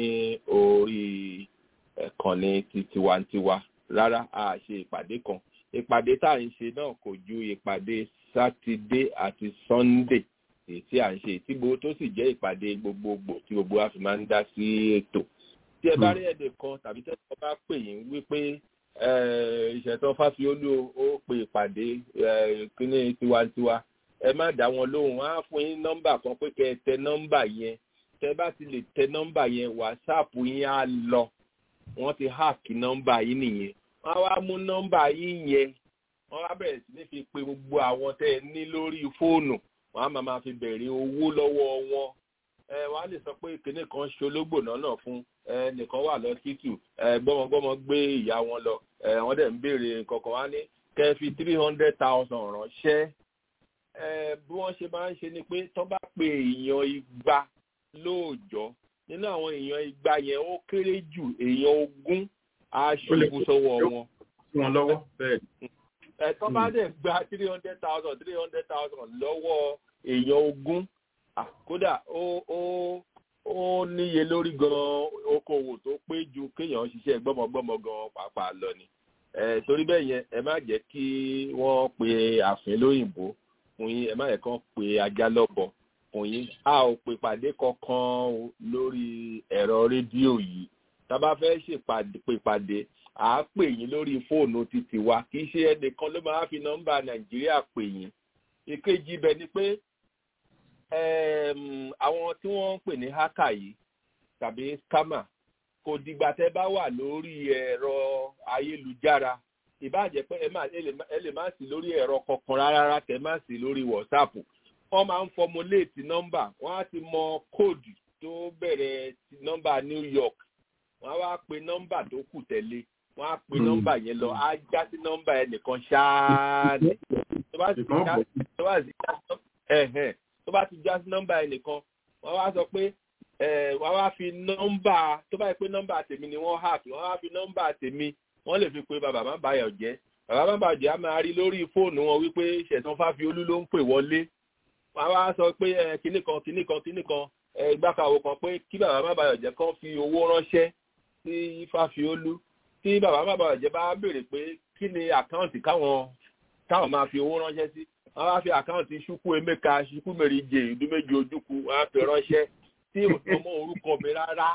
orí ẹ̀kànnì ti tiwantiwa rárá a ṣe ìpàdé kan ìpàdé tá à ń ṣe náà kò ju ìpàdé sátidé àti sọ́ndé èyí tí à ń ṣe tí gbogbo tó sì jẹ́ ìpàdé gbogbogbò tí gbogbo wa fi máa ń dá sí ètò tí ẹ bá rí ẹ̀dẹ̀ kan tàbí tẹ́lẹ̀ bá pè yín wípé ìṣẹ̀tàn fáfiolú ó pe ìpàdé kíní tiwantiwa ẹ má dá wọn lóhùn á fún yín nọ́mbà kan pé kẹ́ ẹ tẹ nọ́mbà yẹn tẹ bá ti lè tẹ nọ́mbà yẹn wàsáàpù yín á lọ wọ́n ti háàkì nọ́mbà yín nìyẹn wọ́n á wá mú nọ́mbà yín yẹn wọ́n á bẹ̀rẹ̀ sí ní fi pe gbogbo àwọn tẹ́ ẹ ní lórí fóònù wọ́n á máa máa fi bẹ̀rẹ̀ owó lọ́wọ́ wọn ẹ wọ́n á lè sọ pé kinní kan ṣológbò náà fún ẹ nìkan wà lọ títù ẹ gbọ́mọgbọ́mọ gbé ìyá wọn lọ ẹ wọ́n dẹ̀ ń béèrè kankan wá ní kẹ́ fi three hundred thousand ránṣẹ́ ẹ bí wọ́n ṣe máa ń ṣe ni pé tó bá pe èèyàn igba lóòjọ́ nínú àwọn èèyàn igba yẹn ó kéré jù èèyàn ogún á ṣubú sọ́wọ́ wọn. wọn lọ́wọ́ bẹ́ẹ̀. ẹ tó bá dẹ̀ gba three hundred thousand three hundred thousand lọ́wọ́ èèyàn ogún kódà ó ó ó níye lórí gan okòwò tó pé ju kéèyàn ṣiṣẹ́ gbọ́mọgbọ́mọ gan pàápàá lọ ni torí bẹ́ẹ̀ yẹn ẹ má jẹ́ kí wọ́n pe àfin lóyìnbó fún yín ẹ má yẹ kán pe ajá lọ́bọ fún yín a ò pè pàdé kankan lórí ẹ̀rọ rédíò yìí tá a bá fẹ́ ṣèpàdé à á pè yín lórí fóònù títí wa kì í ṣe ẹnìkan ló máa fi nọ́mbà nàìjíríà pè yín ìkejì ibẹ̀ ni pé àwọn tí wọ́n ń pè ní hákà yìí tàbí scammer kò dìgbà tẹ́ bá wà lórí ẹ̀rọ ayélujára ìbáàjẹ́ pé ẹ lè má sí lórí ẹ̀rọ kankan rárá tẹ́ má sí lórí whatsapp wọ́n máa ń fọmúléètì nọ́mbà wọ́n á ti mọ kóòdù tó bẹ̀rẹ̀ nọ́mbà new york wọ́n á wá pe nọ́mbà tó kù tẹ̀lé wọ́n á pe nọ́mbà yẹn lọ á já sí nọ́mbà ẹnìkan ṣáá ní tó bá sì já tó bá ti já sí nọ́mbà ẹnìkan wọ́n wá sọ pé wọ́n wá fi nọ́mbà tó bá yẹ pé nọ́mbà tèmi ni wọ́n hack wọ́n wá fi nọ́mbà tèmi wọ́n lè fi pe bàbá má bàyọ̀ jẹ́ bàbá má bàyọ̀ jẹ́ á máa rí lórí fóònù wọn wípé ṣẹ̀tàn fáfiolú ló ń pè wọlé wọ́n wá sọ pé kinní kan kinní kan kinní kan ìgbàkàwò kan pé kí bàbá má bàyọ̀ jẹ́ kán fi owó ránṣẹ́ sí fáfiolú tí bàbá má bàyọ̀ jẹ́ bá béèrè pé kí ni àkáǹtì káwọn káwọn máa fi owó ránṣẹ́ sí wọ́n wá fi àkáǹtì ṣukú emeka ṣukú mèrìjẹ ìdúméjì ojúkú wọ́n á fi ránṣẹ́ tí ò sọ mọ́ orúkọ mi rárá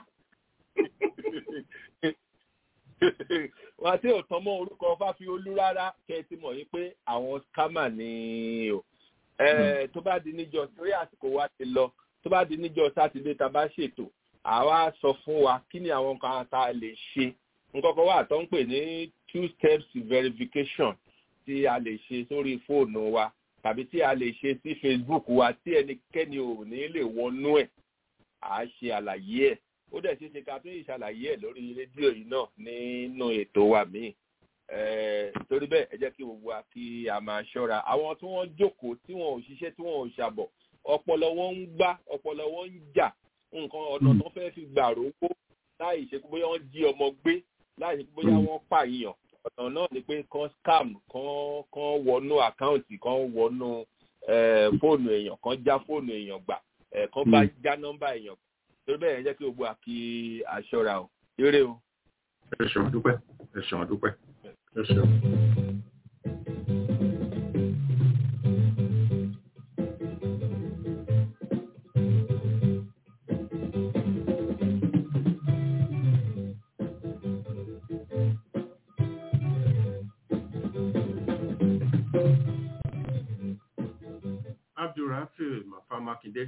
wọ́n tí ò tán mọ́ orúkọ fáfiolú rárá kẹ́ ẹ ti mọ̀ yín pé àwọn scammer ni o tó bá di níjọ́ torí àsìkò wa ti lọ tó bá di níjọ́ sátidé tá a bá ṣètò àwa sọ fún wa kí ni àwọn nǹkan tá a lè ṣe nǹkan kan wà tó ń pè ní two steps verification tí a lè ṣe sórí fóònù wa tàbí tí a lè ṣe sí facebook wa tí ẹnikẹ́ni ò ní lè wọnú ẹ̀ à á ṣe àlàyé ẹ̀ ó dẹ̀ ṣeé ṣe ká tún ìṣàlàyé ẹ̀ lórí rédíò yìí náà nínú ètò wa míì torí bẹ́ẹ̀ ẹ jẹ́ kí gbogbo wa kí a máa ṣọ́ra àwọn tí wọ́n jókòó tí wọ́n ò ṣiṣẹ́ tí wọ́n ò ṣàbọ̀ ọpọlọ wọn ń gbá ọpọlọ wọn ń jà nǹkan ọ̀nà tó fẹ́ fi gbà rówó láì ṣe pé bóyá wọ́n jí ọmọ gbé láì ṣe pé bóyá wọ́n pààyàn ọ̀nà náà ni pé kan scam kan kan wọnú àkáǹtì kan wọnú fóònù èèyàn kan já fóònù èèyàn gbà kan bá já nọ́mbà èèyàn gbà torí bẹ́ẹ̀ ẹ jẹ́ kí gbogbo wa kí a ṣọ́ra o eré o. ẹ ṣeun dúpẹ́ ẹ ṣeun dúpẹ́ ẹ ṣeun. abdulrafi mafa makinde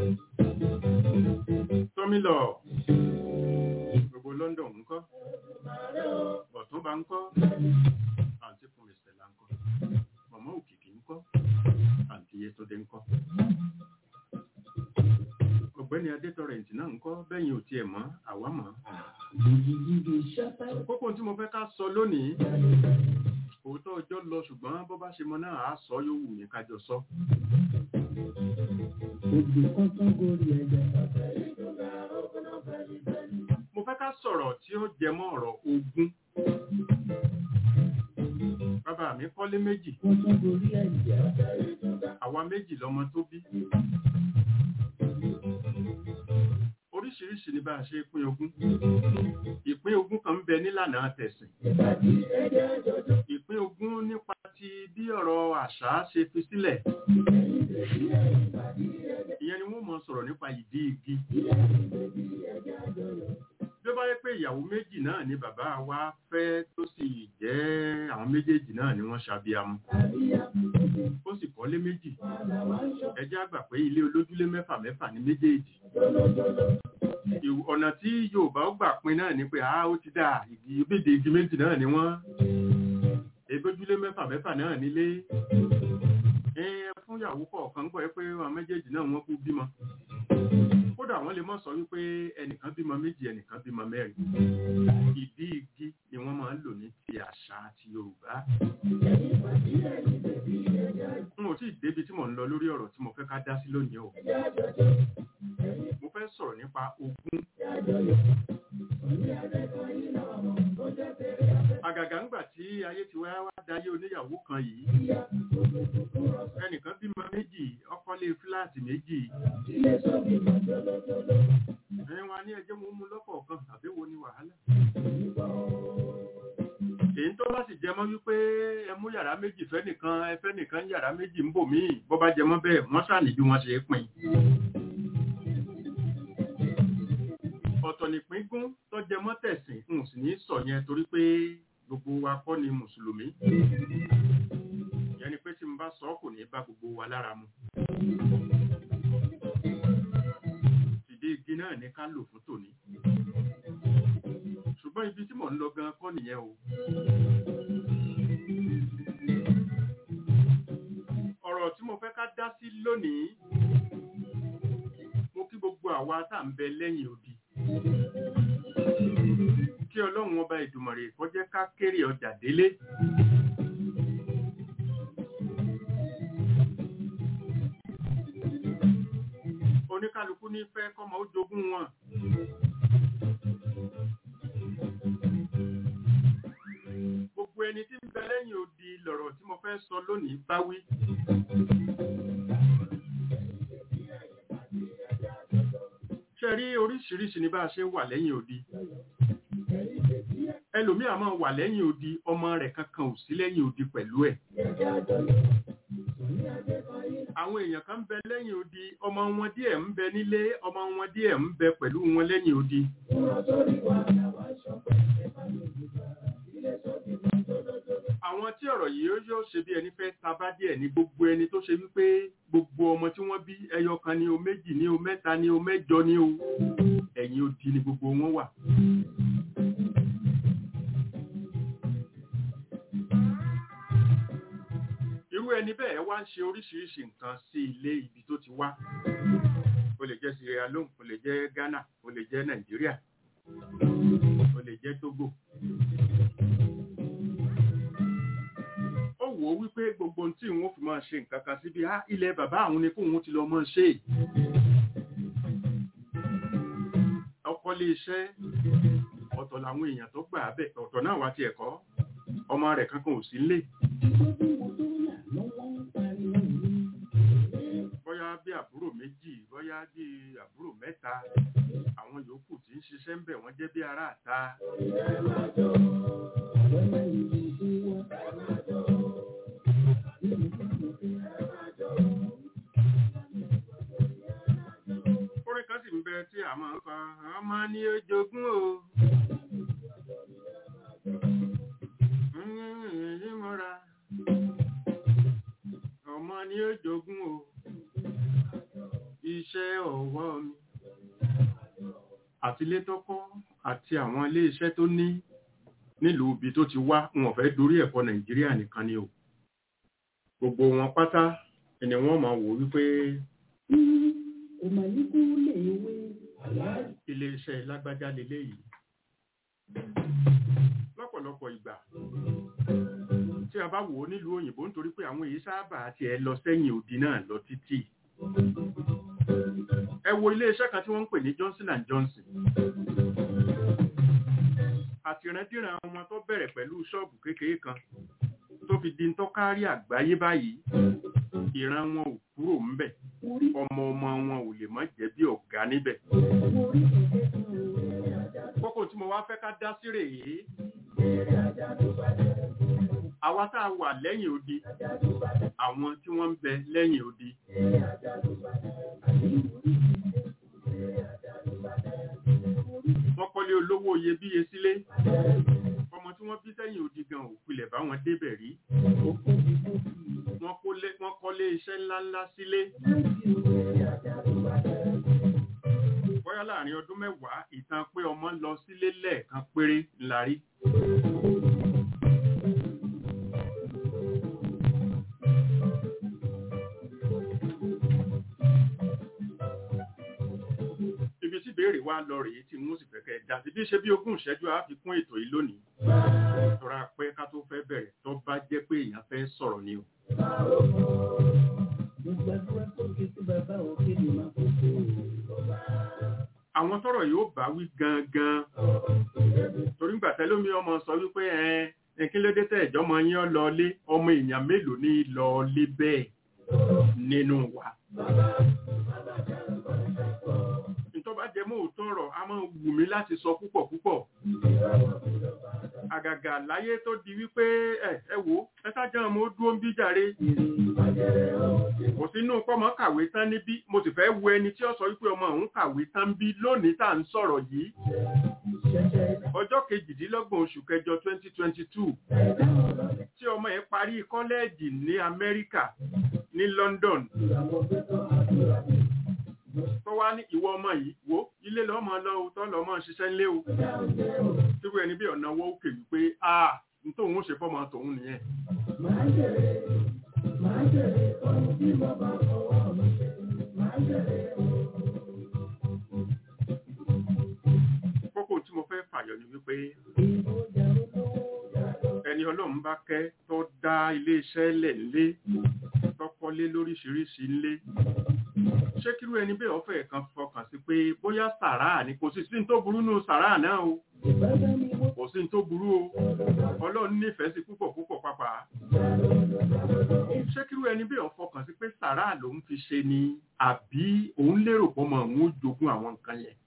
tọmílọ gbogbo london ńkọ́ ọ̀túnba ńkọ́ àǹtí fún mr ńkọ́ mọmọ òkìkí ńkọ́ àǹtí yẹtọdẹ ńkọ́ ọ̀gbẹ́ni adétọrẹǹtì náà ńkọ́ bẹyìn ò tiẹ̀ mọ̀ àwa mọ̀ kókó tí mo fẹ́ ká sọ lónìí òótọ́ ọjọ́ lọ ṣùgbọ́n bó bá ṣe mọ náà á sọ yóò wù mí kájọ sọ. mo fẹ́ ká sọ̀rọ̀ tí ó jẹ mọ́ ọ̀rọ̀ ogún. bàbá mi kọ́lé méjì. àwa méjì lọmọ tó bí. oríṣiríṣi ni bá a ṣe pín ogún. ìpín ogún kan ń bẹ nílànà tẹ̀sìn. ìpín ogún nípa ti bí ọ̀rọ̀ àṣà ṣe fi sílẹ̀. ìyẹn ni wọ́n mọ̀ sọ̀rọ̀ nípa ìdí igi. bí ó bá yẹ pé ìyàwó méjì náà ni bàbá wa fẹ́ tó sì jẹ́ àwọn méjèèjì náà ni wọ́n ṣàbíamọ. ó sì kọ́lé méjì. ẹ jẹ́ àgbà pé ilé olójúlé mẹ́fà mẹ́fà ni méjèèjì ọ̀nà tí yorùbá ó gbà pin náà ni pé a ó ti dà igi ìbéde igi méjì náà ni wọ́n ebójúlé mẹ́fà mẹ́fà náà nílé fún ìyàwó kọ̀ọ̀kan gbọ́ pé àwọn méjèèjì náà wọ́n kú bímọ kódà wọ́n lè mọ̀ sọ wípé ẹnìkan bímọ méjì ẹnìkan bímọ mẹ́rin ìdí igi ni wọ́n máa ń lò ní ti àṣà àti yorùbá n ò tí ì débi tí mò ń lọ lórí ọ̀rọ̀ tí mo fẹ́ ká dá sí lónìí o mo fẹ́ sọ̀rọ̀ nípa ogún àgàgà ńgbà tí ayé ti wá wá dayé oníyàwó kan yìí ẹnìkan bímọ méjì ọkọlé fúláàtì méjì ẹ̀yin wa ní ẹjẹ́ mo mú lọ́kọ̀ọ̀kan àbẹ́wò ni wàhálà èyí tó bá sì jẹmọ́ wípé ẹ mú yàrá méjì fẹ́ nìkan ẹ fẹ́ nìkan yàrá méjì ń bò míì bó bá jẹmọ́ bẹ́ẹ̀ wọ́n sàní bí wọ́n ṣe é pín ọ̀tọ̀ nìpín gún tó jẹmọ́ tẹ̀sìn n sì ní sọ yẹn torí pé gbogbo wa kọ́ ni mùsùlùmí yẹn ni pé tí n bá sọ kò ní bá gbogbo wa lára mu ìdí igi náà ní ká lò fún tòní ṣùgbọ́n ibi tí mò ń lọ gan kọ́ nìyẹn o ọ̀rọ̀ tí mo fẹ́ ká dá sí lónìí mo kí gbogbo àwa tá ń bẹ lẹ́yìn odi kí ọlọ́run ọba ìdùmọ̀rè kó jẹ́ ká kéré ọjà délé. oníkálukú ní fẹ́ kọ́mọ ó jogún wọn. gbogbo ẹni tí ń bẹ lẹ́yìn odi lọ̀rọ̀ tí mo fẹ́ sọ lónìí bá wí. ṣe rí oríṣiríṣi ní bá a ṣe wà lẹ́yìn odi ẹlòmíà máa wà lẹ́yìn odi ọmọ rẹ̀ kankan ò sí lẹ́yìn odi pẹ̀lú ẹ̀ àwọn èèyàn kan ń bẹ lẹ́yìn odi ọmọ wọn díẹ̀ ń bẹ nílé ọmọ wọn díẹ̀ ń bẹ pẹ̀lú wọn lẹ́yìn odi àwọn tí ọ̀rọ̀ yìí yóò ṣe bí ẹni fẹ́ tabá díẹ̀ ní gbogbo ẹni tó ṣe wípé gbogbo ọmọ tí wọ́n bí ẹyọ kan ní o méjì ní o mẹ́ta ní o mẹ́jọ ní o ẹ̀yìn odi ni gbogbo wọn wà. irú ẹni bẹ́ẹ̀ wá ń ṣe oríṣiríṣi nǹkan sí ilé ibi tó ti wá ó lè jẹ́ Sierra Leone ó lè jẹ́ Ghana ó lè jẹ́ Nàìjíríà ó lè jẹ́ Togo wò ó wípé gbogbo ohun tí wọ́n fi máa ṣe nǹkan kan síbi á ilẹ̀ bàbá àwọn ni kóun ti lọ máa ṣe ọkọ lé iṣẹ́ ọ̀tọ̀ làwọn èèyàn tó gbà á bẹ̀ ọ̀tọ̀ náà wá ti ẹ̀kọ́ ọmọ rẹ̀ kankan ò sí lé bóyá bí àbúrò méjì bóyá bí àbúrò mẹ́ta àwọn yòókù tí ń ṣiṣẹ́ ń bẹ̀ wọ́n jẹ́ bí ará àta orin kan sì ń bẹ tí a máa ń kọ ọmọ ní ojogún o èyí mọ́ra ọmọ ní ojogún o iṣẹ́ ọwọ́ mi àti ilé tó kọ́ àti àwọn ilé iṣẹ́ tó ní nílùú ibi tó ti wá wọn fẹ́ dorí ẹ̀kọ́ nàìjíríà nìkan ni o gbogbo wọn pátá ẹni wọ́n máa wò wípé ilé iṣẹ́ lágbájá leléyìí lọ́pọ̀lọpọ̀ ìgbà tí a bá wò ó nílùú òyìnbó nítorí pé àwọn èyí sábà ti ẹ lọ sẹ́yìn òdì náà lọ títì ẹ wo ilé iṣẹ́ kan tí wọ́n ń pè ní Johnson and Johnson àtìrandíran ọmọ tó bẹ̀rẹ̀ pẹ̀lú ṣọ́ọ̀bù kékeré kan tó fi di ń tọ́kárí àgbáyé báyìí ìran wọn ò kúrò ńbẹ̀ ọmọ ọmọ wọn ò lè má jẹ́ bí ọ̀gá níbẹ̀ kókó tí mo wá fẹ́ ká dá sí rèé àwa tá a wà lẹ́yìn odi àwọn tí wọ́n ń bẹ lẹ́yìn odi wọ́n kọ́lé olówó iyebíye sílé ọmọ tí wọ́n bí sẹ́yìn odi gan òpilẹ̀ bá wọn débẹ̀ rí wọ́n kọ́lé iṣẹ́ ńláńlá sílé bóyá láàrin ọdún mẹ́wàá ìtàn pé ọmọ lọ sílé lẹ́ẹ̀kan péré ńlá rí ibi tí ìbéèrè wa lọ rèé tí mo sì fẹ́ kẹ́ dá sí bí ṣe bí ogún ìṣẹ́jú á fi kún ètò yìí lónìí tọ́ra pé ká tó fẹ́ bẹ̀rẹ̀ tó bá jẹ́ pé èèyàn fẹ́ sọ̀rọ̀ ni o. àwọn tọ́rọ̀ yóò bá wí gangan torí ń gbàtẹ́ lómi ọmọ sọ wípé ẹ kí ló dé tẹ́ ìjọmọ yín lọ lé ọmọ èèyàn mélòó ní lọ lé bẹ́ẹ̀ nínú wa bá jẹ mọ́ òótọ́ ọ̀rọ̀ a máa wù mí láti sọ púpọ̀ púpọ̀ àgàgà láyé tó di wípé ẹ ẹ wò ẹ sájà ọmọ ó dúró ń bí jàre kò sínú pọ́mọ kàwé tán níbí mo sì fẹ́ wo ẹni tí ó sọ wípé ọmọ òun kàwé tán bí lónìí tá à ń sọ̀rọ̀ yìí ọjọ́ kejìdínlọ́gbọ̀n oṣù kẹjọ twenty twenty two tí ọmọ yẹn parí kọ́lẹ́ẹ̀jì ní Amẹ́ríkà ní London tó wá ní ìwọ ọmọ yìí wo ilé lọ́mọ lọ́wọ́ tó lọ́mọ ṣiṣẹ́ ńlé o tíwọ́ ẹni bí ọ̀nà wọ́ òkè wípé a n tóun ó ṣe fọ́mọ tòun nìyẹn. kókó tí mo fẹ́ fàyọ ni wípé ẹni ọlọ́run bá kẹ́ tó dá iléeṣẹ́ lẹ̀ ńlé tọ́kọ́lé lóríṣiríṣi ńlé ṣé kírú ẹni bẹ́ẹ̀ ọ̀fẹ́ kan fọkàn sí pé bóyá sàrà ni kò sí sí tó burú nù sàrà náà o kò sí tó burú o ọlọ́run nífẹ̀ẹ́ sí púpọ̀ púpọ̀ pápá ṣé kírú ẹni bẹ́ẹ̀ ọ̀fọkàn sí pé sàrà lòun fi ṣe ni àbí òun lérò pọ̀ mọ́ òun ó jogún àwọn nǹkan yẹn.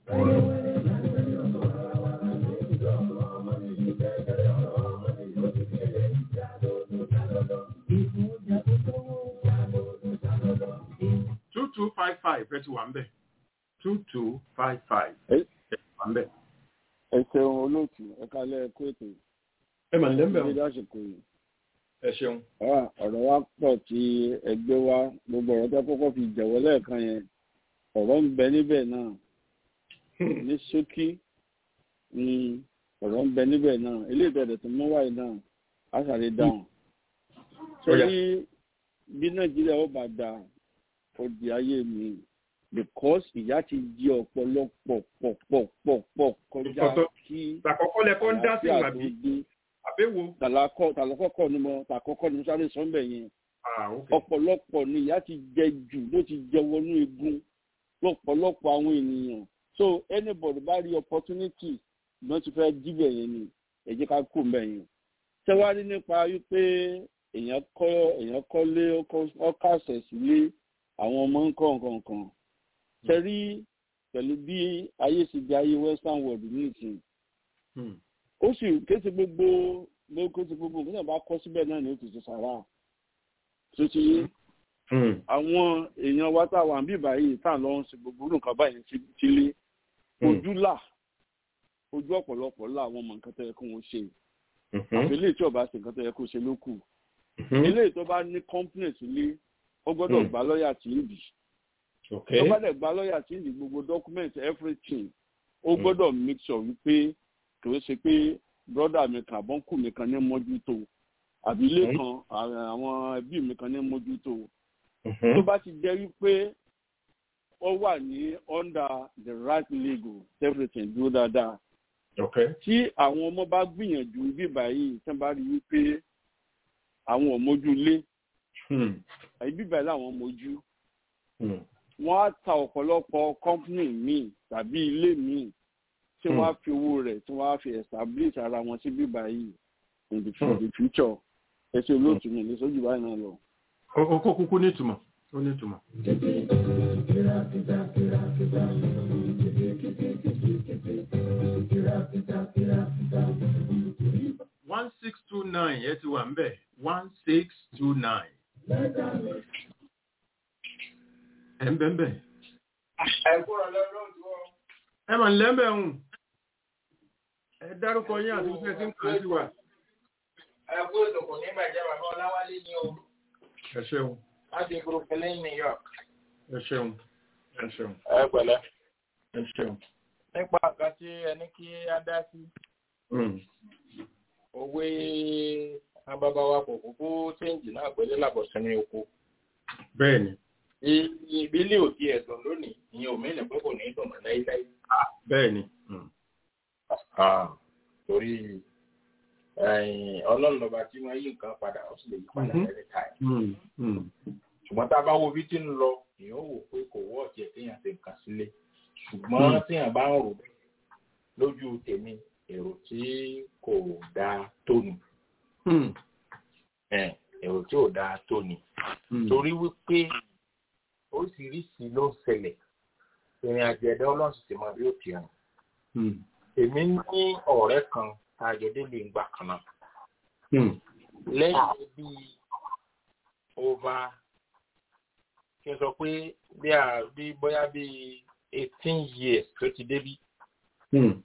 two two five five ẹ ti wà ń bẹ̀ two two five five ẹ ti wà ń bẹ̀. ẹ ṣeun olóòtú ẹ kálẹ̀ kó ètò ẹ mà nílẹ̀ ń bẹ̀ ní lásìkò yìí. ẹ ṣeun. ọ̀rọ̀ wa pọ̀ tí ẹgbẹ́ wa gbogbo ọ̀rọ̀ tó kọ́kọ́ fi jẹ̀wọ́ lẹ́ẹ̀kan yẹn ọ̀rọ̀ ń bẹ níbẹ̀ náà ní ṣókí ni ọ̀rọ̀ ń bẹ níbẹ̀ náà ilé ìtọ́jú tó mú wáyé náà á sàlẹ̀ dáhùn. sórí bí nàìjíríà ó bá dáa ó di ayé mi because ìyá ti jí ọ̀pọ̀lọpọ̀ pọ̀ pọ̀ pọ̀ pọ̀ kọjá kí àkọ́kọ́ lẹ́kọ́ ń dá sí ìwà bí àbẹ̀wò. tàlàkọ́ tàlàkọ́kọ́ ni mo tàkọ́kọ́ ni mo sáré sọ́ńbẹ̀ yẹn ah ok ọ̀pọ̀lọpọ̀ ni ìyá ti jẹ jù ló ti jẹ wọnú egun lọ́pọ̀lọpọ̀ àwọn ènìyàn so anybody bá rí opportunity ló ti fẹ́ jíbẹ̀ yẹn ni ẹ jẹ́ ká kó mbẹ̀ yẹn tẹ́wárí nípa wípé èèyàn kọ́ èèyàn kọ́lé ọkàṣẹ̀ sílé àwọn ọmọ ń kọ́ nǹkan kan tẹ́rí pẹ̀lú bí ayé sì di ayé western world nìsín Hmm. ó sì kése gbogbo gbogbo kése gbogbo nǹkan náà bá kọ́ síbẹ̀ náà ni ó ti ṣe sàrà tó ti yé Hmm. àwọn èèyàn wa tá a wà ń bí báyìí tá à ń lọ ń ṣe gbogbo irú nǹkan báyìí ti sílé Hmm. ojú là ojú ọ̀pọ̀lọpọ̀ là àwọn ọmọ nǹkan tó yẹ kó wọ́n ṣe Mhm. àfi eléyìí tí ọba ṣe nǹkan tó yẹ kó ṣe ló kù Mhm. eléyìí tó bá ní company sílé ó gbọ́dọ̀ Hmm. gba lọ́ọ̀yà tí ń bì ok tó bá dẹ̀ gba lọ́ọ̀yà tí ń bì gbogbo document everything ó Hmm. gbọ́dọ̀ make sure wípé kò ṣe pé brother mi kan àbọ̀nkù mi kan ní mójútó àbí ilé Hmm. kan àwọn ẹbí mi kan ní mójútó Mhm. tó bá ti jẹ́ wípé ó wà ní under the right legal everything dúró dáadáa ok tí àwọn ọmọ bá gbìyànjú bí báyìí tí wọ́n bá rí wípé àwọn ò mójú lé Hmm. àbí bí báyìí làwọn mójú Hmm. wọ́n á ta ọ̀pọ̀lọpọ̀ company míì tàbí ilé míì tí wọ́n á fi owó rẹ̀ tí wọ́n á fi establish ara wọn sí bí báyìí in the, Hmm. in the future ẹsẹ̀ olóòtú mi ní sójú báyìí náà lọ. ó ó kó kúkú nítumọ̀ ó nítumọ̀. one six two nine ẹ ti wà ń bẹ̀ one six two nine. ẹ ń bẹ̀ ń bẹ̀. ẹ̀kúrọ̀ lọ́rọ̀ tí wọ́n. ẹ mà ń lẹ́mẹ̀ ń. ẹ dárúkọ yín àti iṣẹ́ tí ń kàn sí wa. ẹ̀kú ètò kò ní bàjẹ́ bàbá ọláwálé ní o ẹ ṣeun láti brooklyn new york. ẹ ṣeun ẹ ṣeun ẹ pẹ̀lẹ́. ẹ ṣeun. nípa nǹkan tí ẹni kí á dá sí Hmm. òwe abábáwa kò kúkú séǹjì náà pẹ̀lú làbọ̀sẹ̀ni oko. bẹ́ẹ̀ni ìbílẹ̀ òdi ẹ̀dùn lónìí ìyẹn òmìnira pé kò ní í dùn mọ́ láíláí. bẹ́ẹ̀ni. Hmm. torí ọlọ́run lọ́ba tí wọ́n yí nǹkan padà ó sì lè yí padà Mhm. lẹ́ni táì. Hmm. Hmm. ṣùgbọ́n tá a bá wo bí tí ń lọ èèyàn wò pé kò wọ́ ọ̀jẹ̀ téèyàn ti nǹkan sílé ṣùgbọ́n Mm. téèyàn bá ń rò bẹ́ẹ̀ lójú tèmi èrò tí kò dáa tó ni Hmm. Eh, èrò tí ò dáa tó ni Hmm. torí wípé oríṣiríṣi ló ń ṣẹlẹ̀ ìrìn àjò ẹ̀dá ọlọ́run sì ti mọ bí ó ti hàn Hmm. èmi ní ọ̀rẹ́ kan àjọdé lè gbà kan náà Hmm. lẹ́yìn bíi over kí n sọ pé bí a bí bóyá bíi eighteen years tó ti débí Hmm.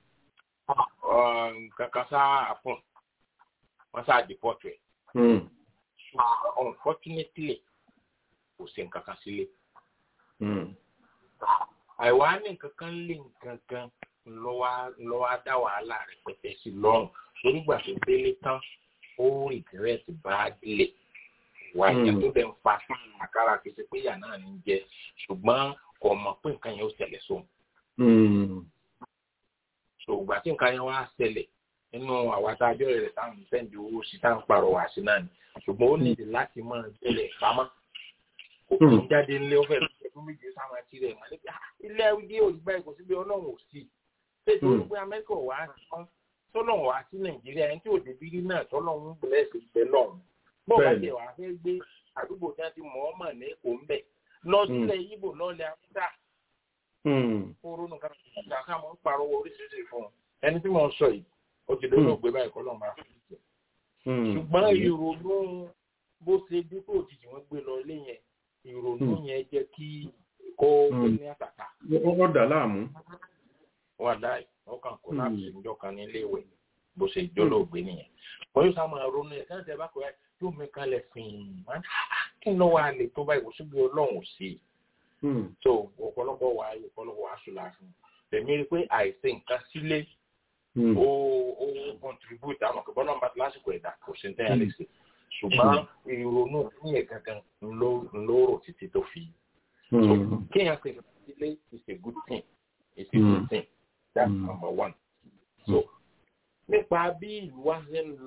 kankan sáà àpọ̀n wọ́n sáà dìpọ́tù ẹ̀ Hmm. ṣùgbọ́n unfortunately kò sí nǹkan kan sílé Hmm. àìwá ní nǹkan kan lé nǹkan kan lọ́wọ́ á dá wàhálà rẹpẹtẹ sí lọ́rùn lórígbà tó délé tán ó rìgírẹ́tì bá délé wà ìyá Mm. tó dẹ̀ ń fa àkàrà kìí ṣe pé ìyá náà ní í jẹ ṣùgbọ́n kò mọ̀ pé nǹkan yẹn ó ṣẹlẹ̀ sóun Hmm. ṣùgbọ́n tí nǹkan yẹn wá ṣẹlẹ̀ nínú àwàtà àjọ rẹ̀ táwọn sẹ́ǹdì owó sí táwọn pàrọwà sí náà ni ṣùgbọ́n ó nídìí láti máa jẹ́lẹ̀ pamọ́ kò kí ń jáde ńlé ó fẹ́ ọdún méje sáwọn àti rẹ̀ mọ́ níbi ilé ẹgbẹ́ òyìnbá ẹ̀kọ́ síbi ọlọ́run ò sí ṣètò Mm. olùgbé amẹ́ríkà wà á sán tọ́lọ́run wá sí nàìjíríà ẹni tí ò débi rí náà tọ́lọ́run ń bẹ̀rẹ̀ sí ibẹ̀ lọ́run bó bá Bẹ́ẹ̀ni. tiẹ̀ wá fẹ́ gbé àdúgbò tí wọ́n ti mọ̀ ọ́ mọ̀ ní èkó ń bẹ̀ lọ sílẹ̀ yíbò lọ́ọ̀lẹ̀ àbúdá Hmm. kóró nǹkan kan ká mọ̀ ń parọ́ oríṣiríṣi fún un ẹni tí mo ń sọ yìí ó ti lóyún ògbé báyìí kọ́ lọ́ọ́ máa fi jẹ Hmm. ṣùgbọ́n ìrònú bó ṣe dípò òjijì wọn gbé lọ ilé yẹn ìrònú Hmm. yẹn jẹ́ kí kó Hmm. gbé ní àtàtà Ó ó dà láàmú. wà láì wọn kàn kó Hmm. láti ìjọ kan ní ilé ìwé bó ṣe jólóògbé nìyẹn wọ́n yóò sá máa ronú ẹ̀ káyọ̀ tẹ́ bá kọ́ ẹ yóò mi kalẹ̀ fìn án kí ló wà lè tó báyìí kò síbi ọlọ́run ò sí Hmm. so ọ̀pọ̀lọpọ̀ wà á ọ̀pọ̀lọpọ̀ wà á sùn láàfin tèmi rí i pé àìsí nǹkan sílé Hmm. ó ó contribute àwọn kò bọ́lá ń bá lásìkò ẹ̀dá kò sí ní tẹ́yà lè ṣe ṣùgbọ́n ìrònú ní ẹ̀ gangan ńlọ ńlọ rò títí tó fi Hmm. kéèyàn ṣe ilé is a good thing is a Mm. good thing that's Mm. number one so nípa bí ìlú wa ṣe ń lọ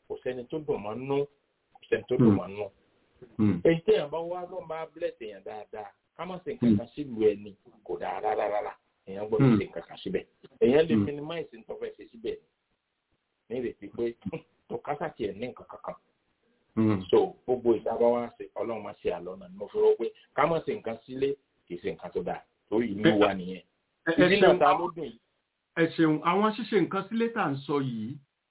kò sẹ́ni tó dùn mọ́ nú kò sẹ́ni tó dùn mọ́ nú. èyí tí èèyàn bá wá ló máa bless èèyàn dáadáa ká má ṣe nǹkan kan sílùú ẹni kò dáa rárá rárá èèyàn gbọ́dọ̀ ṣe nǹkan kan síbẹ̀ èèyàn lè minimize nǹkan fẹ́ ṣe síbẹ̀ ní ìrètí pé tó kásá tiẹ̀ ní nǹkan kankan so gbogbo ìdábọ̀ wá sí ọlọ́run máa ṣe àlọ́ náà ni mo fi rò pé ká má ṣe nǹkan sílé kì í ṣe nǹkan tó dáa torí ìlú wa nìyẹn ìdí náà ta ló dùn yìí. ẹ ṣeun àwọn ṣíṣe nǹkan sílé tá à ń sọ yìí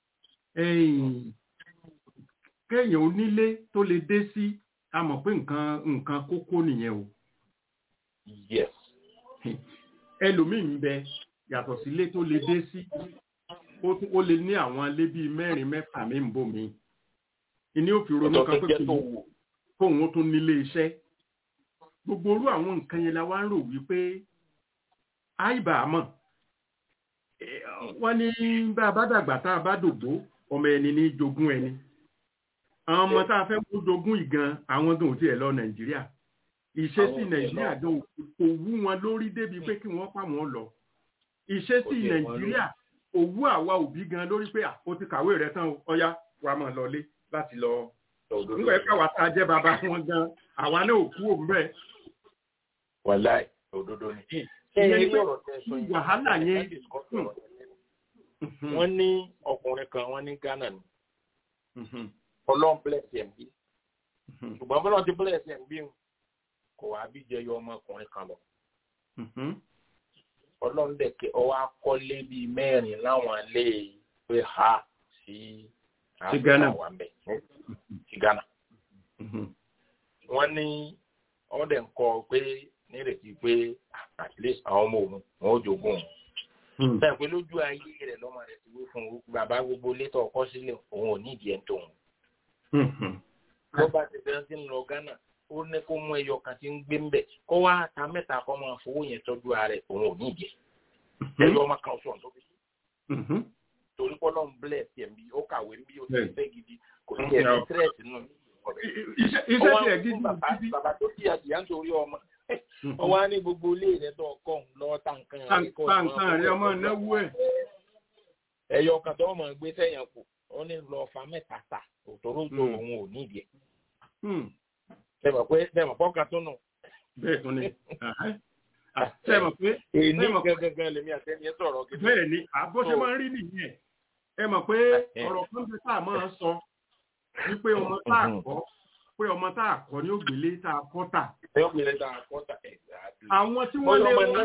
kéèyàn onílé tó lè dé sí a mọ̀ pé nǹkan nǹkan kókó nìyẹn o. yes. ẹlòmíì ń bẹ yàtọ̀ sílé tó lè dé sí ó lè ní àwọn ilé bíi mẹ́rin mẹ́fà mi ń bò mí ìní ò fi ronú kan pé kóun ó tún nílé iṣẹ́ gbogbo orú àwọn nǹkan yẹn la wá ń rò wípé àìbà àmọ́ wọ́n ní bá a bá dàgbà tá a bá dògbó ọmọ ẹni ní jogún ẹni àwọn ọmọ tá a fẹ́ kó jogún ìgan àwọn gan ò tiẹ̀ lọ nàìjíríà ìṣesí nàìjíríà gan kò wú wọn lórí débi pé kí wọ́n pa wọ́n lọ ìṣesí nàìjíríà kò wú àwa òbí gan lórí pé ó ti kàwé rẹ̀ tán ọyá wa máa lọlé láti lọ nígbà yẹn káwa tá a jẹ́ bàbá wọn gan àwa náà ò kú òun bẹ́ẹ̀. wàláì òdodo ni. ìyẹn ni pé wàhálà yẹn. wọ́n ní ọkùnrin kan wọ́n ní ghana ni ọlọ́run bless ẹ̀ bí ṣùgbọ́n bọ́lá ti bless ẹ̀ bí kò wá bí jẹyọ ọmọkùnrin kan lọ. ọlọ́run dẹ̀ kẹ́ ọwọ́ akọ́lé bíi mẹ́rin láwọn ilé pé ha sí sí ghana wà mbẹ sí ghana. wọ́n ní wọ́n dẹ̀ ń kọ́ pé nírètí pé at least àwọn ọmọ òun wọn ò jogún òun. bẹ́ẹ̀ pé lójú ayé rẹ̀ lọ́mọ rẹ̀ ti wí fún un bàbá gbogbo létọ̀ ọkọ sílẹ̀ òun ò ní ìdí ẹ̀ tó òun. ló bá ti bẹ́ẹ̀ sí ń lọ ghana ó ní kó mú ẹyọ kan tí ń gbé ń bẹ̀ kó wá ta mẹ́ta kó máa fowó yẹn tọ́jú ara rẹ̀ òun ò ní ìdí ẹ̀. ẹyọ ọmọ kan sọ̀rọ̀ tó fi torí pọ́ náà ń blẹ̀ tiẹ̀ bí ó kàwé bí ó ti fẹ́ gidi kò sí ẹ̀ stress nù. iṣẹ́ tiẹ̀ gidi gidi. bàbá tó di àdìyà nítorí ọmọ wọ́n wá ní gbogbo ilé rẹ̀ tó kọ́ lọ́wọ́ tá nǹkan rẹ̀ kọ́ tá nǹkan rẹ̀ ọmọ náwó ẹ̀. ẹyọ kan tó mọ̀ gbé sẹ́yìn kù ó ní lọ fa mẹ́ta ta òtòrò tó òun ò ní ìdí ẹ̀. sẹ́mọ̀ pé sẹ́mọ̀ pọ́ka tó nù. bẹ́ẹ̀ tó ní sẹ́mọ̀ pé èyí gẹ́gẹ́ lèmi àtẹ́ni ẹ̀ sọ̀rọ̀ gidi. bẹ́ẹ̀ ni àbó ṣe máa ń rí nìyẹn ẹ mọ̀ pé ọ̀rọ̀ kan bí tá a máa sọ wípé ọmọ tá a kọ́ pé ọmọ tá a kọ́ ní ògbélé tá a kọ́ tà. ògbélé tá a kọ́ tà àwọn tí wọ́n lé wọn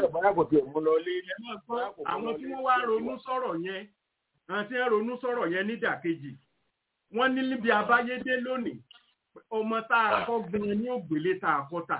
wọn àwọn tí wọ́n wá ronú sọ̀rọ̀ yẹn àwọn tí wọ́n ronú sọ̀rọ̀ yẹn nídàkejì wọ́n ní níbi abáyédé lónìí ọmọ tá a kọ́ gan ní ògbélé tá a kọ́ tà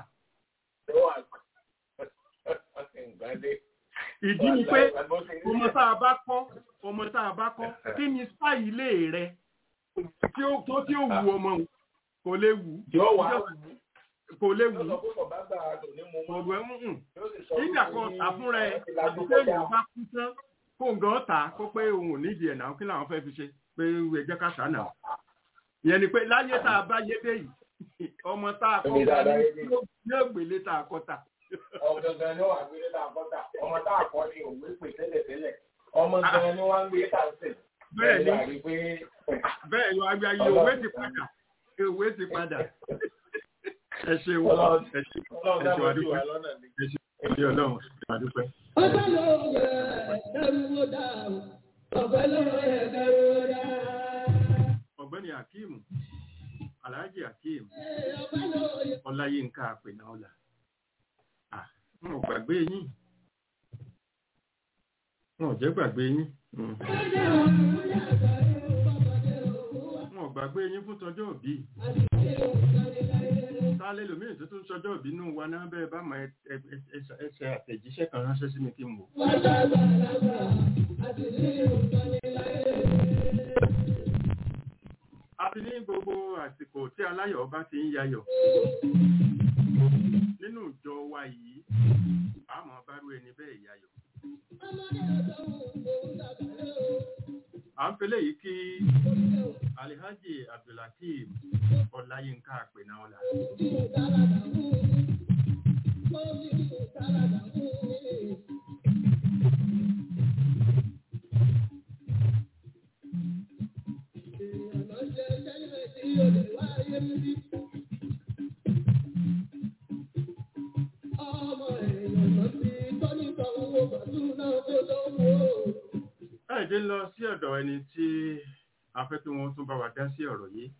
ìdí ni pé ọmọ tá a bá kọ́ ọmọ tá a bá kọ́ kí ni sáì ilé rẹ tí ó tó tí ó wù ọmọ kò lè wù kò lè wù ọ̀gbẹ́ mú ìgbà kan tà fúnra ẹ àti pé èèyàn bá kú tán kó nǹkan tà kó pé òun ò nídìí ẹ̀ náà kí làwọn fẹ́ fi ṣe pé ẹ jẹ́ ká tà náà ìyẹn ni pé láyé tá a bá yé dé yìí ọmọ tá a kọ́ ga ní ògbélé tá a kọ́ tà ọ̀gangan ni wàá gbé ta àkọ́tà ọmọ tá a kọ́ ni òwe pè tẹ́lẹ̀tẹ́lẹ̀ ọmọ gan ni wọ́n ń gbé ta sí. bẹ́ẹ̀ ni bẹ́ẹ̀ ni àgbà yìí òwe ti padà òwe ti padà ẹ ṣeun ẹ ṣe ẹ ṣe wà dúpẹ́ ẹ ṣe ẹ ṣe ọlọ́run ẹ wà dúpẹ́. ọ̀pẹ ló yẹ ẹrú wo dá ọ̀pẹ ló yẹ ẹrú wo dá. ọ̀gbẹ́ni akeem alhaji akeem ọláyínká àpènà ọlà wọn ò gbàgbé yín wọn ò jẹ́ gbàgbé yín wọn ò gbàgbé yín fún tọjọ́ òbí sálẹ̀ lómìnir tó tún sọjọ́ òbí nù wa náà bẹ́ẹ̀ bá máa ẹsẹ̀ àtẹ̀jíṣẹ́ kan ránṣẹ́ sí mi kí n wò. a ti ní gbogbo àsìkò tí aláyọ̀ bá ti ń yayọ̀ nínú ìjọ wa yìí àmọ́ bárú ẹni bẹ́ẹ̀ yayọ̀. à ń fẹlẹ̀ yìí kí alihaji abdulhakeem ọláyínká àpènà ọ̀la. láìdé lọ sí ọ̀dọ̀ ẹni tí a fẹ́ kí wọ́n tún bá wa dá sí ọ̀rọ̀ yìí.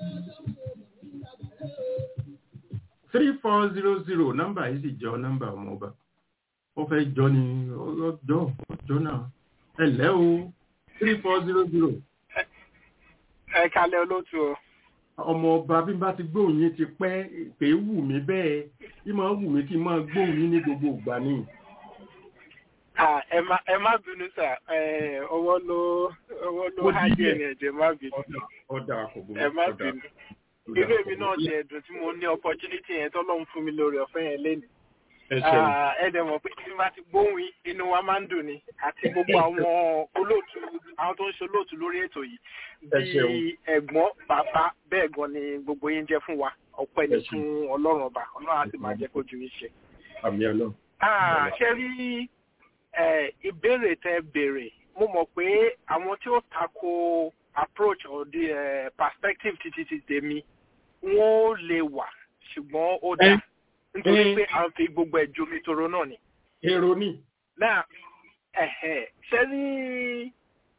three four zero zero nọ́mbà yìí sì jọ nọ́mbà ọmọọba ó fẹ́ jọ ni ọjọ́ ọjọ́ náà ẹ lẹ́ o three four zero zero. ẹ kalẹ̀ olóòtú o. ọmọọba bí n bá ti gbóhùn yín ti pẹ́ pé wù mí bẹ́ẹ̀ bí máa wù mí kí n máa gbóhùn yín ní gbogbo ìgbà ni. Ah, ẹ má ẹ má bínú sà ẹ ọwọ́ ló ọwọ́ ló Mo hájì díẹ̀. ẹni ẹ̀jẹ̀ má bínú ọ̀dà kò burú. ẹ má ọ̀dà. bínú. irú èmi náà ti ẹ̀dùn tí mo ní opportunity yẹn tọ́lọ́run fún mi lórí ọ̀fẹ́ yẹn lẹ́nu. ẹ ṣeun. Ah, ẹ dẹ̀ mọ̀ pé tí n bá ti gbóhùn yín inú wa máa ń dùn ni àti gbogbo àwọn olóòtú àwọn tó ń ṣe olóòtú lórí ètò yìí Ẹ ṣeun. bíi ẹ̀gbọ́n bàbá bẹ́ẹ̀ gan ni gbogbo yín jẹ́ fún wa ọpẹ́ ni Ẹ ṣeun. fún ọlọ́run ọba ọlọ́run á sì máa jẹ́ kó ju yín ṣe. àmì ọlọ́run. Ah, ṣe rí eh, ìbéèrè tẹ béèrè mo mọ̀ pé àwọn tí ó tako approach or the eh, perspective títí ti tèmi wọ́n ó lè wà ṣùgbọ́n ó dá nítorí eh. pé à ń fi gbogbo ẹ̀ jomi toro náà ni. èrò ni. náà ẹ̀hẹ̀, ṣe rí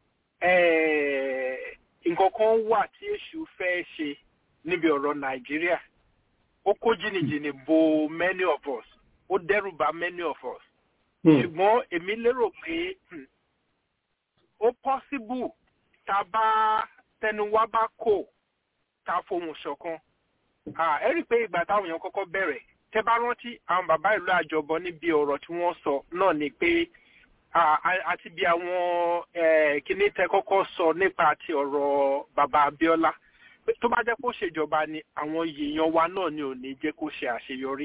eh, nǹkan kan wà tí èṣù fẹ́ ṣe níbi ọ̀rọ̀ nàìjíríà ó kó jìnnìjìnnì bo many of us ó dẹ́rù bà many of us ṣùgbọ́n èmi lérò pé hmm, ó possible tá a bá tẹnu wá bá kò tá a fohùn ṣọ̀kan Ah, ẹ rí i pé ìgbà táwọn èèyàn kọ́kọ́ bẹ̀rẹ̀ tẹ bá rántí àwọn bàbá ìlú àjọbọ níbi ọ̀rọ̀ tí wọ́n sọ náà ni pé ah, a- àti bí àwọn eh, kíní tẹ kọ́kọ́ sọ nípa ti ọ̀rọ̀ bàbá Abíọ́lá pé tó bá jẹ́ kó ṣèjọba ni àwọn èèyàn wa náà ni ò ní jẹ́ kó ṣe àṣeyọrí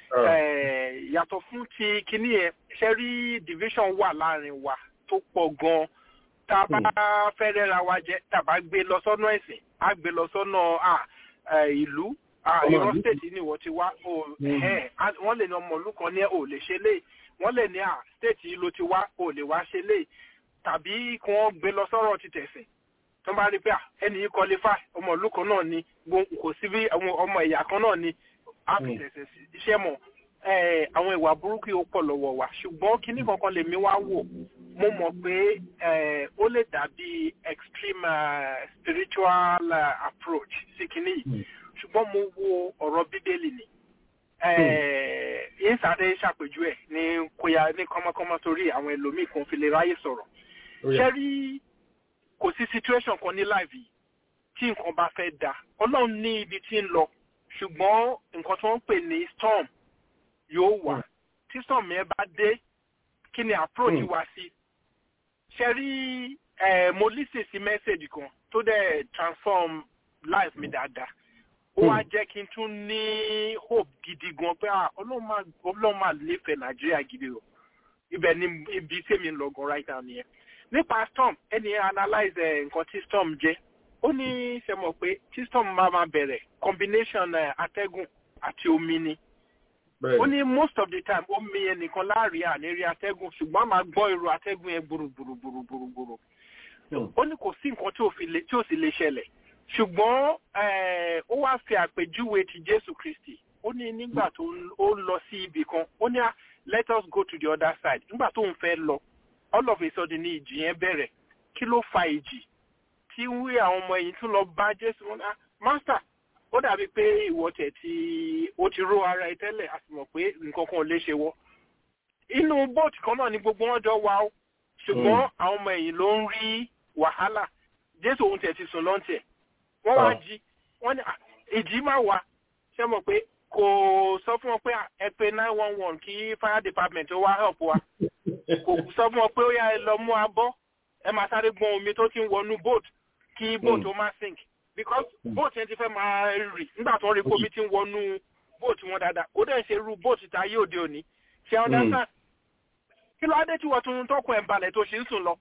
Eh, yàtọ̀ fún ti kíní yẹn ṣe rí division wà láàrin wa tó pọ̀ gan-an tá a bá fẹ́ rẹ́ra wa jẹ́ tá a bá gbé lọ sọ́nà ẹ̀sìn á gbé lọ sọ́nà ah, eh, ìlú ah, Ọmọ Ọ̀yọ́ ìlú. state ni wọ́n ti wá o Mm. ẹ̀hẹ́n, á- wọ́n lè ní ọmọ ìlú kan ní ẹ̀ ò lè ṣe lé wọ́n lè ní à state yìí ló ti wá ò lè wá ṣe lé tàbí kí wọ́n gbé lọ sọ́rọ̀ ti tẹ̀sìn tó bá rí pé ah, ẹni yìí qualify ọmọ ìlú kan náà ni gbo- kò sí bí àwọn ọmọ ẹ̀yà kan náà ni á fi Mm. tẹ̀sẹ̀ sí iṣẹ́ mọ̀ eh, àwọn ìwà burúkú yìí ó pọ̀ lọ́wọ́ wa ṣùgbọ́n kinní kankan lèmi wá wò mo mọ̀ pé eh, ó lè dàbí extreme uh, spiritual uh, approach sí kinní yìí ṣùgbọ́n mo wo ọ̀rọ̀ bíbélì ni yín sáré ṣàpèjú ẹ̀ ní kóyà ní kọ́mọ́kọ́mọ́ torí àwọn ẹlòmíì kan fi lè ráyè sọ̀rọ̀ ṣé rí kò sí situation kan ní life yìí tí nǹkan bá fẹ́ da ọlọ́run ní ibi tí ń lọ ṣùgbọ́n nǹkan tí wọ́n ń pè ní storm yóò wà tí storm yẹn bá dé kí ni approach Mm. wa sí ṣe rí eh, mo listen sí message kan tó dẹ̀ transform life mi dáadáa ó wá jẹ́ kí n tún ní hope gidi gan pé ah, ọlọ́run máa ọlọ́run máa nífẹ̀ẹ́ nàìjíríà gidi o ibẹ̀ ni ibi tèmi ń lọ gan right now nìyẹn nípa storm ẹni analyse eh, nǹkan tí storm jẹ́ ó ní ṣe mọ̀ pé tí storm máa máa bẹ̀rẹ̀ combination eh, atẹ́gùn àti omi ni ó ní most of the time omi yẹn nìkan láàrin àníri atẹ́gùn ṣùgbọ́n a máa gbọ́ irú atẹ́gùn yẹn gbùrùgbùrùgbùrùgbùrù ó ní kò sí nǹkan tí ò fi lè- tí ò sì lè ṣẹlẹ̀ ṣùgbọ́n eh, ó wá fi àpèjúwe ti jésù kristi ó ní nígbà tó ń- ó lọ sí ibì kan ó ní ah, let us go to the other side nígbà tó ń fẹ́ lọ all of a sudden ni ìjì yẹn bẹ̀rẹ̀ kí ló fa ìjì tí wí àwọn ọmọ ẹ̀yìn tún lọ bá jésù wọn ah master ó dàbí pé ìwọ tẹ̀ tí ó ti ró ara ẹ tẹ́lẹ̀ a sì mọ̀ pé nǹkan kan ò lè ṣe wọ́ inú bóòtù kan náà ni gbogbo wọn jọ wà ó ṣùgbọ́n àwọn ọmọ ẹ̀yìn ló ń rí wàhálà jésù òun tẹ̀ ti sùn lọ́ntẹ̀ wọ́n wá Ah. jí wọ́n ní "Ah, ìjì máa wà ṣé mọ̀ pé kò sọ fún wọn pé "Ah, ẹ pé nine one one kí fire department ó wá help wa kò sọ fún wọn pé ó yá ẹ lọ mú abọ́ ẹ máa sáré gbọ́n omi tó ti ń wọnú boat kí boat ó má sink because boat yẹn ti fẹ́ máa rì nígbà tó ń rí pé omi ti ń wọnú boat wọn dáadáa ó dẹ̀ ń ṣe irú boat tá ayé òde òní ṣe ọ́n dáńtà kí ló adé tí wọ́n tún tọkùn ẹ̀ balẹ̀ tó ṣe ń sùn lọ.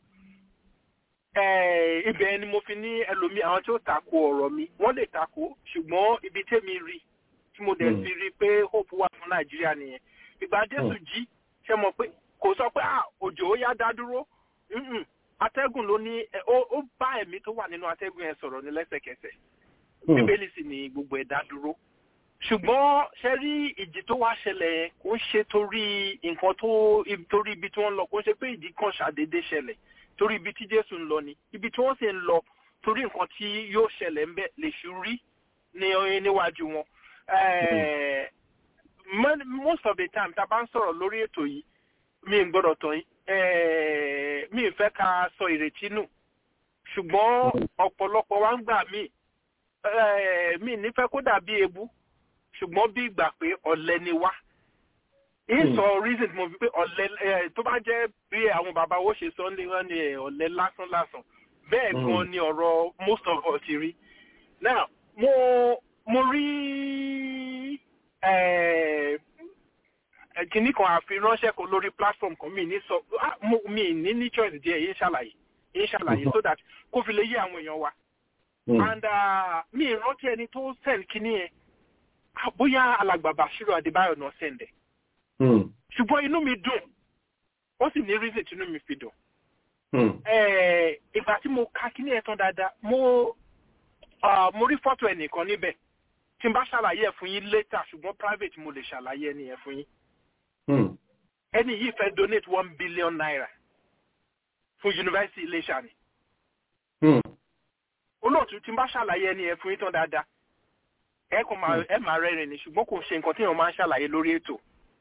Eh, ibẹ̀ ni mo fi ní ẹlòmíì àwọn tí ó tako ọ̀rọ̀ mi wọ́n lè tako ṣùgbọ́n ibi tèmi rí tí mo dẹ̀ Mm. fi rí pé hope wà fún nàìjíríà nìyẹn ìgbà jésù jí ṣe mọ̀ pé kò sọ pé "Ah, òjò ó yá dá dúró Mm-mm. atẹ́gùn ló ní ẹ, ó ó bá ẹ̀mí tó wà nínú atẹ́gùn yẹn sọ̀rọ̀ ní lẹ́sẹ̀kẹsẹ̀ bíbélì sì ni gbogbo ẹ̀ dá dúró ṣùgbọ́n ṣe rí ìjì tó wá ṣẹlẹ̀ yẹn kò ń ṣe torí nǹkan tó torí ibi tí wọ́n ń lọ kò ń ṣe pé ìdí kan ṣàdédé ṣẹlẹ̀ torí ibi tí jésù ń lọ ni ibi tí wọ́n sì ń lọ torí nǹkan tí yóò ṣẹlẹ̀ ń bẹ̀ lè ṣu rí ní níwájú wọn. most of the time tá a bá ń sọ̀rọ̀ lórí ètò yìí mi ń gbọ́dọ̀ tán yìí mi ń fẹ́ ká sọ ìrètí nù ṣùgbọ́n ọ̀pọ̀lọpọ̀ wa ń gbà mí mi nífẹ̀ẹ́ kó dàbí ebú ṣùgbọ́n bí ìgbà pé ọ̀lẹ ni wá. ìsọ reason tí mo fi pé ọ̀lẹ tó bá jẹ́ bí àwọn bàbá wo ṣe sọ ní wọ́n ní ọ̀lẹ lásán lásán bẹ́ẹ̀ gan ni ọ̀rọ̀ most of us ti rí. now mo mo rí kìnnì kan àfiránṣẹ́ kan lórí platform kan mi ní sọ mi ní ní choice díẹ̀ yín ṣàlàyé yín ṣàlàyé so that kó fi lè yé àwọn èèyàn wa. and mi ìrántí ẹni tó send kìnnì yẹn bóyá alàgbà Bashiru Adébáyọ̀ náà sẹ̀ǹdẹ̀. ṣùgbọ́n inú mi dùn ó sì ní reason tí inú mi fi dùn. ìgbà tí mo ka kíní ẹ̀ tán dáadáa mo mo rí fọ́tò ẹnìkan níbẹ̀ tí n bá ṣàlàyé ẹ̀ fún yín later ṣùgbọ́n private mo lè ṣàlàyé ẹni yẹn fún yín. ẹni yìí fẹ́ donate one billion naira fún yunifásitì Iléṣà ni. olóòtú tí n bá ṣàlàyé ẹni yẹn fún yín tán dáadáa ẹ kò máa ẹ máa rẹ́rìn ni ṣùgbọ́n kò ṣe nǹkan tí èèyàn máa ń ṣàlàyé lórí ètò.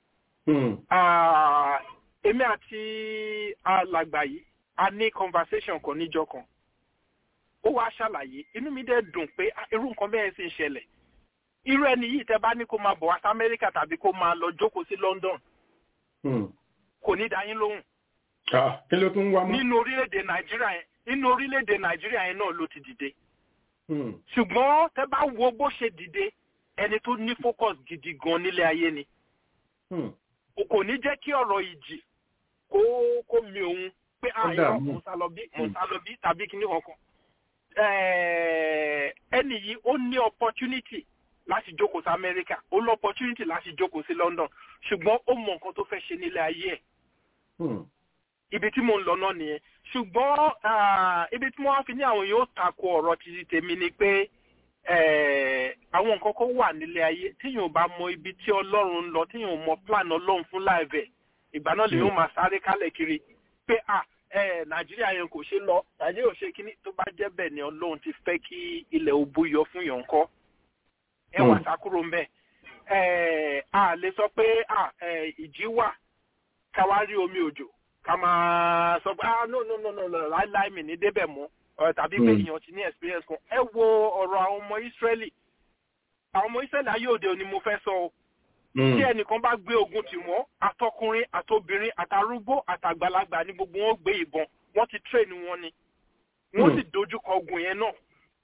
èmi àti alàgbà yìí a ní conversation kan níjọ́ kan ó wá ṣàlàyé inú mi dẹ̀ dùn pé irú nǹkan bẹ́ẹ̀ sì ń ṣẹlẹ̀ irú ẹni yìí tẹ́ bá ní kó máa bọ̀ wá sí Amẹ́ríkà tàbí kó máa lọ jókòó sí London kò ní dá yín lóhùn. kí ló tún wá mọ́. nínú orílẹ̀-èdè Nàìjíríà yẹn nínú orílẹ̀-èdè Nàìjíríà yẹn náà ló ti dìde ṣùgbọ́n tẹ́ bá wo bó ṣe dìde ẹni tó ní focus gidi gan nílé ayé ni kò ní jẹ́ kí ọ̀rọ̀ ìjì kó kó mi òun pé àyọ̀ mọ̀sálọ́bí mọ̀sálọ́bí tàbí kíní kankan ẹni yìí ó ní opportunity láti jókòó sí Amẹ́ríkà ó ní opportunity láti jókòó sí London ṣùgbọ́n ó mọ nǹkan tó fẹ́ ṣe nílé ayé ẹ̀ ibi tí mo ń lọ náà nìyẹn ṣùgbọ́n ibi tí wọ́n fi ní àwọn yóò tako ọ̀rọ̀ títí tèmi ni pé àwọn nǹkan kan wà nílé ayé tíyàn bá mọ ibi tí ọlọ́run ń lọ tíyàn mọ plan ọlọ́run fún láìvẹ̀ ìgbà náà lèyàn máa sáré kálẹ̀ kiri pé à nàìjíríà yẹn kò ṣe lọ nàìjíríà ò ṣe kíní tó bá jẹ́ bẹ́ẹ̀ ni ọlọ́run ti fẹ́ kí ilẹ̀ òbú yọ fún yàn kọ́ ẹ wà sákúrò ń bẹ̀ a lè sọ pé ìjì wà káwá rí omi òjò ká máa sọ pé ah no no no no láíláí mi ní débẹ̀ mọ́ tàbí pé èèyàn ti ní experience kan ẹ wo ọ̀rọ̀ àwọn ọmọ Ísírẹ́lì àwọn ọmọ Ísírẹ́lì ayé òde òní mo fẹ́ sọ o tí ẹnìkan bá gbé ogun tì wọ́n àtọkùnrin àtobìnrin àtàrúgbó àtàgbàlagbà ní gbogbo wọn gbé ìbọn wọ́n ti train wọn ni wọ́n sì dojúkọ ogun yẹn náà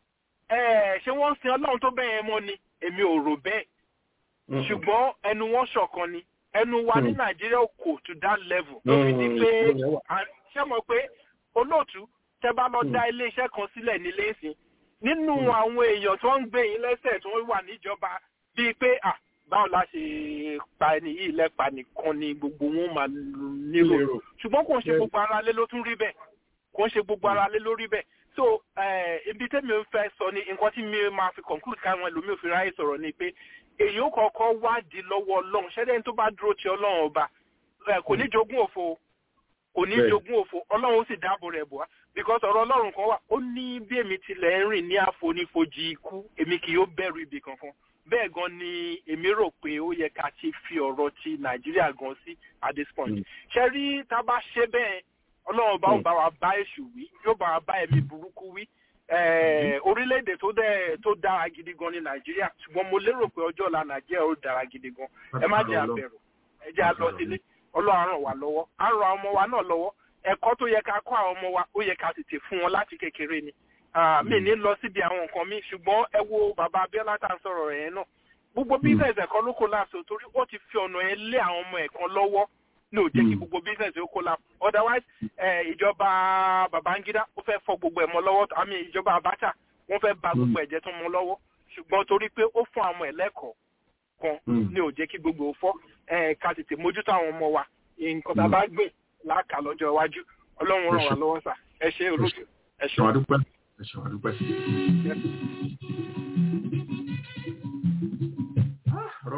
ẹ ṣé wọ́n ń sin Ọlọ́run tó bẹ́ẹ̀ yẹn mọ́ ni èmi ò rò bẹ́ẹ̀ ṣùgbọ́n ẹnu wọn ṣọ̀kan ni ẹnu wa ní nàìjíríà kò to that level ló fi di pé ṣé mọ̀ pé olóòtú tẹ́ bá lọ dá iléeṣẹ́ kan sílẹ̀ nílé ìsìn nínú àwọn èèyàn tó ń gbé yín lẹ́sẹ̀ tó wà níjọba bíi pé à báwo la ṣe pa ẹni yìí lẹ́pa nìkan ni gbogbo wọn máa nílò ṣùgbọ́n kò ń ṣe gbogbo ara lé ló tún rí bẹ́ẹ̀ kò ń ṣe gbogbo ara lé ló rí bẹ́ẹ̀ so ibi tẹ́mi ń fẹ́ sọ ni nǹkan tí mi máa fi conclude káwọn ẹlòmíì ò fi ráyè sọ̀rọ̀ ni pé èyí ó kọ́kọ́ wádìí lọ́wọ́ ọlọ́run ṣẹ́dẹ̀ tó bá dúró ti ọlọ́run ọba kò ní jogún òfo kò ní jogún òfo ọlọ́run ó sì dáàbò rẹ̀ bọ̀ wá because ọ̀rọ̀ ọlọ́run kan wà ó ní bí èmi tilẹ̀ ń rìn ní àfonífojì ikú èmi kì yóò bẹ̀rù ibì kankan bẹ́ẹ̀ gan ni èmi rò pé ó yẹ ká ti fi ọ̀rọ̀ ti nàìjíríà gan sí at this point ṣe rí tá a bá ṣe bẹ́ẹ̀ ọlọ́run bá bá wa bá èṣù wí yóò bá wa bá ẹ̀mí burúkú wí orílẹ̀-èdè tó dẹ̀ tó dára gidi gan ní nàìjíríà ṣùgbọ́n mo lérò pé ọjọ́ ọ̀la nàìjíríà ó dára gidi gan ẹ má jẹ́ àbẹ̀rù ẹ jẹ́ àlọ́ sílé ọlọ́run ràn wá lọ́wọ́ á ràn àwọn ọmọ wa náà lọ́wọ́ ẹ̀kọ́ tó yẹ ká kọ́ àwọn ọmọ wa ó yẹ ká tètè fún wọn láti kékeré ni mi ní lọ síbi àwọn nǹkan mi ṣùgbọ́n ẹ wo bàbá abiola tá à ń sọ̀rọ̀ rẹ̀ yẹn náà gbogbo business ẹ̀kọ́ ló kó láàṣọ torí ó ti fi ọ̀nà yẹn lé àwọn ọmọ ẹ̀kan lọ́wọ́ ní ò jẹ́ kí gbogbo business ó kó láàṣọ otherwise ìjọba babangida ó fẹ́ fọ gbogbo ẹ̀ mọ́ lọ́wọ́ àmì ìjọba abacha wọ́n fẹ́ ba gbogbo ẹ̀jẹ̀ tó mọ́ lọ́wọ́ ṣùgbọ́n torí pé ó fún àwọn ẹ̀lẹ́kọ̀ọ́ kan ní ò jẹ́ kí gbogbo fọ́ ká tètè mójútó àwọn ọmọ wa nǹkan tá a bá gbìn láàkà lọ́jọ́ iwájú ọlọ́run ràn wá lọ́wọ́ sà ẹ ṣe olóòtú ẹ ṣe. ẹ ṣe wà dúpẹ́.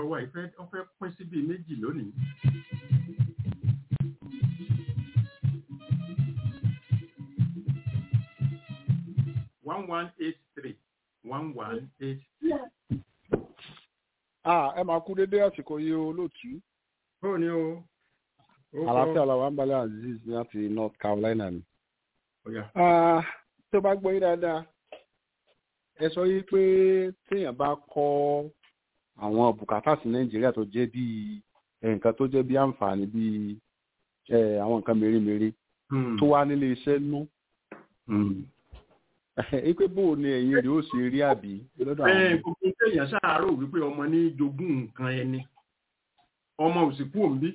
ọ̀rọ̀ wa ìfẹ́ ó fẹ́ pín sí bíi méjì lónìí. one one eight three one one eight. Ah, ẹ máa kú dédé àsìkò yìí o olóòtú. Bó ni o? Ó kọ́- Àlàáfíà làwọn àǹbalẹ̀ Azeez láti North Carolina ni. Ọ̀yà. Ah, tó bá gbọ́ yín dáadáa, ẹ sọ yìí pé téèyàn bá kọ́ àwọn bùkátà sí Nàìjíríà tó jẹ́ bíi eh, nǹkan tó jẹ́ bíi àǹfààní bíi eh, àwọn nǹkan mèremère tó wá nílé iṣẹ́ nú. Ipe bò ni ẹ̀yin rẹ̀ ó ṣe rí àbí lọ́dọ̀ àwọn Bẹ́ẹ̀ gbogbo téèyàn ṣàárò wípé ọmọ ní jogún nǹkan ẹni. Ọmọ ò sì kú òǹbí.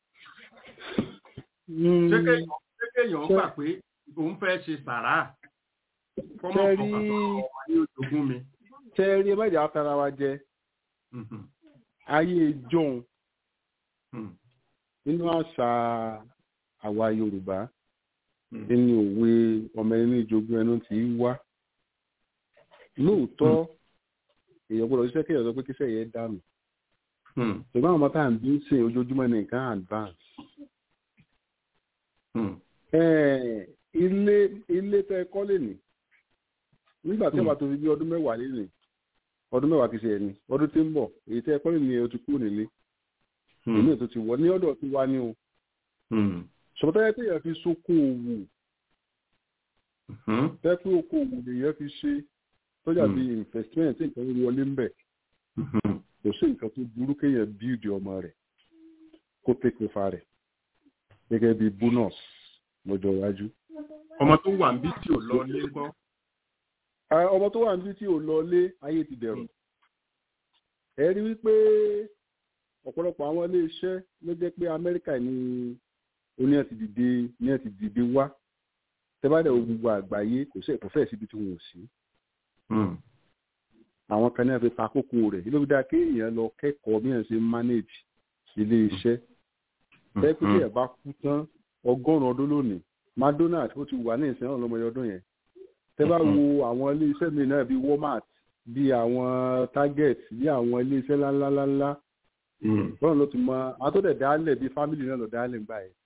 Ṣé kéèyàn ṣé kéèyàn gbà pé òun fẹ́ ṣe sàrà? Kọ́mọ̀ Ṣé kan rí- pàtó ọmọ ní jogún mi. tẹ́ rí ẹ má jà á tara wa jẹ ayé john nínú àṣà àwa yorùbá nínú òwe ọmọ ẹni ìjogún ẹnu tí í wá lóòótọ́ èèyàn gbọ́dọ̀ ṣiṣẹ́ kéèyàn sọ pé kíṣẹ́ yẹn dànù ṣùgbọ́n àwọn ọmọ tá à ń bí ń sìn ojoojúmọ́ ní nǹkan advance. Eh, ilé ilé tẹ kọ́ lè ní nígbà tí wọ́n bá tó fi bí ọdún mẹ́wàá lé ní ọdún mẹ́wàá kìí ṣe ẹni ọdún tí ń bọ̀ èyí tẹ kọ́ lè ní o ti kúrò nílé èmi ètò ti wọ ní ọ̀dọ̀ tí wá ní o ṣùgbọ́n tẹ́lẹ̀ tí èèyàn fi sókó òwò tẹ́ pé oko òwò lèèyàn fi ṣe tọ́jà bí investment tí nǹkan wọlé ń bẹ̀ kò sí nǹkan tó burú kéèyàn bíìdì ọmọ rẹ̀ kó take over rẹ̀ gẹ́gẹ́ bí bonus lọ́jọ́ iwájú. Ọmọ tó wà níbí tí ò lọ ní ńkọ́. Ah, ọmọ tó wà níbí tí ò lọ lé ayé ti dẹ̀rù ẹ rí wípé ọ̀pọ̀lọpọ̀ àwọn ilé iṣẹ́ ló jẹ́ pé amẹ́ríkà ní oní ẹ̀ ti dìde ní ẹ̀ ti dìde wá tẹ́bàdẹ̀ gbogbo àgbáyé kò sí ẹ̀kọ́ fẹ́ẹ̀ síbi tí wọn ò sí àwọn kan náà fi ta kókó rẹ̀ ló fi dáa kéèyàn lọ kẹ́kọ̀ọ́ bí wọ́n ṣe manage ilé iṣẹ́ tẹ́ pé tí ẹ̀ bá kú tán ọgọ́rùn-ún ọdún lónìí madonald ó ti wà ní ìsìn náà lọ́mọdé ọdún yẹn tẹ́ bá wo àwọn ilé iṣẹ́ mi náà bíi walmart bíi àwọn target bíi àwọn ilé iṣẹ́ ńláńláńlá bọ́ọ̀ ló ti mọ àwọn tó dẹ̀ dálẹ̀ bíi family náà lọ dálẹ̀ ńgbà yẹn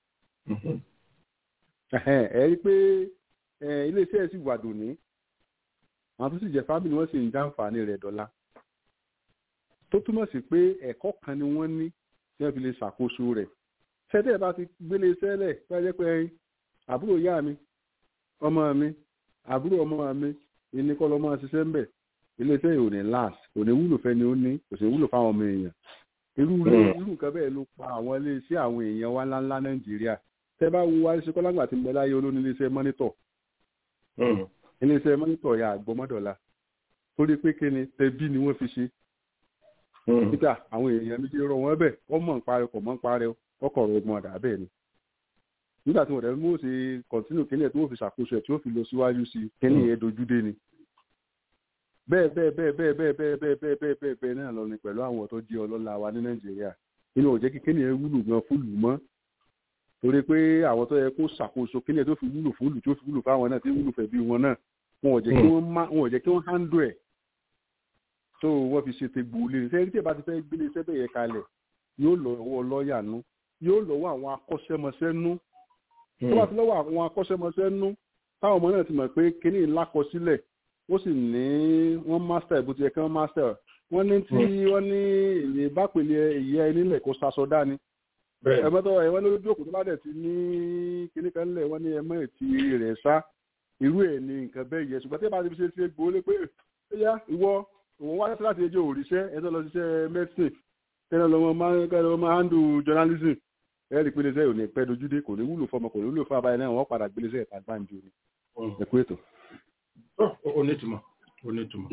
ẹ rí i pé ilé iṣẹ́ sì wà dòní àwọn tó sì jẹ́ family wọ́n sì ń jàǹfààní rẹ̀ dọ́là tó túmọ̀ sí pé ẹ̀kọ́ kan ni wọ́n ní tí wọ́n fi lè ṣàkóso rẹ̀ ṣẹ́tẹ̀ bá ti gbélé iṣẹ́ lẹ̀ tó jẹ́ pé àbúrò ìyá mi ọmọ mi àbúrò ọmọ mi ìní kọ́ lọ́mọ ṣiṣẹ́ ń bẹ̀ ilé iṣẹ́ yìí ò ní last kò ní wúlò fẹ́ni ó ní kò sì wúlò fáwọn ọmọ èèyàn irú irú nǹkan bẹ́ẹ̀ ló pa àwọn ilé iṣẹ́ àwọn èèyàn wa ńláńlá nàìjíríà tẹ́ bá wo wáṣẹ kọ́lágbà tí ń bẹ láyé olóní ilé iṣẹ́ mọ́nítọ̀ ilé iṣẹ́ mọ́nítọ̀ ya àgbọ̀mọ́dọ̀la torí pé kíni tẹbí ni wọ́n fi ṣe níta àwọn èèyàn méjì rọ wọn bẹ́ẹ̀ wọ́n mọ̀ ń parẹ́ kọ̀ mọ̀ ń parẹ́ ọkọ̀ ọ̀rọ̀ ọgbọ̀n ọ̀dà bẹ́ẹ̀ ni nígbà tí wọ́n dẹ̀ mú òsè kọ̀ntínú kílẹ̀ tí wọ́n fi ṣàkóso ẹ̀ tí wọ́n fi lọ síwájú sí kíní yẹn dojú dé ni bẹ́ẹ̀ bẹ́ẹ̀ bẹ́ẹ̀ bẹ́ẹ̀ bẹ́ẹ̀ bẹ́ẹ̀ bẹ́ẹ̀ bẹ́ẹ̀ bẹ́ẹ̀ bẹ́ẹ̀ bẹ́ẹ̀ náà lọ ni pẹ̀lú àwọn tó jẹ́ ọlọ́lá wa ní nàìjíríà nínú òjẹ́ kí kíní yẹn wúlò gan fúlù mọ́ torí pé àwọn tó yẹ kó ṣàkóso kíní yẹn tó fi wúlò fúlù tó fi wúlò fáwọn náà tí wúlò fẹ́ bí wọn náà wọn ò jẹ́ kí wọ́n má wọn ò jẹ́ kí wọ́n handle ẹ̀ tó wọ́n fi ṣe tegbò lé ṣe tí ẹ bá ti fẹ́ gbélé iṣẹ́ bẹ́ẹ̀ yẹ kalẹ̀ yóò lọ́wọ́ lọ́ọ̀yà nú yóò lọ́wọ́ àwọn akọ́ṣẹ́mọṣẹ́ nú tó bá ti lọ́wọ́ àwọn akọ́ṣẹ́mọṣẹ́ nú táwọn ọmọ náà ti mọ̀ pé kíní lákọsílẹ̀ ó sì ní wọ́n master ìbò ti yẹ kí wọ́n master wọ́n ní tí wọ́n ní èyí bá pèlè ìyẹ́ ẹnílẹ̀ kó sasọ dání ẹ̀mọ́tọ́ ẹ̀wọ́n lójú òkú tó bá dẹ̀ ti ní kíní kan lẹ̀ wọ́n ní ẹmọ́ ètí rẹ̀ sá irú ẹ̀ ní nǹkan bẹ́ẹ̀ yẹ ṣùgbọ́n tí ẹ bá ti fi ṣe ṣe gbòó lé pé ẹ̀yà ìwọ òun wá láti ẹjọ́ òrìṣẹ́ ẹjọ́ lọ ṣiṣẹ́ medicine tẹ́lẹ̀ lọ́mọ máa handle journalism ẹ̀rí pé iléeṣẹ́ ò ní pẹ́ dojúdé kò ní wúlò fọmọ kò ní wúlò fún abáyé náà wọ́n padà gbé iléeṣẹ́ ìta gbáǹjo ni ẹ̀kú ètò. onítùmọ̀ onítùmọ̀.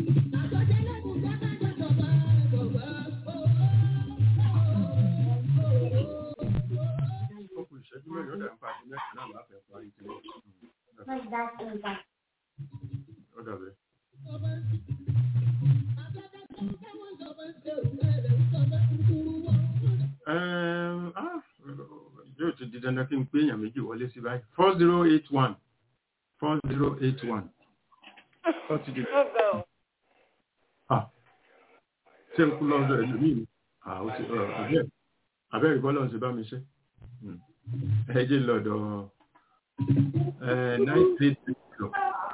ọkùn ìṣẹ́jú mẹ́rin ọ̀dà ń pa àti mẹ́rin náà láti ẹ̀kọ́ ayé tí wọ́n ọ̀dà bẹ́ẹ̀. yóò ti di dandan kí n pé èèyàn méjì wọlé sí báyìí four zero eight one four zero eight one. ṣé n kú lọ́dọ̀ ẹlòmíì ni abẹ́rẹ́ kọ́ lọ́n ṣe bá mi ṣe ẹ jẹ́ lọ́dọ̀ nine eight six zero.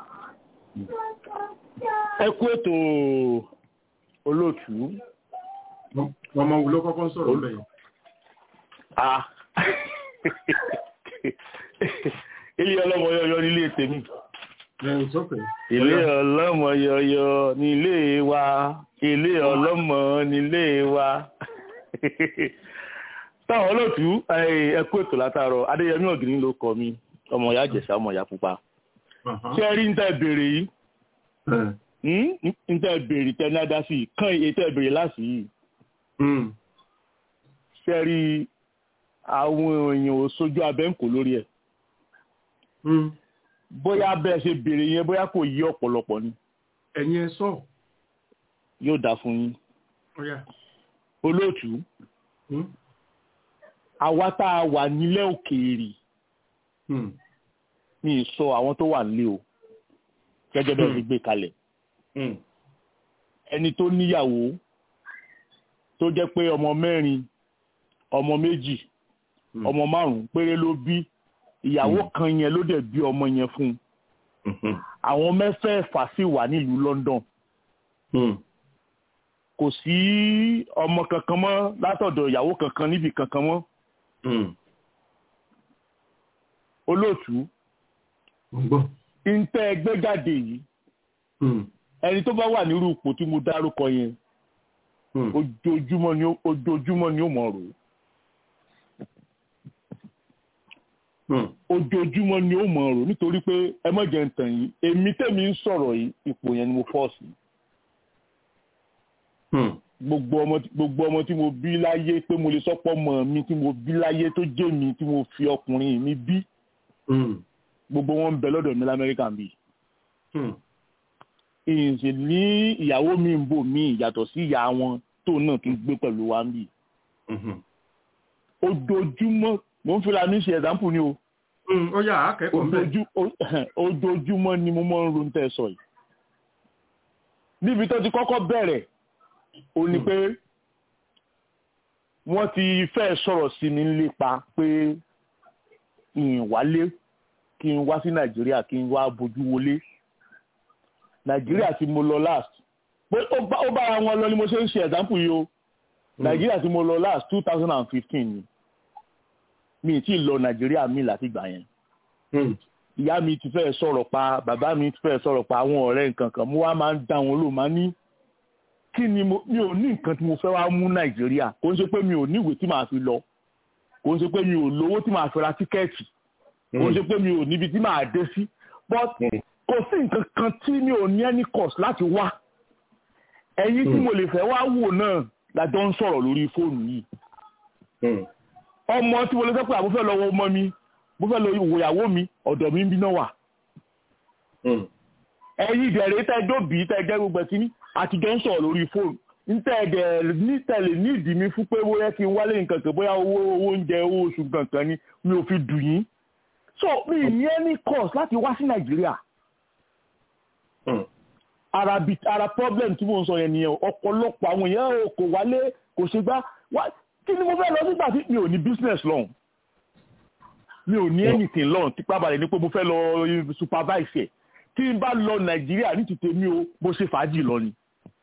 ẹ kú ètò olóòtú. ọmọ wo ló kọ́kọ́ ń sọ̀rọ̀ lẹ́yìn. ilé ọlọ́mọ yọyọ nílé tèmi. ilé ọlọ́mọ yọyọ nílé wa ilé ọlọ́mọ nílé wa. táwọn olóòtú ẹ kú ètò látàárọ̀ adéyẹmí ọ̀gìnrín ló kọ mi ọmọ ìyá àjẹsà ọmọ ìyá pupa. ṣé ẹ rí ń tẹ́ béèrè yìí ń tẹ́ béèrè tẹ́ ní adásí kán iye tẹ́ béèrè láti yìí. ṣé rí àwọn èèyàn ò sojú abẹ́ ń kò lórí ẹ̀. bóyá bẹ́ẹ̀ ṣe béèrè yẹn bóyá kò yí ọ̀pọ̀lọpọ̀ ni. ẹ̀yin ẹ sọ. yóò dáa fún yín. olóòtú àwa tá a wà nílẹ̀ òkèèrè mi ì sọ àwọn tó wà nílé o gẹ́gẹ́ bẹ́ẹ̀ fi gbé kalẹ̀ ẹni tó níyàwó tó jẹ́ pé ọmọ mẹ́rin ọmọ méjì ọmọ márùn-ún péré ló bí ìyàwó kan yẹn ló dẹ̀ bí ọmọ yẹn fún un àwọn mẹ́fẹ̀ẹ̀fà sì wà nílùú London kò sí ọmọ kankan mọ́ látọ̀dọ̀ ìyàwó kankan níbi kankan mọ́ olóòtú ntẹ ẹgbẹ́ jáde yìí ẹni tó bá wà nírú ipò tí mo dárúkọ yẹn ojoojúmọ́ ni ojoojúmọ́ ni ó mọ̀ rò ojoojúmọ́ ni ó mọ̀ rò nítorí pé ẹ má jẹ́ ń tàn yín èmi tẹ̀mí ń sọ̀rọ̀ yìí ipò yẹn ni mo fọ́ sí gbogbo ọmọ gbogbo ọmọ tí mo bí láyé pé mo lè sọpọ mọ mi tí mo bí láyé tó jẹ́ mi tí mo fi ọkùnrin mi bí gbogbo wọn ń bẹ lọ́dọ̀ mi lamẹ́ríkà bí ìyìnsì ní ìyàwó mi ń bò mí yàtọ̀ sí ìyá wọn tó náà tún gbé pẹ̀lú wa ń bì ojoojúmọ́ mo ń fira mi ṣe ẹ̀dáǹpù ni o ó yà á kẹ́kọ̀ọ́ bẹ́ẹ̀ ojoojúmọ́ ni mo máa ń ronú tẹ́ sọ yìí níbi tó ti kọ́kọ́ bẹ̀rẹ̀ ó ní pé wọ́n ti fẹ́ sọ̀rọ̀ sí mi lépa pé ìwálé kí n wá sí nàìjíríà kí n wá bójú wọlé nàìjíríà tí mo lọ last ó bára wọn lọ ni mo ṣe ń ṣe example yìí o nàìjíríà tí mo lọ last two thousand and fifteen ni mi ì tí ì lọ nàìjíríà mi láti gbà yẹn ìyá mi ti fẹ́ sọ̀rọ̀ pa bàbá mi ti fẹ́ sọ̀rọ̀ pa àwọn ọ̀rẹ́ nǹkan kan mo wá máa ń dá wọn lò máa ní kí ni mo mi ò ní nǹkan tí mo fẹ́ wá mú nàìjíríà kò ń ṣe pé mi ò ní ìwé tí màá fi lọ kò ń ṣe pé mi ò lówó tí màá fi ra tíkẹ́ẹ̀tì kò ń ṣe pé mi ò níbi tí màá dé sí but kò sí nǹkan kan tí mi ò ní any cost láti wá ẹ̀yin tí mo lè fẹ́ wá wò náà lájọ ń sọ̀rọ̀ lórí fóònù yìí ọmọ tí mo lè sọ pé àbúfẹ́ fẹ́ lọ́wọ́ ọmọ mi mo fẹ́ lọ ìwòyàwó mi ọ̀dọ̀ mi ń bí náà wà ẹ̀yin ìdẹ̀rẹ̀ tẹ́ dóbì tẹ́ jẹ́ gbogbo ẹ̀sìn ní àtijọ́ ń sọ̀rọ̀ lórí fóònù nítẹ̀ẹ̀dẹ̀ nítẹ̀lẹ̀ ní ìdí mi fún pé bóyá kí n wálé nǹkan kan bóyá owó owó oúnjẹ owó oṣù kankan ni mi ò fi dùn yín so mi ní any cost láti wá sí nàìjíríà ara bi ara problem tí mo ń sọ yẹn nìyẹn ọ̀pọ̀lọpọ̀ àwọn èèyàn kò wálé kò ṣe gbá kí ni mo fẹ́ lọ nígbà tí mi ò ní business lọ́hùn mi ò ní anything lọ́hùn tí pábàlẹ̀ ní pé mo fẹ́ lọ supervise ẹ̀ tí n bá lọ nàìjíríà ní tètè mi o mo ṣe fàájì lọ ni.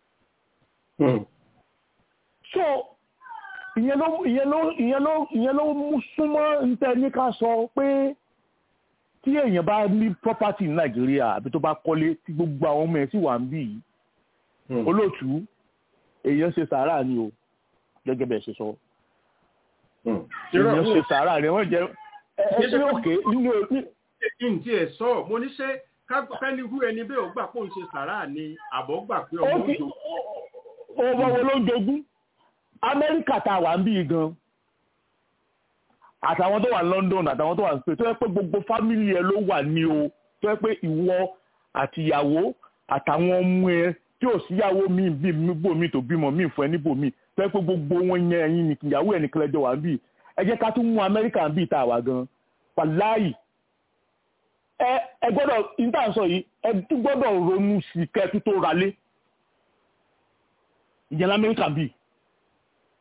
so ìyẹn ló ìyẹn ló ìyẹn ló ìyẹn ló mú súnmọ́ ntẹ́ ní ká sọ pé tí èèyàn bá ní property ní nàìjíríà àbí tó bá kọ́lé tí gbogbo àwọn ọmọ ẹ̀ sì wà ń bì yìí olóòtú èèyàn ṣe sàárà ni o gẹ́gẹ́ bẹ́ẹ̀ ṣe sọ èèyàn ṣe sàárà ni wọ́n jẹ́ ẹ ẹ ṣe òkè nínú kí n tiẹ̀ sọ mo ní ṣe kẹ́ni hu ẹni bẹ́ẹ̀ ó gbà pé òun ṣe sàrà ni àbọ̀ gbà pé ọmọ òjò. ọmọ wo ló ń jogún amẹ́ríkà tá a wà ń bí gan àtàwọn tó wà ní London àtàwọn tó wà ní Spain tó yẹ pé gbogbo fámìlì ẹ ló wà ní o tó yẹ pé ìwọ àtìyàwó àtàwọn ọmọ ẹ tí ò síyàwó mi bí bòmí tó bímọ mi fún ẹ níbòmí tó yẹ pé gbogbo wọn yẹn ẹyin nìkan ìyàwó ẹ nìkan lẹjọ wà ń bí ẹ jẹ́ ká tún mú amẹ́ríkà ń bí ìta àwà gan wàláyì ẹ ẹ gbọ́dọ̀ níta sọ yìí ẹ tún gbọ́dọ̀ ronú sí kẹtù tó ralé ìyẹn lamẹríkà bíi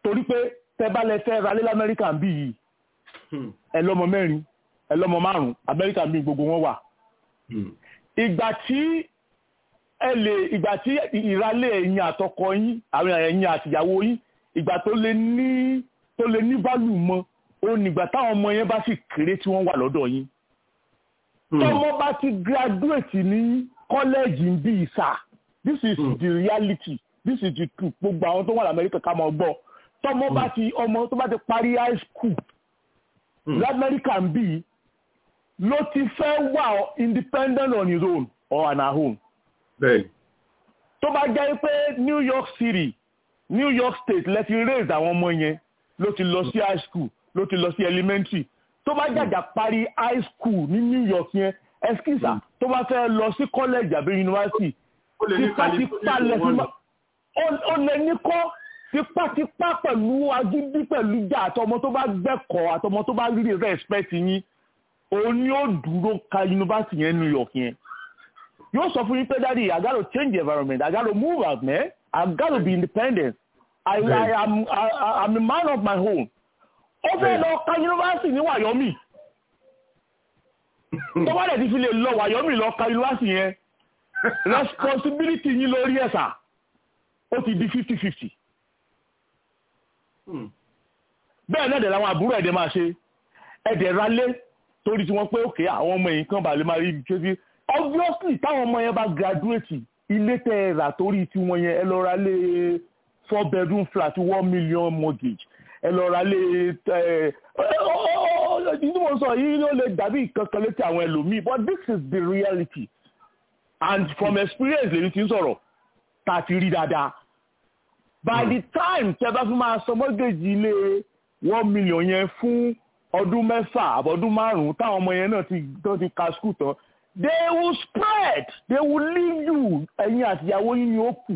torí pé tẹ bá lẹ fẹ́ ra lé lamẹ́ríkà ń bí yìí ẹ lọ́mọ mẹ́rin ẹ lọ́mọ márùn-ún amẹ́ríkà ń bí gbogbo wọn wà ìgbà tí ẹ lè ìgbà tí ìrálẹ̀ ẹ̀yin àtọkọ yín àwọn ẹ̀yin àtìyàwó yín ìgbà tó lè ní tó lè ní bálù mọ́ ó nígbà táwọn ọmọ yẹn bá sì kéré tí wọ́n wà lọ́dọ̀ yín tọ́mọ bá ti graduate ní kọ́lẹ́ẹ̀jì ń bí ìsà this is the reality this is the truth gbogbo àwọn tó wà lamẹ́ríkà ká máa gbọ́ tọ́mọ bá ti ọmọ tó bá ti parí high school lamẹ́ríkà ń bí ló ti fẹ́ wà independent on his own or on her own. bẹ́ẹ̀ni. tó bá jẹ́ pé New York City New York State lẹ ti raise àwọn ọmọ yẹn ló ti lọ sí high school ló ti lọ sí elementary tó bá jàjà parí high school ní New York yẹn ẹskísà tó bá fẹ́ lọ sí college àbí university tipátipá lẹ́sìn máa ó lè ní kọ́ tipátipá pẹ̀lú agídí pẹ̀lú jà àtọmọ tó bá gbẹ́kọ̀ọ́ àtọmọ tó bá rí respect yín òun ni ó dúró ka university yẹn New York yẹn yóò sọ fún yín pé daddy I gotta change the environment I gotta move out man I gotta be independent I, I, am, I, I'm a man of my own ó fẹ́ lọ ka university ní Wyoming tó bá dẹ̀ ti fi lè lọ Wyoming lọ ka university yẹn responsibility yín lórí ẹ̀sà ó ti di fifty fifty bẹ́ẹ̀ náà dẹ̀ làwọn àbúrò ẹ̀dẹ̀ máa ṣe ẹ̀dẹ̀ ralé torí tí wọ́n pé òkè àwọn ọmọ yìí kan bá lè máa rí ibi kéde obviously táwọn ọmọ yẹn bá graduate ilé tẹ ẹ rà torí tí wọ́n yẹn ẹ lọ ra lé four bedroom flat one million mortgage ẹ lọ ra lé ẹ ní mo sọ yìí ló lè dàbí kankan létí àwọn ẹlòmíì but this is the reality and from experience lèmi ti ń sọ̀rọ̀ tá a ti rí dáadáa by the time tẹ bá fi máa sọ mortgage ilé one million yẹn fún ọdún mẹ́fà àbọ̀dún márùn-ún táwọn ọmọ yẹn náà ti tó ti ka skul tán they will spread they will leave you ẹ̀yin àtìyàwó yín ni ó kù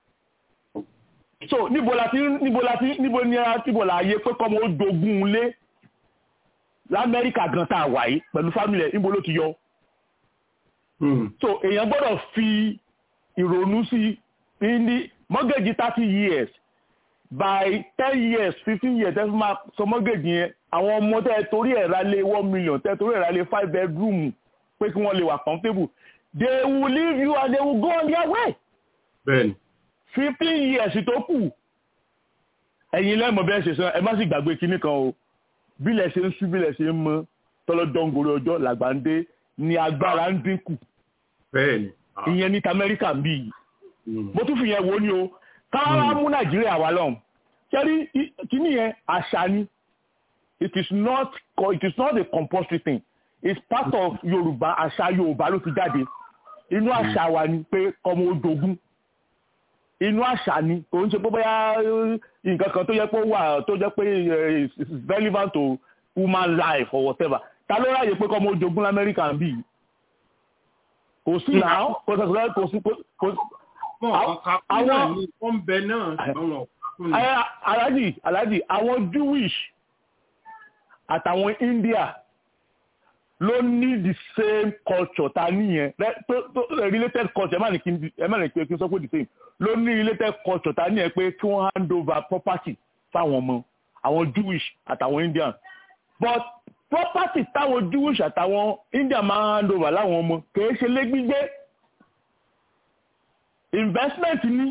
so níbo la ti níbo la ti níbo ni níbo la yẹ pé kọ́mọ ó dogun lé lamẹ́ríkà gan tá a wà yìí pẹ̀lú fámìlì ẹ̀ níbo ló ti yọ so èèyàn gbọ́dọ̀ fi ìrònú sí ní mọ́gẹ́jì thirty years by ten years fifteen years ẹ fi máa sọ mọ́gẹ́jì yẹn àwọn ọmọ tẹ́ ẹ torí ẹ̀ ra lé one million tẹ́ ẹ torí ẹ̀ ra lé five bedroom pé kí wọ́n lè wà comfortable they will leave you and they will go on their way. bẹ́ẹ̀ni. fifteen years tó kù ẹ̀yin lẹ́mọ̀ bẹ́ẹ̀ ṣe sọ ẹ má sì gbàgbé kinní kan o bílẹ̀ ṣe ń sú bílẹ̀ ṣe ń mọ́ tọ́lọ́dọ́ngoro ọjọ́ làgbàǹdé ni agbára ń dínkù. bẹ́ẹ̀ni. ìyẹn ní tamẹ́ríkà ń bí yìí. mo tún fi yẹn wo ni o káwá mú nàìjíríà wá lọ́hùn. kẹ́rí kinní yẹn àṣà ni it is not it is not a compulsory thing it's part of yorùbá àṣà yorùbá ló ti jáde inú àṣà wa ni pé ọmọ odogun inú àṣà ni kò ń ṣe pé bóyá nǹkan kan tó yẹ pé wà tó jẹ́ pé is relevant to human life or whatever ta ló ráyè pé kọ́mọ odogun lamẹ́ríkà ń bì kò sí náà kò sí kò sí kò sí. àwọn wọ́n bẹ náà àwọn alájì alájì àwọn jewish àtàwọn india ló ní the same culture ta níyẹn related culture ẹ má ní kí n sọ pé the same ló ní related culture ta níyẹn pé kí wọ́n hand over property fáwọn ọmọ àwọn jewish àtàwọn indian but property táwọn jewish àtàwọn indian máa hand over láwọn ọmọ kìí ṣe lé gbígbé investment ní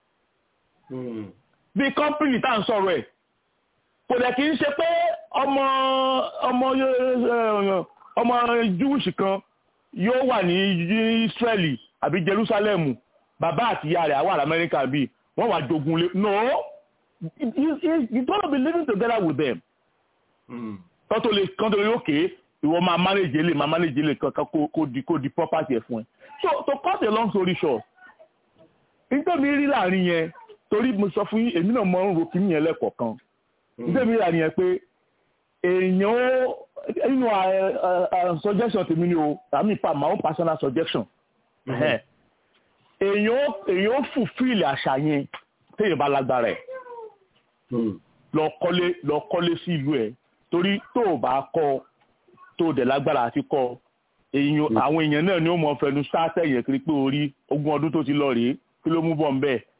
bí company tá à ń sọ̀rọ̀ ẹ̀ kò dẹ̀ kí n ṣe pé ọmọ ọmọ ọmọ jewish kan yóò wà ní israeli àbí jerusalem bàbá àti ìyá rẹ̀ àwọn amẹ́ríkà bíi wọ́n wà jogun lé no you you gonna be living together with them. kọ́tò lè kọ́tò lè òkè ìwọ máa manage lè máa manage lè kankan kó di kó di property ẹ̀ fún ẹ. so to cut a long story short nítorí mi rí láàrin yẹn torí mo sọ fún yín èmi náà mọ ń ro kí nìyẹn lẹ́kọ̀ọ̀kan nítorí mi rí láàrin yẹn pé èèyàn ó nínú suggestion tèmi ni o àmì pa my own personal suggestion èèyàn èèyàn ó fulfill àṣà yẹn téèyàn bá lágbára ẹ̀ lọ kọ́lé lọ kọ́lé sí ìlú ẹ̀ torí tó o bá kọ́ tó o dẹ̀ lágbára àti kọ́ èèyàn àwọn èèyàn náà ni ó mọ fẹnu sáátẹ̀ yẹn kiri pé orí ogún ọdún tó ti lọ rèé kí ló mú bọ̀ nbẹ̀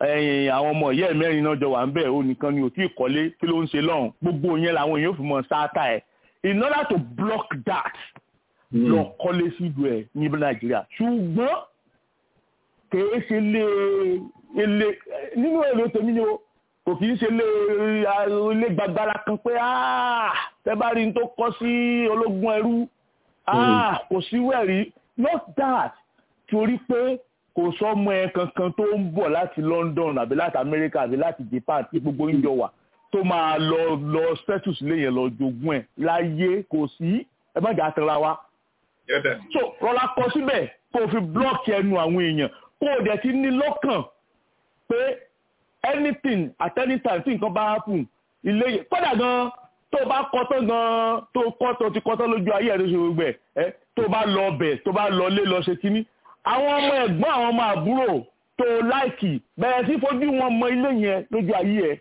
ẹ̀yìn àwọn ọmọ ìyá ẹ̀ mẹ́rin náà jọ wà ń bẹ̀ ó nìkan ni ò tí ì kọ́lé kí ló ń ṣe lọ́hùn gbogbo yẹn làwọn èèyàn fi mọ̀ sáátà ẹ̀ in order to block that lọ kọ́lé sílùú ẹ̀ ní nàìjíríà ṣùgbọ́n kìí ṣe lé ilé nínú èrò tèmi ni o kò kìí ṣe lé ilé gbagbára kan pé tẹ bá rí n tó kọ́ sí ológun ẹrú kò sí wẹ̀rí not that torí pé kò sọmọ ẹ kankan tó ń bọ̀ láti London àbí láti America àbí láti Japan tí gbogbo ń jọ wà tó máa lọ lọ status léyìn lọ jogún ẹ̀ láyé kò sí ẹ má jà tẹ̀ra wa. so rọra kọ síbẹ̀ kó o fi block ẹnu àwọn èèyàn kó o dẹ̀ ti ní lọ́kàn pé anything at any time tí nǹkan bá happen ilé yẹn kódà gan tó o bá kọ́ tán gan tó o kọ́ tó o ti kọ́ tán lójú ayé ẹ̀ ló ṣe gbogbo ẹ̀ tó o bá lọ bẹ̀ tó o bá lọ lé lọ ṣe kínní àwọn ọmọ ẹ̀gbọ́n àwọn ọmọ àbúrò tó láìkì bẹ̀rẹ̀ sí fojú wọn mọ ilé yẹn lójú ayé ẹ̀.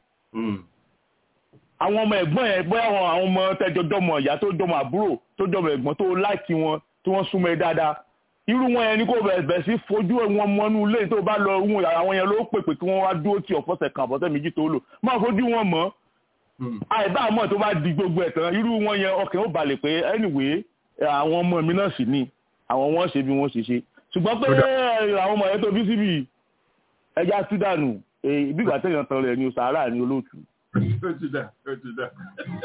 àwọn ọmọ ẹ̀gbọ́n yẹn bóyá àwọn ọmọ tẹ́jọ dọ́mọ ìyá tó dọ́mọ àbúrò tó dọ́mọ ẹ̀gbọ́n tó láìkì wọn tí wọ́n súnmọ́ ẹ dáadáa irú wọn yẹn ni kò bẹ̀rẹ̀ sí fojú wọn mọ́nú ilé tó bá lọ wọn àwọn yẹn ló pèpè kí wọ́n wá dúró tí ọ̀fọ́sẹ̀ kan àbọ̀sẹ̀ méjì tó lò máa fojú wọn mọ́ àìbá àmọ́ tó bá di gbogbo ẹ̀ tán irú wọn yẹn ọkàn ó balẹ̀ pé anyway àwọn ọmọ mi náà sì ni àwọn wọn ṣe bí wọ́n ṣe ṣe ṣùgbọ́n pé àwọn ọmọ yẹn tó bí síbi ẹja sídànù bí ìgbà tẹ̀yàn tán rẹ̀ ni sàárà ni olóòtú. ó ti dà ó ti dà.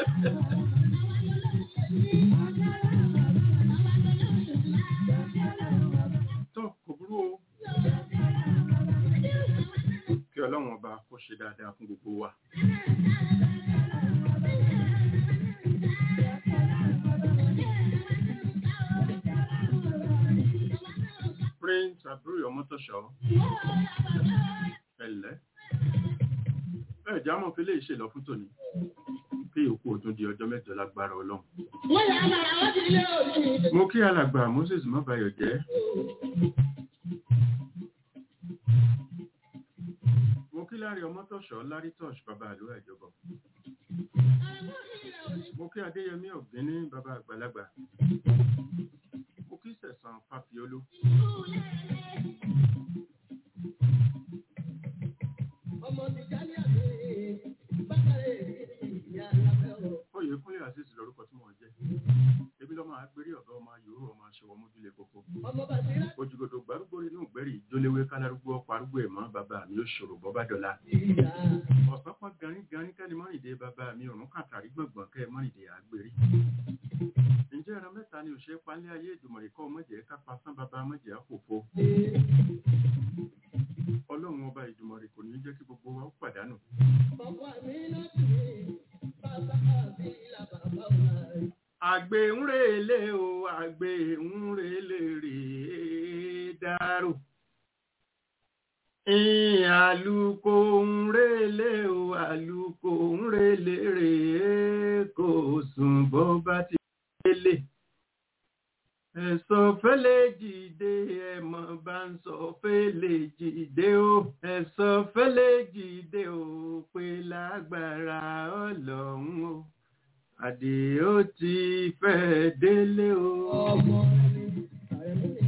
tó kò burú o kí ọlọ́run ọba kó ṣe dáadáa fún gbogbo wa. prince àbúrò ọmọtọ̀ṣọ́ ẹ̀lẹ́ ẹ̀ jámọ̀ fi lè ṣe lọ fún tòní kí òkú òtún di ọjọ́ mẹ́jọ lágbára ọlọ́run. mo kí alàgbà moses mọ́bayọ̀ jẹ́ mo kí lárí ọmọtọ̀ṣọ́ lárí tọ́ṣ bàbá àlọ́ ẹ̀jọ̀bọ̀ mo kí adéyẹmí ọ̀gbẹ́ni bàbá àgbàlagbà mo kí sẹ̀sán fàfiolú. Oyè kúnlé àṣìṣì lórúkọ tí wọ́n jẹ́. Ebi lọ́mọ agbérí ọ̀gá ọmọ yòówù ọmọ aṣọwọ́ mójúlé kókó. Òjìgòdò gbárùgbò inú ìgbẹ́rì ìjólewé kálárúgbó ọkọ̀ arúgbó ẹ̀mọ́ bàbá mi ó ṣòro bọ́bá dọ́là. Ọ̀sán pọ́n garin garin kẹ́ni mọ́rìndé bàbá mi òrùn kàtàrí gbọ̀ngbọ̀n kẹ́ mọ́rìndé àgbérí. Ǹjẹ́ ẹran mẹ́ta ni òṣèré palẹ́ ayé ìdùmọ̀rẹ́ kọ́ mọ̀jẹ̀ kápá sán bàbá mọ̀jẹ̀ àpòpò. Ọlọ́run ọba ìdùmọ̀rẹ́ kò ní jẹ́ kí gbogbo wa ó pàdánù. Àgbè ń relé o, àgbè ń relé rèé dárò. Àlùkò ń relé o, àlùkò ń relé rèé kò sùn bó bá ti délé. Ẹ̀sọ́ fẹ́lẹ̀ jìde ẹ̀mọ̀ bá ń sọ fẹ́lẹ̀ jìde o. Ẹ̀sọ́ fẹ́lẹ̀ jìde o pé lágbára ọlọ́run o. Àdè ó ti fẹ́ délé o. Ọmọ ẹni àìmọ́